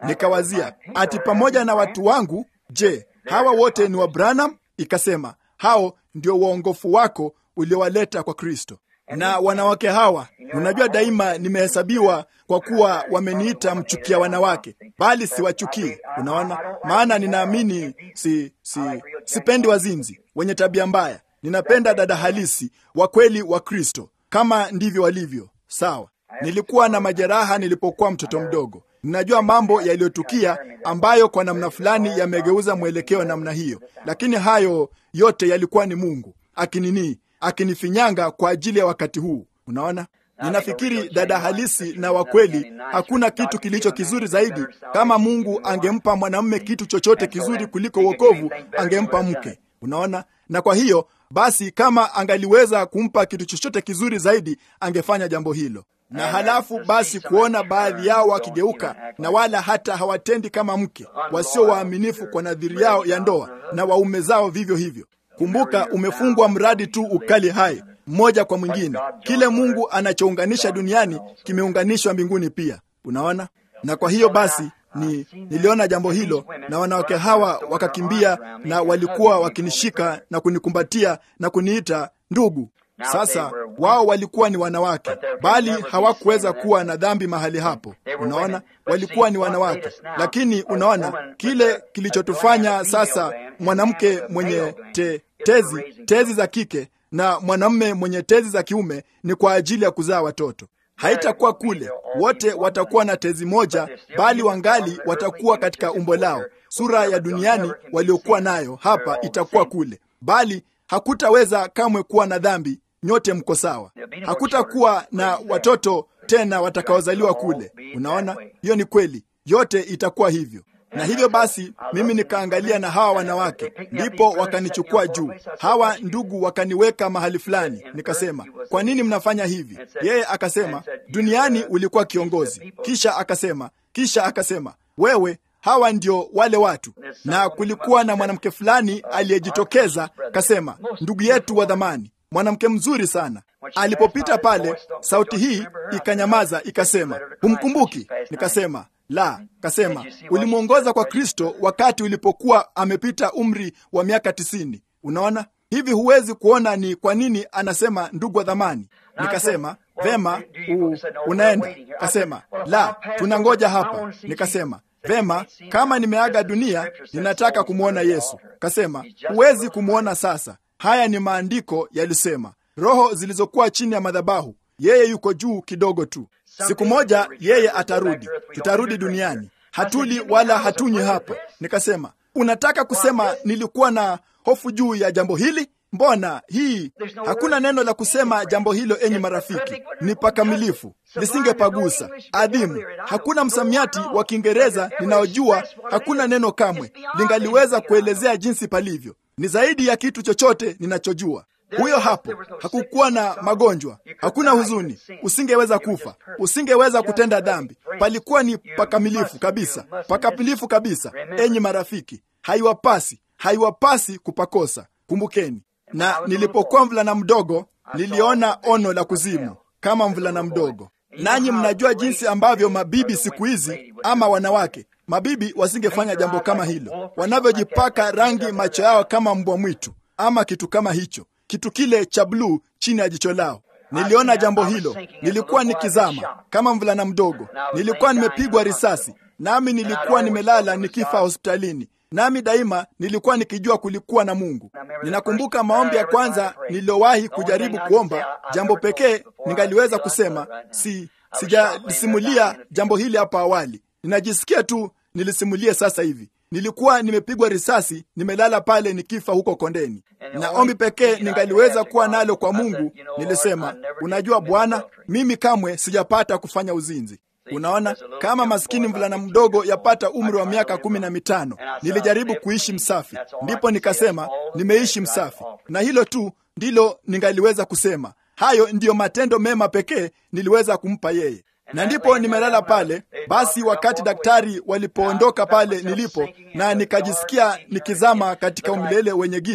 Nikawazia ati pamoja na watu wangu, je, hawa wote ni wa Branham? Ikasema hao ndio waongofu wako uliowaleta kwa Kristo. Na wanawake hawa, unajua, daima nimehesabiwa kwa kuwa wameniita mchukia wanawake, bali siwachukii. Unaona, maana ninaamini si, si, sipendi wazinzi wenye tabia mbaya. Ninapenda dada halisi wa kweli wa Kristo, kama ndivyo walivyo. Sawa, nilikuwa na majeraha nilipokuwa mtoto mdogo. Ninajua mambo yaliyotukia ambayo kwa namna fulani yamegeuza mwelekeo namna hiyo, lakini hayo yote yalikuwa ni Mungu akinini akinifinyanga kwa ajili ya wakati huu. Unaona, ninafikiri dada halisi na wa kweli, hakuna kitu kilicho kizuri zaidi. Kama Mungu angempa mwanamume kitu chochote kizuri kuliko wokovu, angempa mke. Unaona, na kwa hiyo basi, kama angaliweza kumpa kitu chochote kizuri zaidi, angefanya jambo hilo. Na halafu basi kuona baadhi yao wakigeuka na wala hata hawatendi kama mke, wasio waaminifu kwa nadhiri yao ya ndoa, na waume zao vivyo hivyo. Kumbuka, umefungwa mradi tu ukali hai mmoja kwa mwingine. Kile Mungu anachounganisha duniani kimeunganishwa mbinguni pia. Unaona, na kwa hiyo basi ni niliona jambo hilo, na wanawake hawa wakakimbia, na walikuwa wakinishika na kunikumbatia na kuniita ndugu. Sasa wao walikuwa ni wanawake, bali hawakuweza kuwa na dhambi mahali hapo. Unaona, walikuwa ni wanawake, lakini unaona kile kilichotufanya sasa mwanamke mwenye te, tezi tezi za kike na mwanamume mwenye tezi za kiume ni kwa ajili ya kuzaa watoto. Haitakuwa kule wote watakuwa na tezi moja, bali wangali watakuwa katika umbo lao. Sura ya duniani waliokuwa nayo hapa itakuwa kule, bali hakutaweza kamwe kuwa na dhambi. Nyote mko sawa. Hakutakuwa na watoto tena watakaozaliwa kule. Unaona, hiyo ni kweli, yote itakuwa hivyo. Na hivyo basi, mimi nikaangalia na hawa wanawake, ndipo wakanichukua juu. Hawa ndugu wakaniweka mahali fulani. Nikasema, kwa nini mnafanya hivi? Yeye akasema, duniani ulikuwa kiongozi. Kisha akasema, kisha akasema, wewe hawa ndio wale watu. Na kulikuwa na mwanamke fulani aliyejitokeza, kasema, ndugu yetu wa dhamani, mwanamke mzuri sana. Alipopita pale, sauti hii ikanyamaza, ikasema, humkumbuki? Nikasema la. Kasema, ulimwongoza kwa Kristo wakati ulipokuwa amepita umri wa miaka tisini. Unaona hivi, huwezi kuona ni kwa nini anasema ndugu wa dhamani. Nikasema vema, u, unaenda? Kasema la, tunangoja hapa. Nikasema vema, kama nimeaga dunia, ninataka kumwona Yesu. Kasema huwezi kumwona sasa. Haya ni maandiko yalisema, roho zilizokuwa chini ya madhabahu, yeye yuko juu kidogo tu. Siku moja yeye atarudi, tutarudi duniani, hatuli wala hatunywi hapa. Nikasema, unataka kusema nilikuwa na hofu juu ya jambo hili? Mbona hii hakuna neno la kusema jambo hilo, enyi marafiki, ni pakamilifu, lisingepagusa adhimu. Hakuna msamiati wa Kiingereza ninaojua, hakuna neno kamwe lingaliweza kuelezea jinsi palivyo. Ni zaidi ya kitu chochote ninachojua. Huyo hapo, hakukuwa na magonjwa, hakuna huzuni, usingeweza kufa, usingeweza kutenda dhambi. Palikuwa ni pakamilifu kabisa, pakamilifu kabisa. Enyi marafiki, haiwapasi, haiwapasi kupakosa. Kumbukeni. Na nilipokuwa mvulana mdogo, niliona ono la kuzimu kama mvulana mdogo. Nanyi mnajua jinsi ambavyo mabibi siku hizi ama wanawake mabibi wasingefanya jambo kama hilo, wanavyojipaka rangi macho yao kama mbwa mwitu ama kitu kama hicho kitu kile cha bluu chini ya jicho lao. Niliona jambo hilo, nilikuwa nikizama kama mvulana mdogo, nilikuwa nimepigwa risasi, nami nilikuwa nimelala nikifa hospitalini, nami daima nilikuwa nikijua kulikuwa na Mungu. Ninakumbuka maombi ya kwanza niliyowahi kujaribu kuomba, jambo pekee ningaliweza kusema, si sijalisimulia jambo hili hapo awali, ninajisikia tu nilisimulie sasa hivi. Nilikuwa nimepigwa risasi, nimelala pale nikifa huko kondeni, na ombi pekee ningaliweza kuwa nalo kwa Mungu, nilisema, unajua Bwana, mimi kamwe sijapata kufanya uzinzi. Unaona, kama maskini mvulana mdogo yapata umri wa miaka kumi na mitano, nilijaribu kuishi msafi, ndipo nikasema nimeishi msafi, na hilo tu ndilo ningaliweza kusema. Hayo ndiyo matendo mema pekee niliweza kumpa yeye na ndipo nimelala pale. Basi wakati daktari walipoondoka pale nilipo, na nikajisikia nikizama katika umilele wenye giza,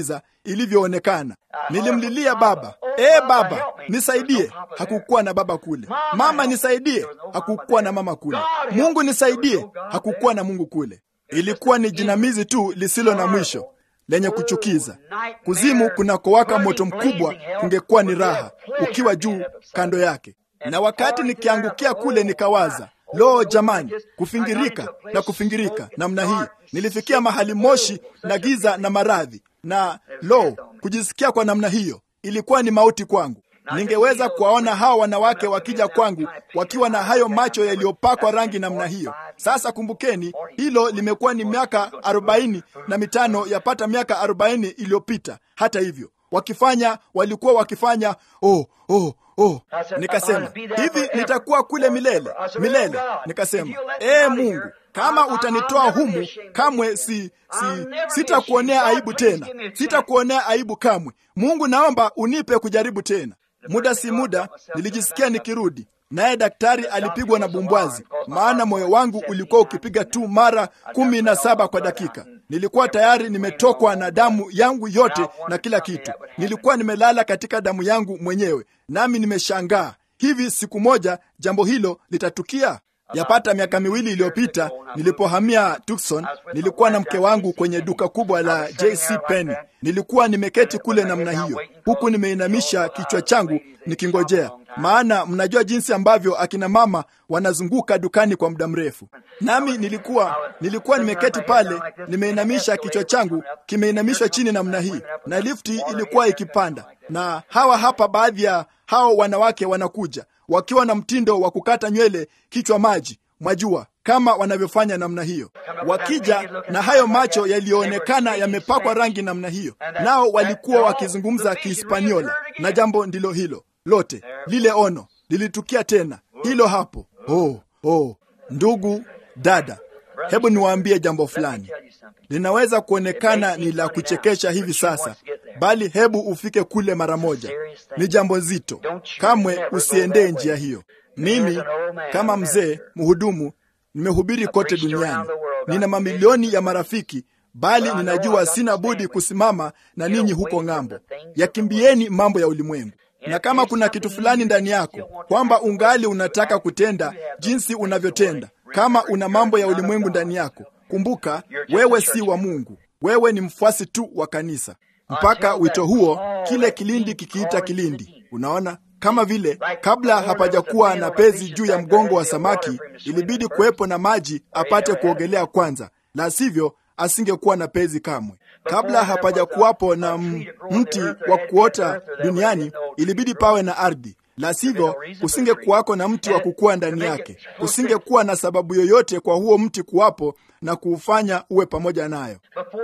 ilivyoonekana. Nilimlilia baba, ee baba, nisaidie. Hakukuwa na baba kule. Mama, nisaidie. Hakukuwa na mama kule. Mungu, nisaidie. Hakukuwa na Mungu kule. Ilikuwa ni jinamizi tu lisilo na mwisho lenye kuchukiza. Kuzimu kunakowaka moto mkubwa kungekuwa ni raha ukiwa juu kando yake. Na wakati nikiangukia kule, nikawaza Lo, jamani, kufingirika na kufingirika namna hii. Nilifikia mahali moshi na giza na maradhi, na lo, kujisikia kwa namna hiyo ilikuwa ni mauti kwangu. Ningeweza kuwaona hawa wanawake wakija kwangu wakiwa na hayo macho yaliyopakwa rangi namna hiyo. Sasa kumbukeni, hilo limekuwa ni miaka arobaini na mitano, yapata miaka arobaini iliyopita. Hata hivyo wakifanya, walikuwa wakifanya oh, oh, Oh, nikasema hivi nitakuwa kule milele milele. Nikasema ee Mungu, kama utanitoa humu, kamwe si, si sitakuonea aibu tena, sitakuonea aibu kamwe. Mungu, naomba unipe kujaribu tena. Muda si muda nilijisikia nikirudi, naye daktari alipigwa na bumbwazi, maana moyo wangu ulikuwa ukipiga tu mara kumi na saba kwa dakika. Nilikuwa tayari nimetokwa na damu yangu yote na kila kitu. Nilikuwa nimelala katika damu yangu mwenyewe, nami nimeshangaa hivi siku moja jambo hilo litatukia. Yapata miaka miwili iliyopita nilipohamia Tucson, nilikuwa na mke wangu kwenye duka kubwa la JC Penney. Nilikuwa nimeketi kule namna hiyo, huku nimeinamisha kichwa changu nikingojea, maana mnajua jinsi ambavyo akina mama wanazunguka dukani kwa muda mrefu. Nami nilikuwa nilikuwa nimeketi pale, nimeinamisha kichwa changu kimeinamishwa chini namna hii, na lifti ilikuwa ikipanda, na hawa hapa baadhi ya hao wanawake wanakuja wakiwa na mtindo wa kukata nywele kichwa maji, mwajua kama wanavyofanya namna hiyo, wakija na hayo macho yaliyoonekana yamepakwa rangi namna hiyo, nao walikuwa wakizungumza Kihispaniola, na jambo ndilo hilo lote. Lile ono lilitukia tena, hilo hapo. Oh, oh, ndugu dada, hebu niwaambie jambo fulani. Linaweza kuonekana ni la kuchekesha hivi sasa, bali hebu ufike kule mara moja. Ni jambo zito, kamwe usiendee njia hiyo. Mimi kama mzee mhudumu nimehubiri kote duniani, nina mamilioni ya marafiki, bali ninajua sina budi kusimama na ninyi huko ng'ambo. Yakimbieni mambo ya ulimwengu na kama kuna kitu fulani ndani yako kwamba ungali unataka kutenda jinsi unavyotenda, kama una mambo ya ulimwengu ndani yako, kumbuka wewe si wa Mungu, wewe ni mfuasi tu wa kanisa. Mpaka wito huo, kile kilindi kikiita kilindi. Unaona, kama vile kabla hapajakuwa na pezi juu ya mgongo wa samaki, ilibidi kuwepo na maji apate kuogelea kwanza, la sivyo asingekuwa na pezi kamwe. Kabla hapajakuwapo na mti wa kuota duniani, ilibidi pawe na ardhi, la sivyo kusingekuwako na mti wa kukua ndani yake. Kusingekuwa na sababu yoyote kwa huo mti kuwapo na kuufanya uwe pamoja nayo.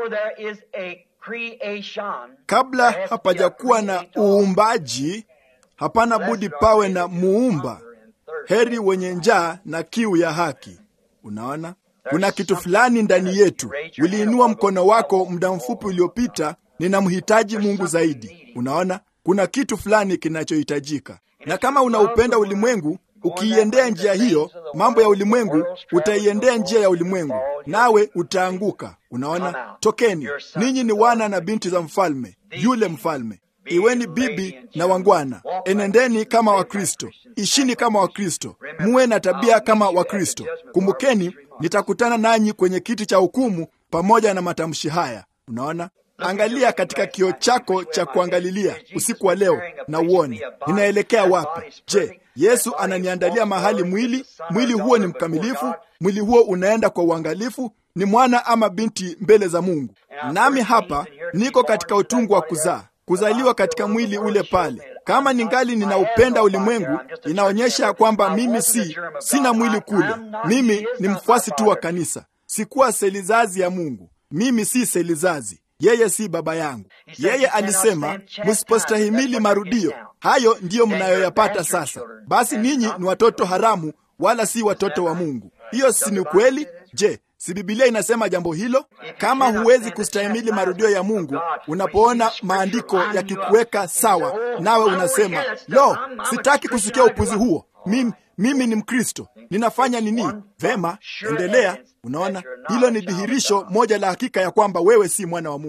Kabla hapajakuwa na uumbaji, hapana budi pawe na muumba. Heri wenye njaa na kiu ya haki. Unaona, kuna kitu fulani ndani yetu. Uliinua mkono wako muda mfupi uliopita, ninamhitaji Mungu zaidi. Unaona, kuna kitu fulani kinachohitajika, na kama unaupenda ulimwengu, ukiiendea njia hiyo, mambo ya ulimwengu, utaiendea njia ya ulimwengu, nawe utaanguka. Unaona, tokeni, ninyi ni wana na binti za mfalme, yule mfalme. Iweni bibi na wangwana, enendeni kama Wakristo, ishini kama Wakristo, muwe na tabia kama Wakristo. Kumbukeni, nitakutana nanyi kwenye kiti cha hukumu pamoja na matamshi haya. Unaona, angalia katika kioo chako cha kuangalilia usiku wa leo na uone ninaelekea wapi. Je, Yesu ananiandalia mahali mwili? Mwili huo ni mkamilifu? Mwili huo unaenda kwa uangalifu? Ni mwana ama binti mbele za Mungu? Nami hapa niko katika utungu wa kuzaa kuzaliwa katika mwili ule pale. Kama ningali ninaupenda ulimwengu, inaonyesha kwamba mimi si sina mwili kule. Mimi ni mfuasi tu wa kanisa, sikuwa selizazi ya Mungu. Mimi si selizazi, yeye si baba yangu. Yeye alisema msipostahimili marudio. Hayo ndiyo mnayoyapata sasa. Basi ninyi ni watoto haramu, wala si watoto wa Mungu. Hiyo si ni kweli? Je, si Bibilia inasema jambo hilo? Kama huwezi kustahimili marudio ya Mungu, unapoona maandiko yakikuweka sawa, nawe unasema lo, sitaki kusikia upuzi huo, mimi, mimi ni Mkristo, ninafanya nini? Vema, endelea. Unaona, hilo ni dhihirisho moja la hakika ya kwamba wewe si mwana wa Mungu.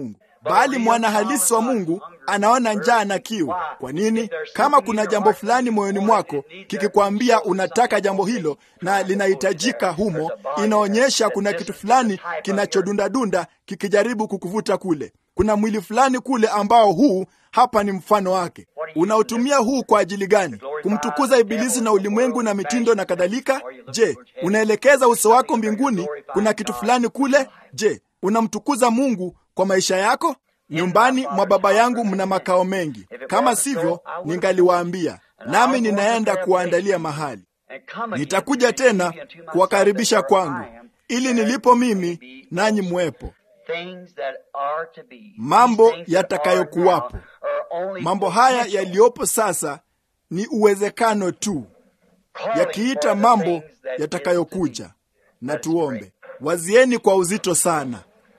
bali mwana halisi wa Mungu anaona njaa na kiu. Kwa nini? Kama kuna jambo fulani moyoni mwako kikikwambia unataka jambo hilo na linahitajika humo, inaonyesha kuna kitu fulani kinachodundadunda kikijaribu kukuvuta kule. Kuna mwili fulani kule ambao huu hapa ni mfano wake. Unautumia huu kwa ajili gani? Kumtukuza Ibilisi na ulimwengu na mitindo na kadhalika? Je, unaelekeza uso wako mbinguni? Kuna kitu fulani kule? Je, unamtukuza Mungu kwa maisha yako? Nyumbani mwa Baba yangu mna makao mengi, kama sivyo ningaliwaambia, nami ninaenda kuwaandalia mahali. Nitakuja tena kuwakaribisha kwangu, ili nilipo mimi nanyi mwepo. Mambo yatakayokuwapo. Mambo haya yaliyopo sasa ni uwezekano tu, yakiita mambo yatakayokuja. Na tuombe. Wazieni kwa uzito sana.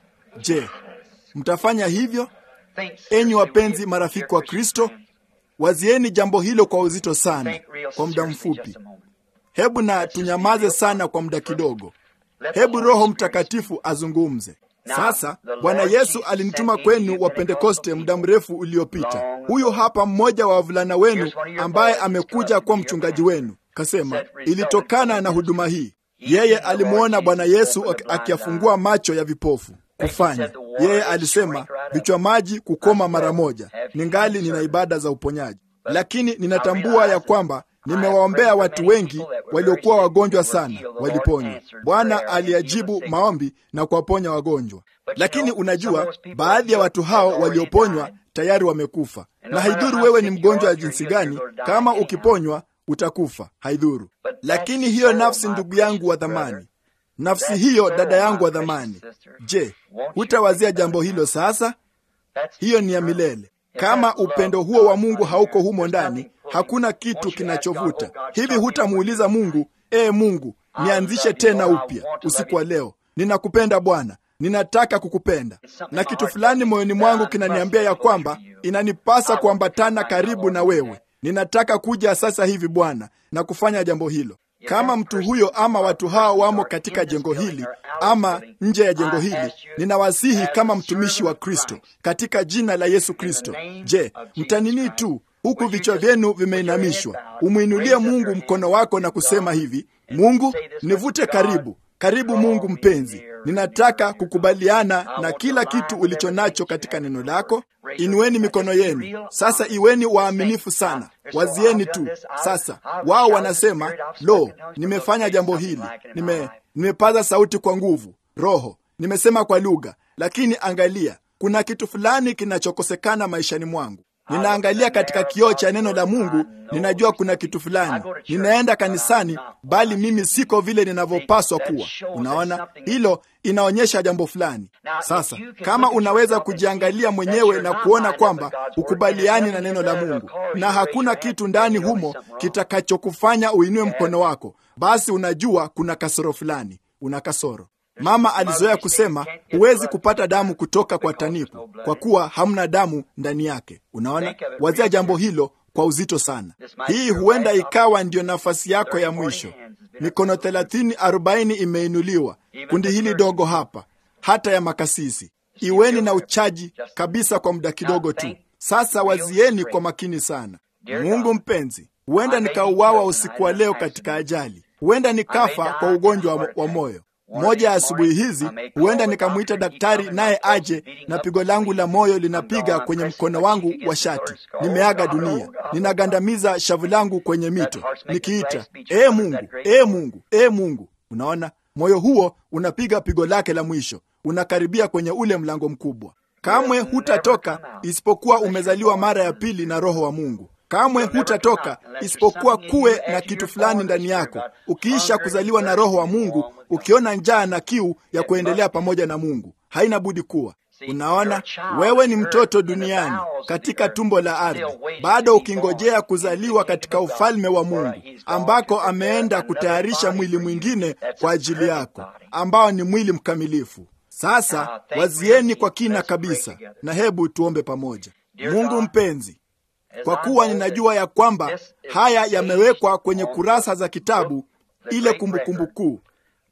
Je, mtafanya hivyo? Enyi wapenzi marafiki wa Kristo, wazieni jambo hilo kwa uzito sana kwa muda mfupi. Hebu na tunyamaze sana kwa muda kidogo. Hebu Roho Mtakatifu azungumze sasa. Bwana Yesu alinituma kwenu wa Pentekoste muda mrefu uliopita. Huyu hapa mmoja wa wavulana wenu ambaye amekuja kuwa mchungaji wenu, kasema ilitokana na huduma hii. Yeye alimwona Bwana Yesu akiyafungua macho ya vipofu kufanya. Yeye alisema vichwa maji kukoma mara moja. Ningali nina ibada za uponyaji, lakini ninatambua ya kwamba nimewaombea watu wengi waliokuwa wagonjwa sana, waliponywa. Bwana aliajibu maombi na kuwaponya wagonjwa, lakini unajua, baadhi ya watu hao walioponywa tayari wamekufa. Na haidhuru wewe ni mgonjwa wa jinsi gani, kama ukiponywa utakufa, haidhuru. Lakini hiyo nafsi, ndugu yangu wa dhamani, nafsi hiyo, dada yangu wa dhamani, je, hutawazia jambo hilo sasa? Hiyo ni ya milele. Kama upendo huo wa Mungu hauko humo ndani, hakuna kitu kinachovuta hivi. Hutamuuliza Mungu, ee Mungu, nianzishe tena upya usiku wa leo. Ninakupenda Bwana, ninataka kukupenda, na kitu fulani moyoni mwangu kinaniambia ya kwamba inanipasa kuambatana karibu na wewe. Ninataka kuja sasa hivi Bwana na kufanya jambo hilo. Kama mtu huyo ama watu hao wamo katika jengo hili ama nje ya jengo hili, ninawasihi kama mtumishi wa Kristo katika jina la Yesu Kristo, je, mtanini tu huku vichwa vyenu vimeinamishwa, umwinulie Mungu mkono wako na kusema hivi: Mungu, nivute karibu karibu. Mungu mpenzi, ninataka kukubaliana na kila kitu ulicho nacho katika neno lako. Inueni mikono yenu sasa, iweni waaminifu sana, wazieni tu sasa. Wao wanasema lo, nimefanya jambo hili, nime nimepaza sauti kwa nguvu, roho, nimesema kwa lugha, lakini angalia, kuna kitu fulani kinachokosekana maishani mwangu. Ninaangalia katika kioo cha neno la Mungu, ninajua kuna kitu fulani. Ninaenda kanisani, bali mimi siko vile ninavyopaswa kuwa. Unaona, hilo inaonyesha jambo fulani. Sasa kama unaweza kujiangalia mwenyewe na kuona kwamba ukubaliani na neno la Mungu na hakuna kitu ndani humo kitakachokufanya uinue mkono wako, basi unajua kuna kasoro fulani, una kasoro. Mama alizoea kusema huwezi kupata damu kutoka kwa taniku kwa kuwa hamna damu ndani yake. Unaona, wazia jambo hilo kwa uzito sana. Hii huenda ikawa ndiyo nafasi yako ya mwisho. Mikono thelathini arobaini imeinuliwa, kundi hili dogo hapa, hata ya makasisi. Iweni na uchaji kabisa kwa muda kidogo tu. Sasa wazieni kwa makini sana. Mungu mpenzi, huenda nikauawa usiku wa leo katika ajali, huenda nikafa kwa ugonjwa wa moyo moja ya asubuhi hizi huenda nikamwita daktari naye aje na pigo langu la moyo linapiga kwenye mkono wangu wa shati. Nimeaga dunia, ninagandamiza shavu langu kwenye mito nikiita ee Mungu, ee Mungu, ee Mungu. Unaona, moyo huo unapiga pigo lake la mwisho, unakaribia kwenye ule mlango mkubwa. Kamwe hutatoka isipokuwa umezaliwa mara ya pili na Roho wa Mungu. Kamwe hutatoka isipokuwa kuwe na kitu fulani ndani yako. Ukiisha kuzaliwa na Roho wa Mungu, ukiona njaa na kiu ya kuendelea pamoja na Mungu, haina budi kuwa. Unaona, wewe ni mtoto duniani katika tumbo la ardhi, bado ukingojea kuzaliwa katika ufalme wa Mungu, ambako ameenda kutayarisha mwili mwingine kwa ajili yako, ambao ni mwili mkamilifu. Sasa wazieni kwa kina kabisa, na hebu tuombe pamoja. Mungu mpenzi, kwa kuwa ninajua ya kwamba haya yamewekwa kwenye kurasa za kitabu, ile kumbukumbu kuu.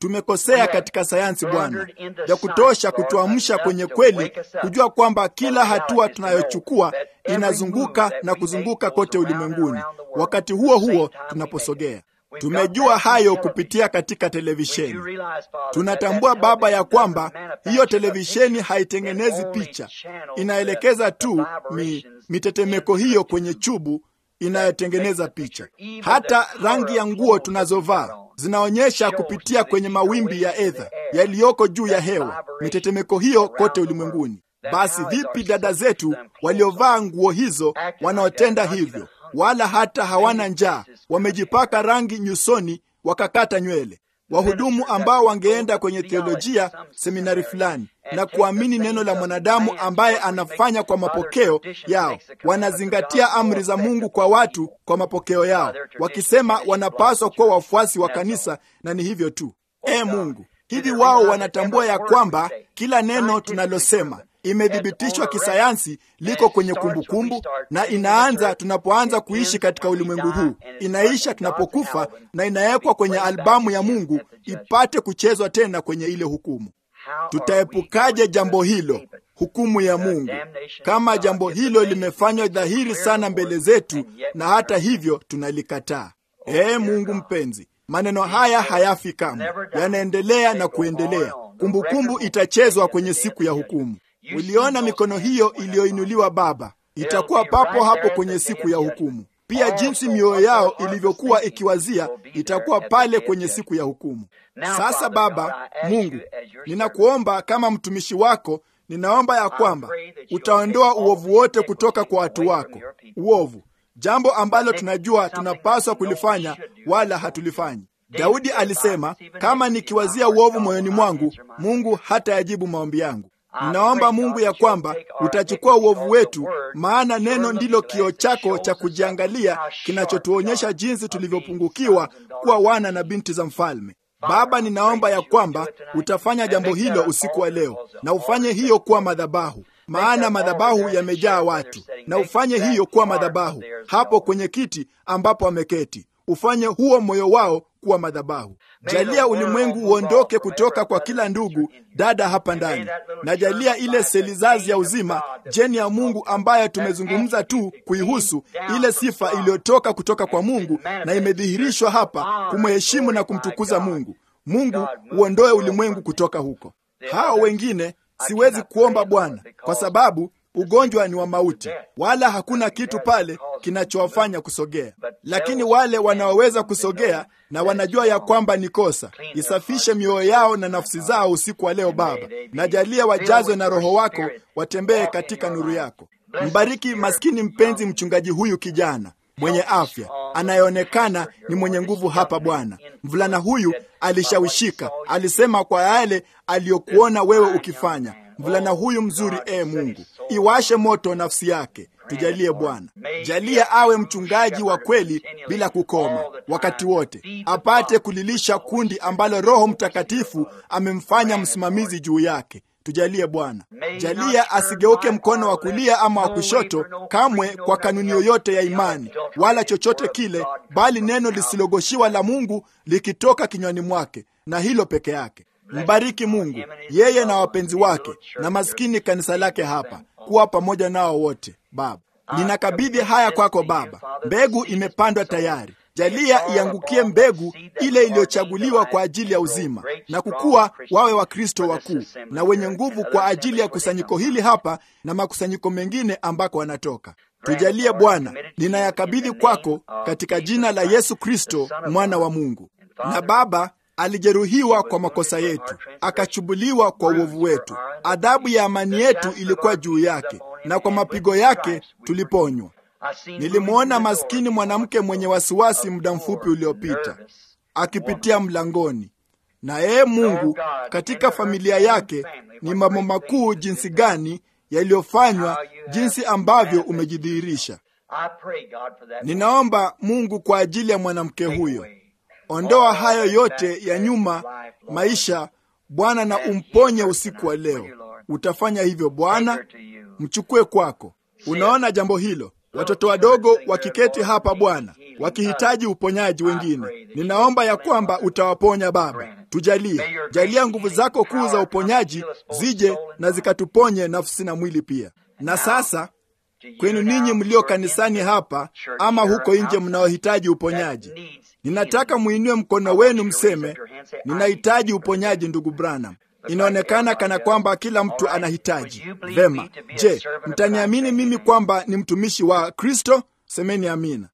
tumekosea katika sayansi Bwana, ya kutosha kutuamsha kwenye kweli, kujua kwamba kila hatua tunayochukua inazunguka na kuzunguka kote ulimwenguni. Wakati huo huo tunaposogea Tumejua hayo kupitia katika televisheni. Tunatambua Baba ya kwamba hiyo televisheni haitengenezi picha, inaelekeza tu mi, mitetemeko hiyo kwenye chubu inayotengeneza picha. Hata rangi ya nguo tunazovaa zinaonyesha kupitia kwenye mawimbi ya edha yaliyoko juu ya hewa, mitetemeko hiyo kote ulimwenguni. Basi vipi dada zetu waliovaa nguo hizo wanaotenda hivyo wala hata hawana njaa, wamejipaka rangi nyusoni, wakakata nywele. Wahudumu ambao wangeenda kwenye theolojia seminari fulani na kuamini neno la mwanadamu ambaye anafanya kwa mapokeo yao, wanazingatia amri za Mungu kwa watu kwa mapokeo yao, wakisema wanapaswa kuwa wafuasi wa kanisa, na ni hivyo tu. E Mungu, hivi wao wanatambua ya kwamba kila neno tunalosema imethibitishwa kisayansi, liko kwenye kumbukumbu kumbu, na inaanza tunapoanza kuishi katika ulimwengu huu, inaisha tunapokufa, na inawekwa kwenye albamu ya Mungu ipate kuchezwa tena kwenye ile hukumu. Tutaepukaje jambo hilo, hukumu ya Mungu, kama jambo hilo limefanywa dhahiri sana mbele zetu, na hata hivyo tunalikataa? Ee Mungu mpenzi, maneno haya hayafi kamwe, yanaendelea na kuendelea. Kumbukumbu itachezwa kwenye siku ya hukumu. Uliona mikono hiyo iliyoinuliwa Baba, itakuwa papo hapo kwenye siku ya hukumu. Pia jinsi mioyo yao ilivyokuwa ikiwazia itakuwa pale kwenye siku ya hukumu. Sasa Baba Mungu, ninakuomba kama mtumishi wako, ninaomba ya kwamba utaondoa uovu wote kutoka kwa watu wako, uovu, jambo ambalo tunajua tunapaswa kulifanya wala hatulifanyi. Daudi alisema, kama nikiwazia uovu moyoni mwangu, Mungu hatayajibu maombi yangu. Ninaomba Mungu ya kwamba utachukua uovu wetu, maana neno ndilo kioo chako cha kujiangalia kinachotuonyesha jinsi tulivyopungukiwa kuwa wana na binti za mfalme. Baba, ninaomba ya kwamba utafanya jambo hilo usiku wa leo, na ufanye hiyo kuwa madhabahu, maana madhabahu yamejaa watu, na ufanye hiyo kuwa madhabahu hapo kwenye kiti ambapo ameketi. Ufanye huo moyo wao kuwa madhabahu. Jalia ulimwengu uondoke kutoka kwa kila ndugu dada hapa ndani, na jalia ile selizazi ya uzima, jeni ya Mungu ambayo tumezungumza tu kuihusu, ile sifa iliyotoka kutoka kwa Mungu na imedhihirishwa hapa, kumheshimu na kumtukuza Mungu. Mungu, uondoe ulimwengu kutoka huko. Hao wengine siwezi kuomba Bwana, kwa sababu ugonjwa ni wa mauti, wala hakuna kitu pale kinachowafanya kusogea. Lakini wale wanaoweza kusogea na wanajua ya kwamba ni kosa, isafishe mioyo yao na nafsi zao usiku wa leo Baba, na jalia wajazwe na Roho wako, watembee katika nuru yako. Mbariki maskini mpenzi mchungaji huyu kijana mwenye afya anayeonekana ni mwenye nguvu hapa Bwana. Mvulana huyu alishawishika, alisema kwa yale aliyokuona wewe ukifanya. Mvulana huyu mzuri, e Mungu, iwashe moto nafsi yake. Tujalie Bwana, jalia awe mchungaji wa kweli bila kukoma, wakati wote apate kulilisha kundi ambalo Roho Mtakatifu amemfanya msimamizi juu yake. Tujalie Bwana, jalia asigeuke mkono wa kulia ama wa kushoto kamwe kwa kanuni yoyote ya imani wala chochote kile, bali neno lisilogoshiwa la Mungu likitoka kinywani mwake, na hilo peke yake. Mbariki Mungu yeye na wapenzi wake na maskini kanisa lake hapa, kuwa pamoja nao wote. Baba, ninakabidhi haya kwako Baba. Mbegu imepandwa tayari, jalia iangukie mbegu ile iliyochaguliwa kwa ajili ya uzima na kukua, wawe Wakristo wakuu na wenye nguvu kwa ajili ya kusanyiko hili hapa na makusanyiko mengine ambako wanatoka. Tujalie Bwana, ninayakabidhi kwako katika jina la Yesu Kristo, mwana wa Mungu. Na Baba, alijeruhiwa kwa makosa yetu, akachubuliwa kwa uovu wetu. Adhabu ya amani yetu ilikuwa juu yake, na kwa mapigo yake tuliponywa. Nilimwona maskini mwanamke mwenye wasiwasi muda mfupi uliopita akipitia mlangoni, na yeye Mungu, katika familia yake ni mambo makuu jinsi gani yaliyofanywa, jinsi ambavyo umejidhihirisha. Ninaomba Mungu kwa ajili ya mwanamke huyo Ondoa hayo yote ya nyuma maisha Bwana, na umponye usiku wa leo. Utafanya hivyo Bwana, mchukue kwako. Unaona jambo hilo, watoto wadogo wakiketi hapa Bwana, wakihitaji uponyaji wengine, ninaomba ya kwamba utawaponya Baba. Tujalie, jalia nguvu zako kuu za uponyaji zije na zikatuponye nafsi na mwili pia. Na sasa kwenu ninyi mlio kanisani hapa ama huko nje mnaohitaji uponyaji, ninataka muinue mkono wenu mseme, ninahitaji uponyaji, ndugu Branham. Inaonekana kana kwamba kila mtu anahitaji. Vema, je, mtaniamini mimi kwamba ni mtumishi wa Kristo? Semeni amina.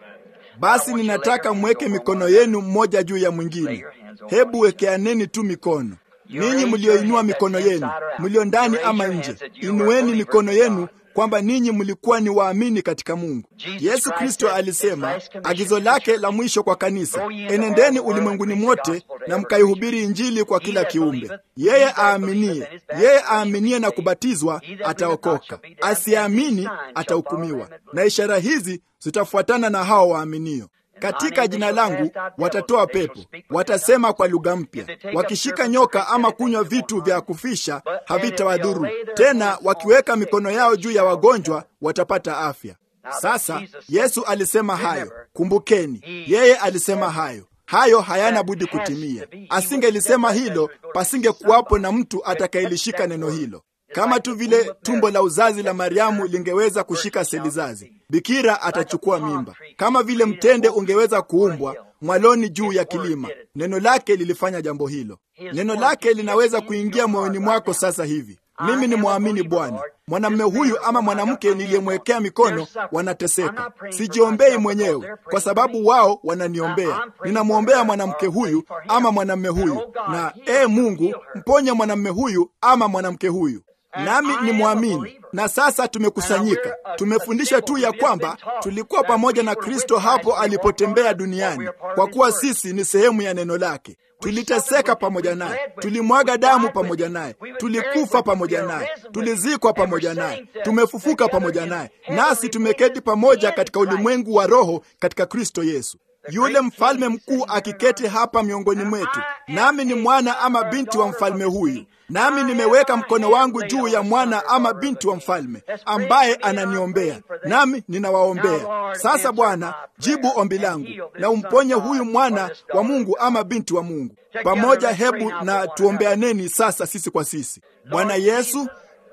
Basi ninataka mweke mikono yenu mmoja juu ya mwingine. Hebu wekeaneni tu mikono. Ninyi mlioinua mikono yenu, mlio ndani ama nje, inueni mikono yenu kwamba ninyi mlikuwa ni waamini katika Mungu. Yesu Kristo alisema agizo lake la mwisho kwa kanisa, enendeni ulimwenguni mwote na mkaihubiri Injili kwa kila kiumbe. Yeye aaminie, yeye aaminie na kubatizwa ataokoka, asiamini atahukumiwa. Na ishara hizi zitafuatana na hao waaminio katika jina langu watatoa pepo, watasema kwa lugha mpya, wakishika nyoka ama kunywa vitu vya kufisha havitawadhuru tena, wakiweka mikono yao juu ya wagonjwa watapata afya. Sasa Yesu alisema hayo, kumbukeni, yeye alisema hayo. Hayo hayana budi kutimia. Asingelisema hilo, pasingekuwapo na mtu atakayelishika neno hilo kama tu vile tumbo la uzazi la Mariamu lingeweza kushika seli zazi, bikira atachukua mimba. Kama vile mtende ungeweza kuumbwa mwaloni juu ya kilima, neno lake lilifanya jambo hilo. Neno lake linaweza kuingia moyoni mwako sasa hivi. Mimi ni mwamini Bwana. Mwanamume huyu ama mwanamke niliyemwekea mikono wanateseka. Sijiombei mwenyewe, kwa sababu wao wananiombea. Ninamwombea mwanamke huyu ama mwanamume huyu, na ee Mungu, mponye mwanamume huyu ama mwanamke huyu nami ni mwamini. Na sasa tumekusanyika, tumefundisha tu ya kwamba tulikuwa pamoja na Kristo hapo alipotembea duniani, kwa kuwa sisi ni sehemu ya neno lake. Tuliteseka pamoja naye, tulimwaga damu pamoja naye, tulikufa pamoja naye, tulizikwa pamoja naye, tumefufuka pamoja naye, nasi tumeketi pamoja katika ulimwengu wa roho katika Kristo Yesu. Yule mfalme mkuu akiketi hapa miongoni mwetu, nami ni mwana ama binti wa mfalme huyu nami nimeweka mkono wangu juu ya mwana ama binti wa mfalme ambaye ananiombea, nami ninawaombea. Sasa Bwana, jibu ombi langu na umponye huyu mwana wa Mungu ama binti wa Mungu. Pamoja, hebu na tuombeaneni sasa sisi kwa sisi. Bwana Yesu,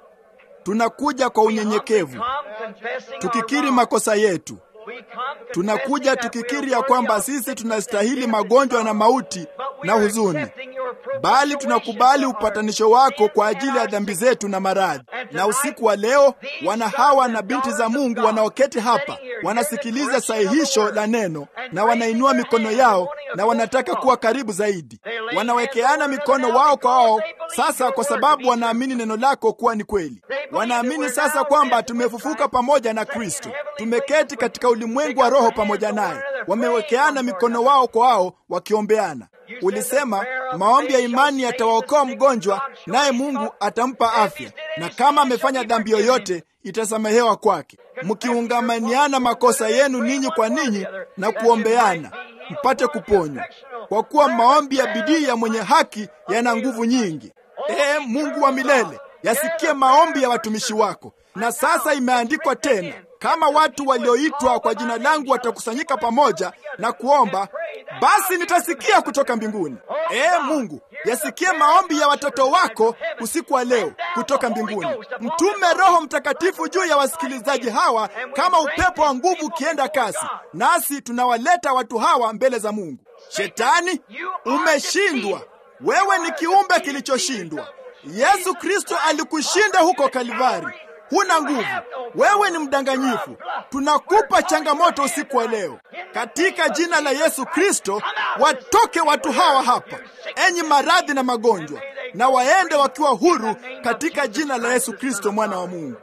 tunakuja kwa unyenyekevu tukikiri makosa yetu. Tunakuja tukikiri ya kwamba sisi tunastahili magonjwa na mauti na huzuni, bali tunakubali upatanisho wako kwa ajili ya dhambi zetu na maradhi. Na usiku wa leo, wana hawa na binti za Mungu wanaoketi hapa wanasikiliza sahihisho la neno na wanainua mikono yao na wanataka kuwa karibu zaidi. Wanawekeana mikono wao kwa wao sasa, kwa sababu wanaamini neno lako kuwa ni kweli. Wanaamini sasa kwamba tumefufuka pamoja na Kristo, tumeketi katika ulimwengu wa roho pamoja naye. Wamewekeana mikono wao kwa wao wakiombeana. Ulisema maombi ya imani yatawaokoa mgonjwa, naye Mungu atampa afya, na kama amefanya dhambi yoyote itasamehewa kwake. Mkiungamaniana makosa yenu ninyi kwa ninyi na kuombeana mpate kuponywa, kwa kuwa maombi ya bidii ya mwenye haki yana nguvu nyingi. Ee Mungu wa milele, yasikie maombi ya watumishi wako. Na sasa imeandikwa tena, kama watu walioitwa kwa jina langu watakusanyika pamoja na kuomba, basi nitasikia kutoka mbinguni. Ee Mungu, yasikie maombi ya watoto wako usiku wa leo kutoka mbinguni. Mtume Roho Mtakatifu juu ya wasikilizaji hawa kama upepo wa nguvu ukienda kasi, nasi tunawaleta watu hawa mbele za Mungu. Shetani, umeshindwa. Wewe ni kiumbe kilichoshindwa. Yesu Kristo alikushinda huko Kalvari. Huna nguvu, wewe ni mdanganyifu. Tunakupa changamoto usiku wa leo katika jina la Yesu Kristo, watoke watu hawa hapa, enyi maradhi na magonjwa, na waende wakiwa huru katika jina la Yesu Kristo, mwana wa Mungu.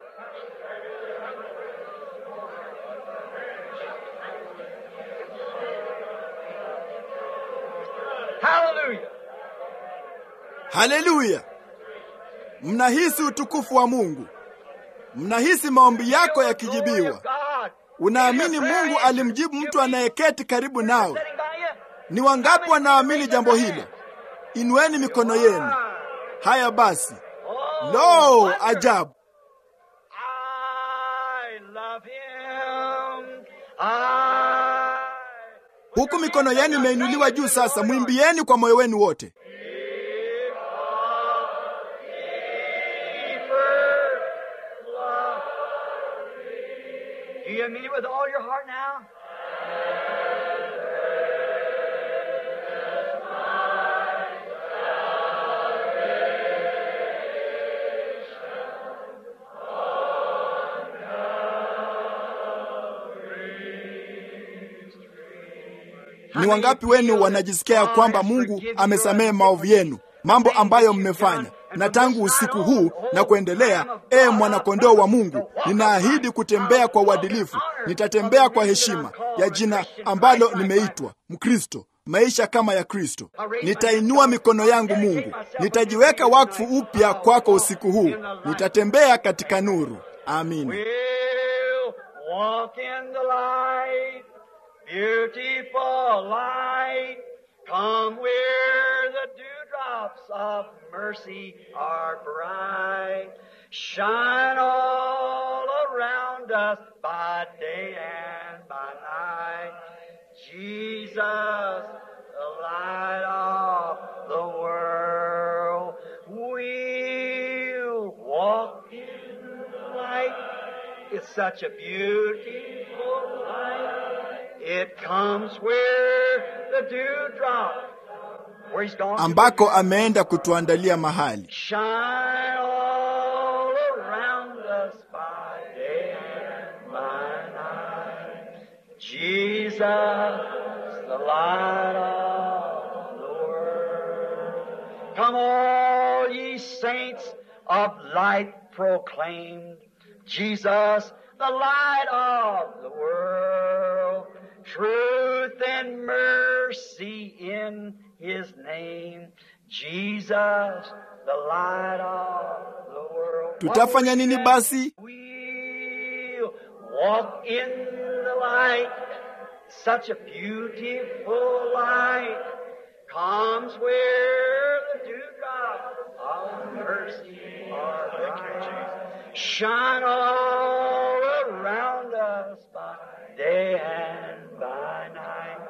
Haleluya! Mnahisi utukufu wa Mungu. Mnahisi maombi yako yakijibiwa. Unaamini Mungu alimjibu mtu anayeketi karibu nawe. Ni wangapi wanaamini jambo hilo? Inueni mikono yenu. Haya basi, lo, ajabu! Huku mikono yenu imeinuliwa juu, sasa mwimbieni kwa moyo wenu wote. Do you mean it with all your heart now? Ni wangapi wenu wanajisikia kwamba Mungu amesamehe maovu yenu, mambo ambayo mmefanya? Na tangu usiku huu na kuendelea, ee mwanakondoo wa Mungu, ninaahidi kutembea kwa uadilifu. Nitatembea kwa heshima ya jina ambalo nimeitwa Mkristo, maisha kama ya Kristo. Nitainua mikono yangu Mungu, nitajiweka wakfu upya kwako usiku huu. Nitatembea katika nuru. Amina. We'll walk in the light, beautiful light. Come where the dewdrops of mercy are bright. Shine all around us by day and by night. Jesus, the light of the world. We'll walk in the light. It's such a beautiful light. It comes where the dewdrop, where he's gone. ambako ameenda kutuandalia mahali. Shine all around us by day and by night. Jesus, the light of the world. Come all ye saints of light proclaimed. Jesus, the light of the world. Truth and mercy in his name. Jesus, the light of the world. Tutafanya nini basi? We'll walk in the light. Such a beautiful light comes where the dewdrop of mercy are Shine all around us by day and by night.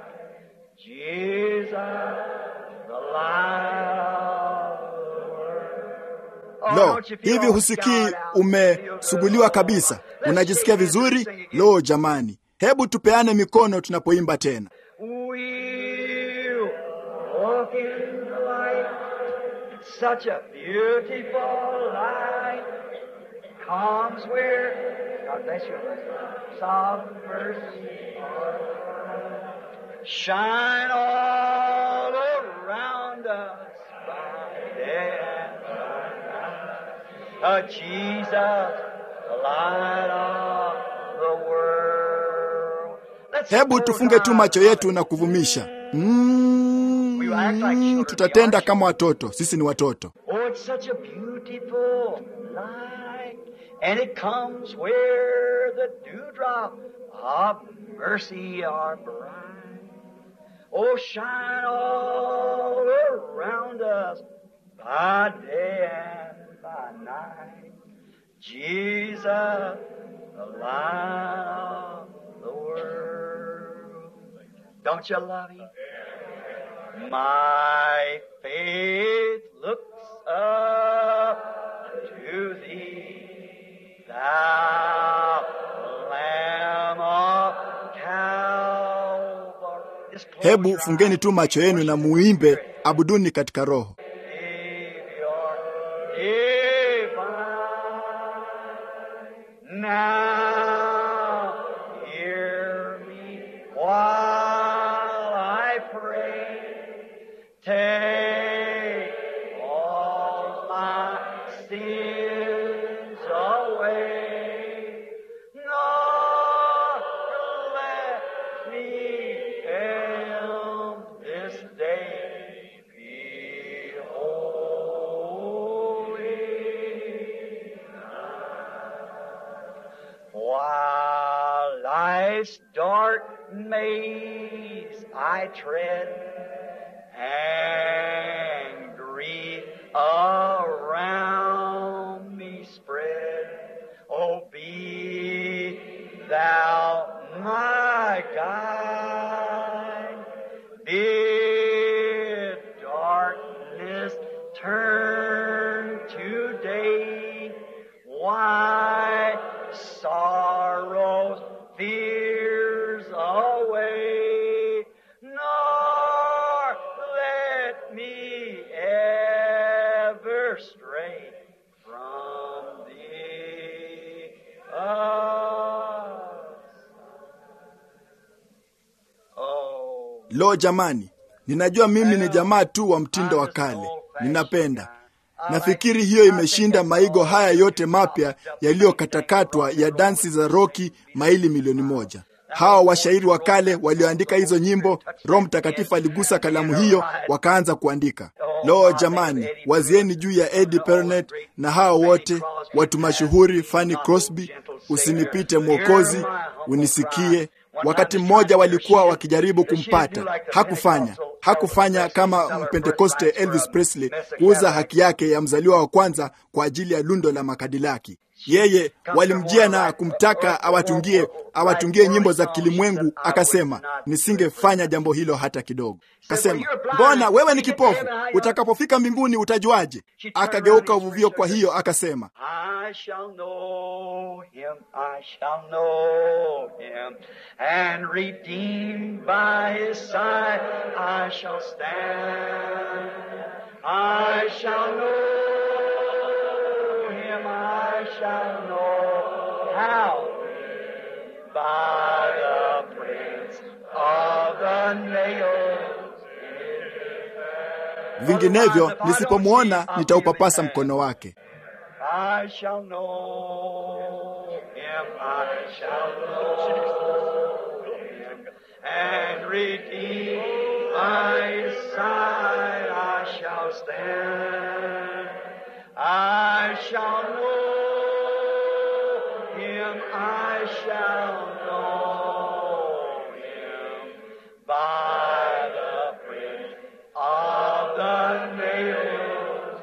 Jesus, the light of the world. Oh, Lo, don't you feel hivi all husikii showered out? umesuguliwa kabisa? Unajisikia vizuri? Lo, jamani, hebu tupeane mikono tunapoimba tena. We'll walk in the light. Such a beautiful light comes where God bless you. Soft mercy. Shine all around us by day and by night. Uh, Jesus, the light of the world. Let's Hebu close tufunge tu our macho eyes. yetu na kuvumisha. Mm, tutatenda kama watoto. Sisi ni watoto. Oh, it's such a beautiful light, and it comes where the dewdrop of mercy are bright. Oh, shine all around us by day and by night. Jesus, the light of the world. Don't you love him? My faith looks up to thee, thou Lamb of Calvary. Just close Hebu your fungeni eyes. tu macho yenu na muimbe, abuduni katika roho. Savior divine. Now hear me while I pray. Take all my sins away. Lord, let me am this day be holy. While life's dark maze I tread, and grief around me spread, oh, be thou my guide. Bid darkness turn to day. Why sorrows Lo jamani, ninajua mimi ni jamaa tu wa mtindo wa kale, ninapenda nafikiri hiyo imeshinda maigo haya yote mapya yaliyokatakatwa ya dansi za roki maili milioni moja. Hawa washairi wa kale walioandika hizo nyimbo, Roho Mtakatifu aligusa kalamu hiyo, wakaanza kuandika. Lo jamani, wazieni juu ya Eddie Pernet na hawa wote watu mashuhuri, Fanny Crosby, usinipite Mwokozi, unisikie. Wakati mmoja walikuwa wakijaribu kumpata, hakufanya hakufanya kama Mpentekoste Elvis Presley kuuza haki yake ya mzaliwa wa kwanza kwa ajili ya lundo la makadilaki. Yeye walimjia na kumtaka awatungie awatungie nyimbo za kilimwengu, akasema nisingefanya jambo hilo hata kidogo. Akasema, mbona wewe ni kipofu? Utakapofika mbinguni utajuaje? Akageuka uvuvio. Kwa hiyo akasema I shall know him, I shall know him, and redeemed by his side I shall stand. I shall know him, I shall know how by the prince of the nails. vinginevyo nisipomwona nitaupapasa mkono wake. I shall know him, I shall know him, and redeemed by his side I shall stand. I shall know him, I shall know him by the print of the nails.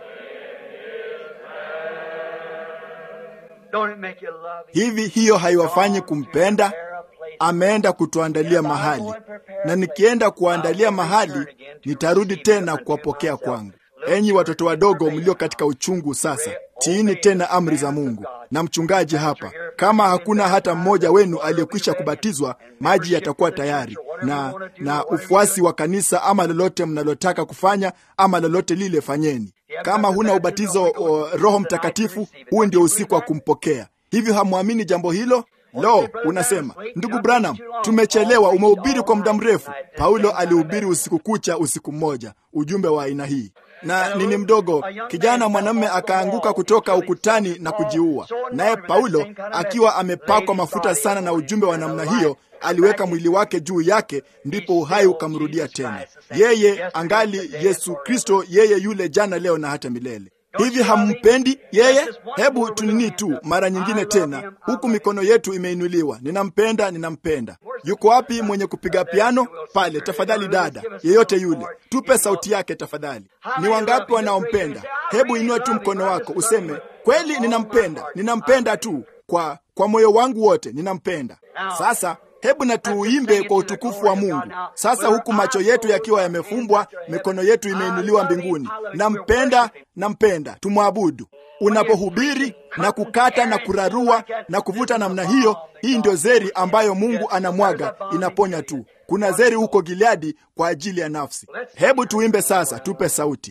Don't it make you love him? Hivi hiyo haiwafanyi kumpenda? Ameenda kutuandalia mahali, na nikienda kuwaandalia mahali, nitarudi tena kuwapokea kwangu. Enyi watoto wadogo mlio katika uchungu sasa, tiini tena amri za Mungu. Na mchungaji hapa, kama hakuna hata mmoja wenu aliyekwisha kubatizwa, maji yatakuwa tayari na na ufuasi wa kanisa, ama lolote mnalotaka kufanya, ama lolote lile fanyeni. Kama huna ubatizo o, Roho Mtakatifu, huu ndio usiku wa kumpokea. Hivyo hamwamini jambo hilo? Lo, unasema ndugu Branham, tumechelewa, umehubiri kwa muda mrefu. Paulo alihubiri usiku kucha, usiku mmoja, ujumbe wa aina hii na nini mdogo, kijana mwanamume akaanguka kutoka ukutani na kujiua. Naye Paulo akiwa amepakwa mafuta sana na ujumbe wa namna hiyo, aliweka mwili wake juu yake, ndipo uhai ukamrudia tena. Yeye angali Yesu Kristo, yeye yule jana, leo na hata milele. Hivi hampendi yeye? Hebu tunini tu mara nyingine tena, huku mikono yetu imeinuliwa. Ninampenda, ninampenda. Yuko wapi mwenye kupiga piano pale? Tafadhali dada, yeyote yule, tupe sauti yake tafadhali. Ni wangapi wanaompenda? Hebu inua tu mkono wako useme, kweli ninampenda, ninampenda tu kwa kwa moyo wangu wote, ninampenda. Sasa hebu na tuuimbe kwa utukufu wa Mungu. Sasa huku macho yetu yakiwa yamefumbwa, mikono yetu imeinuliwa mbinguni. Nampenda, nampenda, tumwabudu. Unapohubiri na kukata na kurarua na kuvuta namna hiyo, hii ndio zeri ambayo Mungu anamwaga, inaponya tu. Kuna zeri huko Gileadi kwa ajili ya nafsi. Hebu tuimbe sasa, tupe sauti.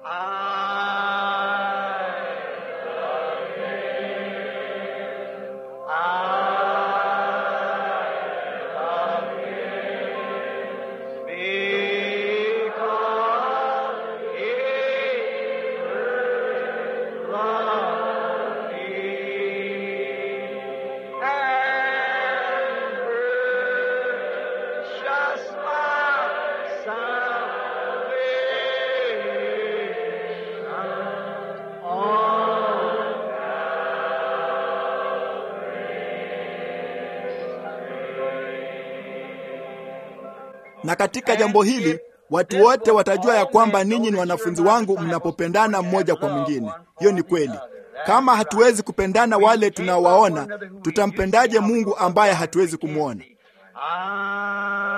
Na katika jambo hili watu wote watajua ya kwamba ninyi ni wanafunzi wangu mnapopendana mmoja kwa mwingine. Hiyo ni kweli. Kama hatuwezi kupendana wale tunawaona, tutampendaje Mungu ambaye hatuwezi kumwona? I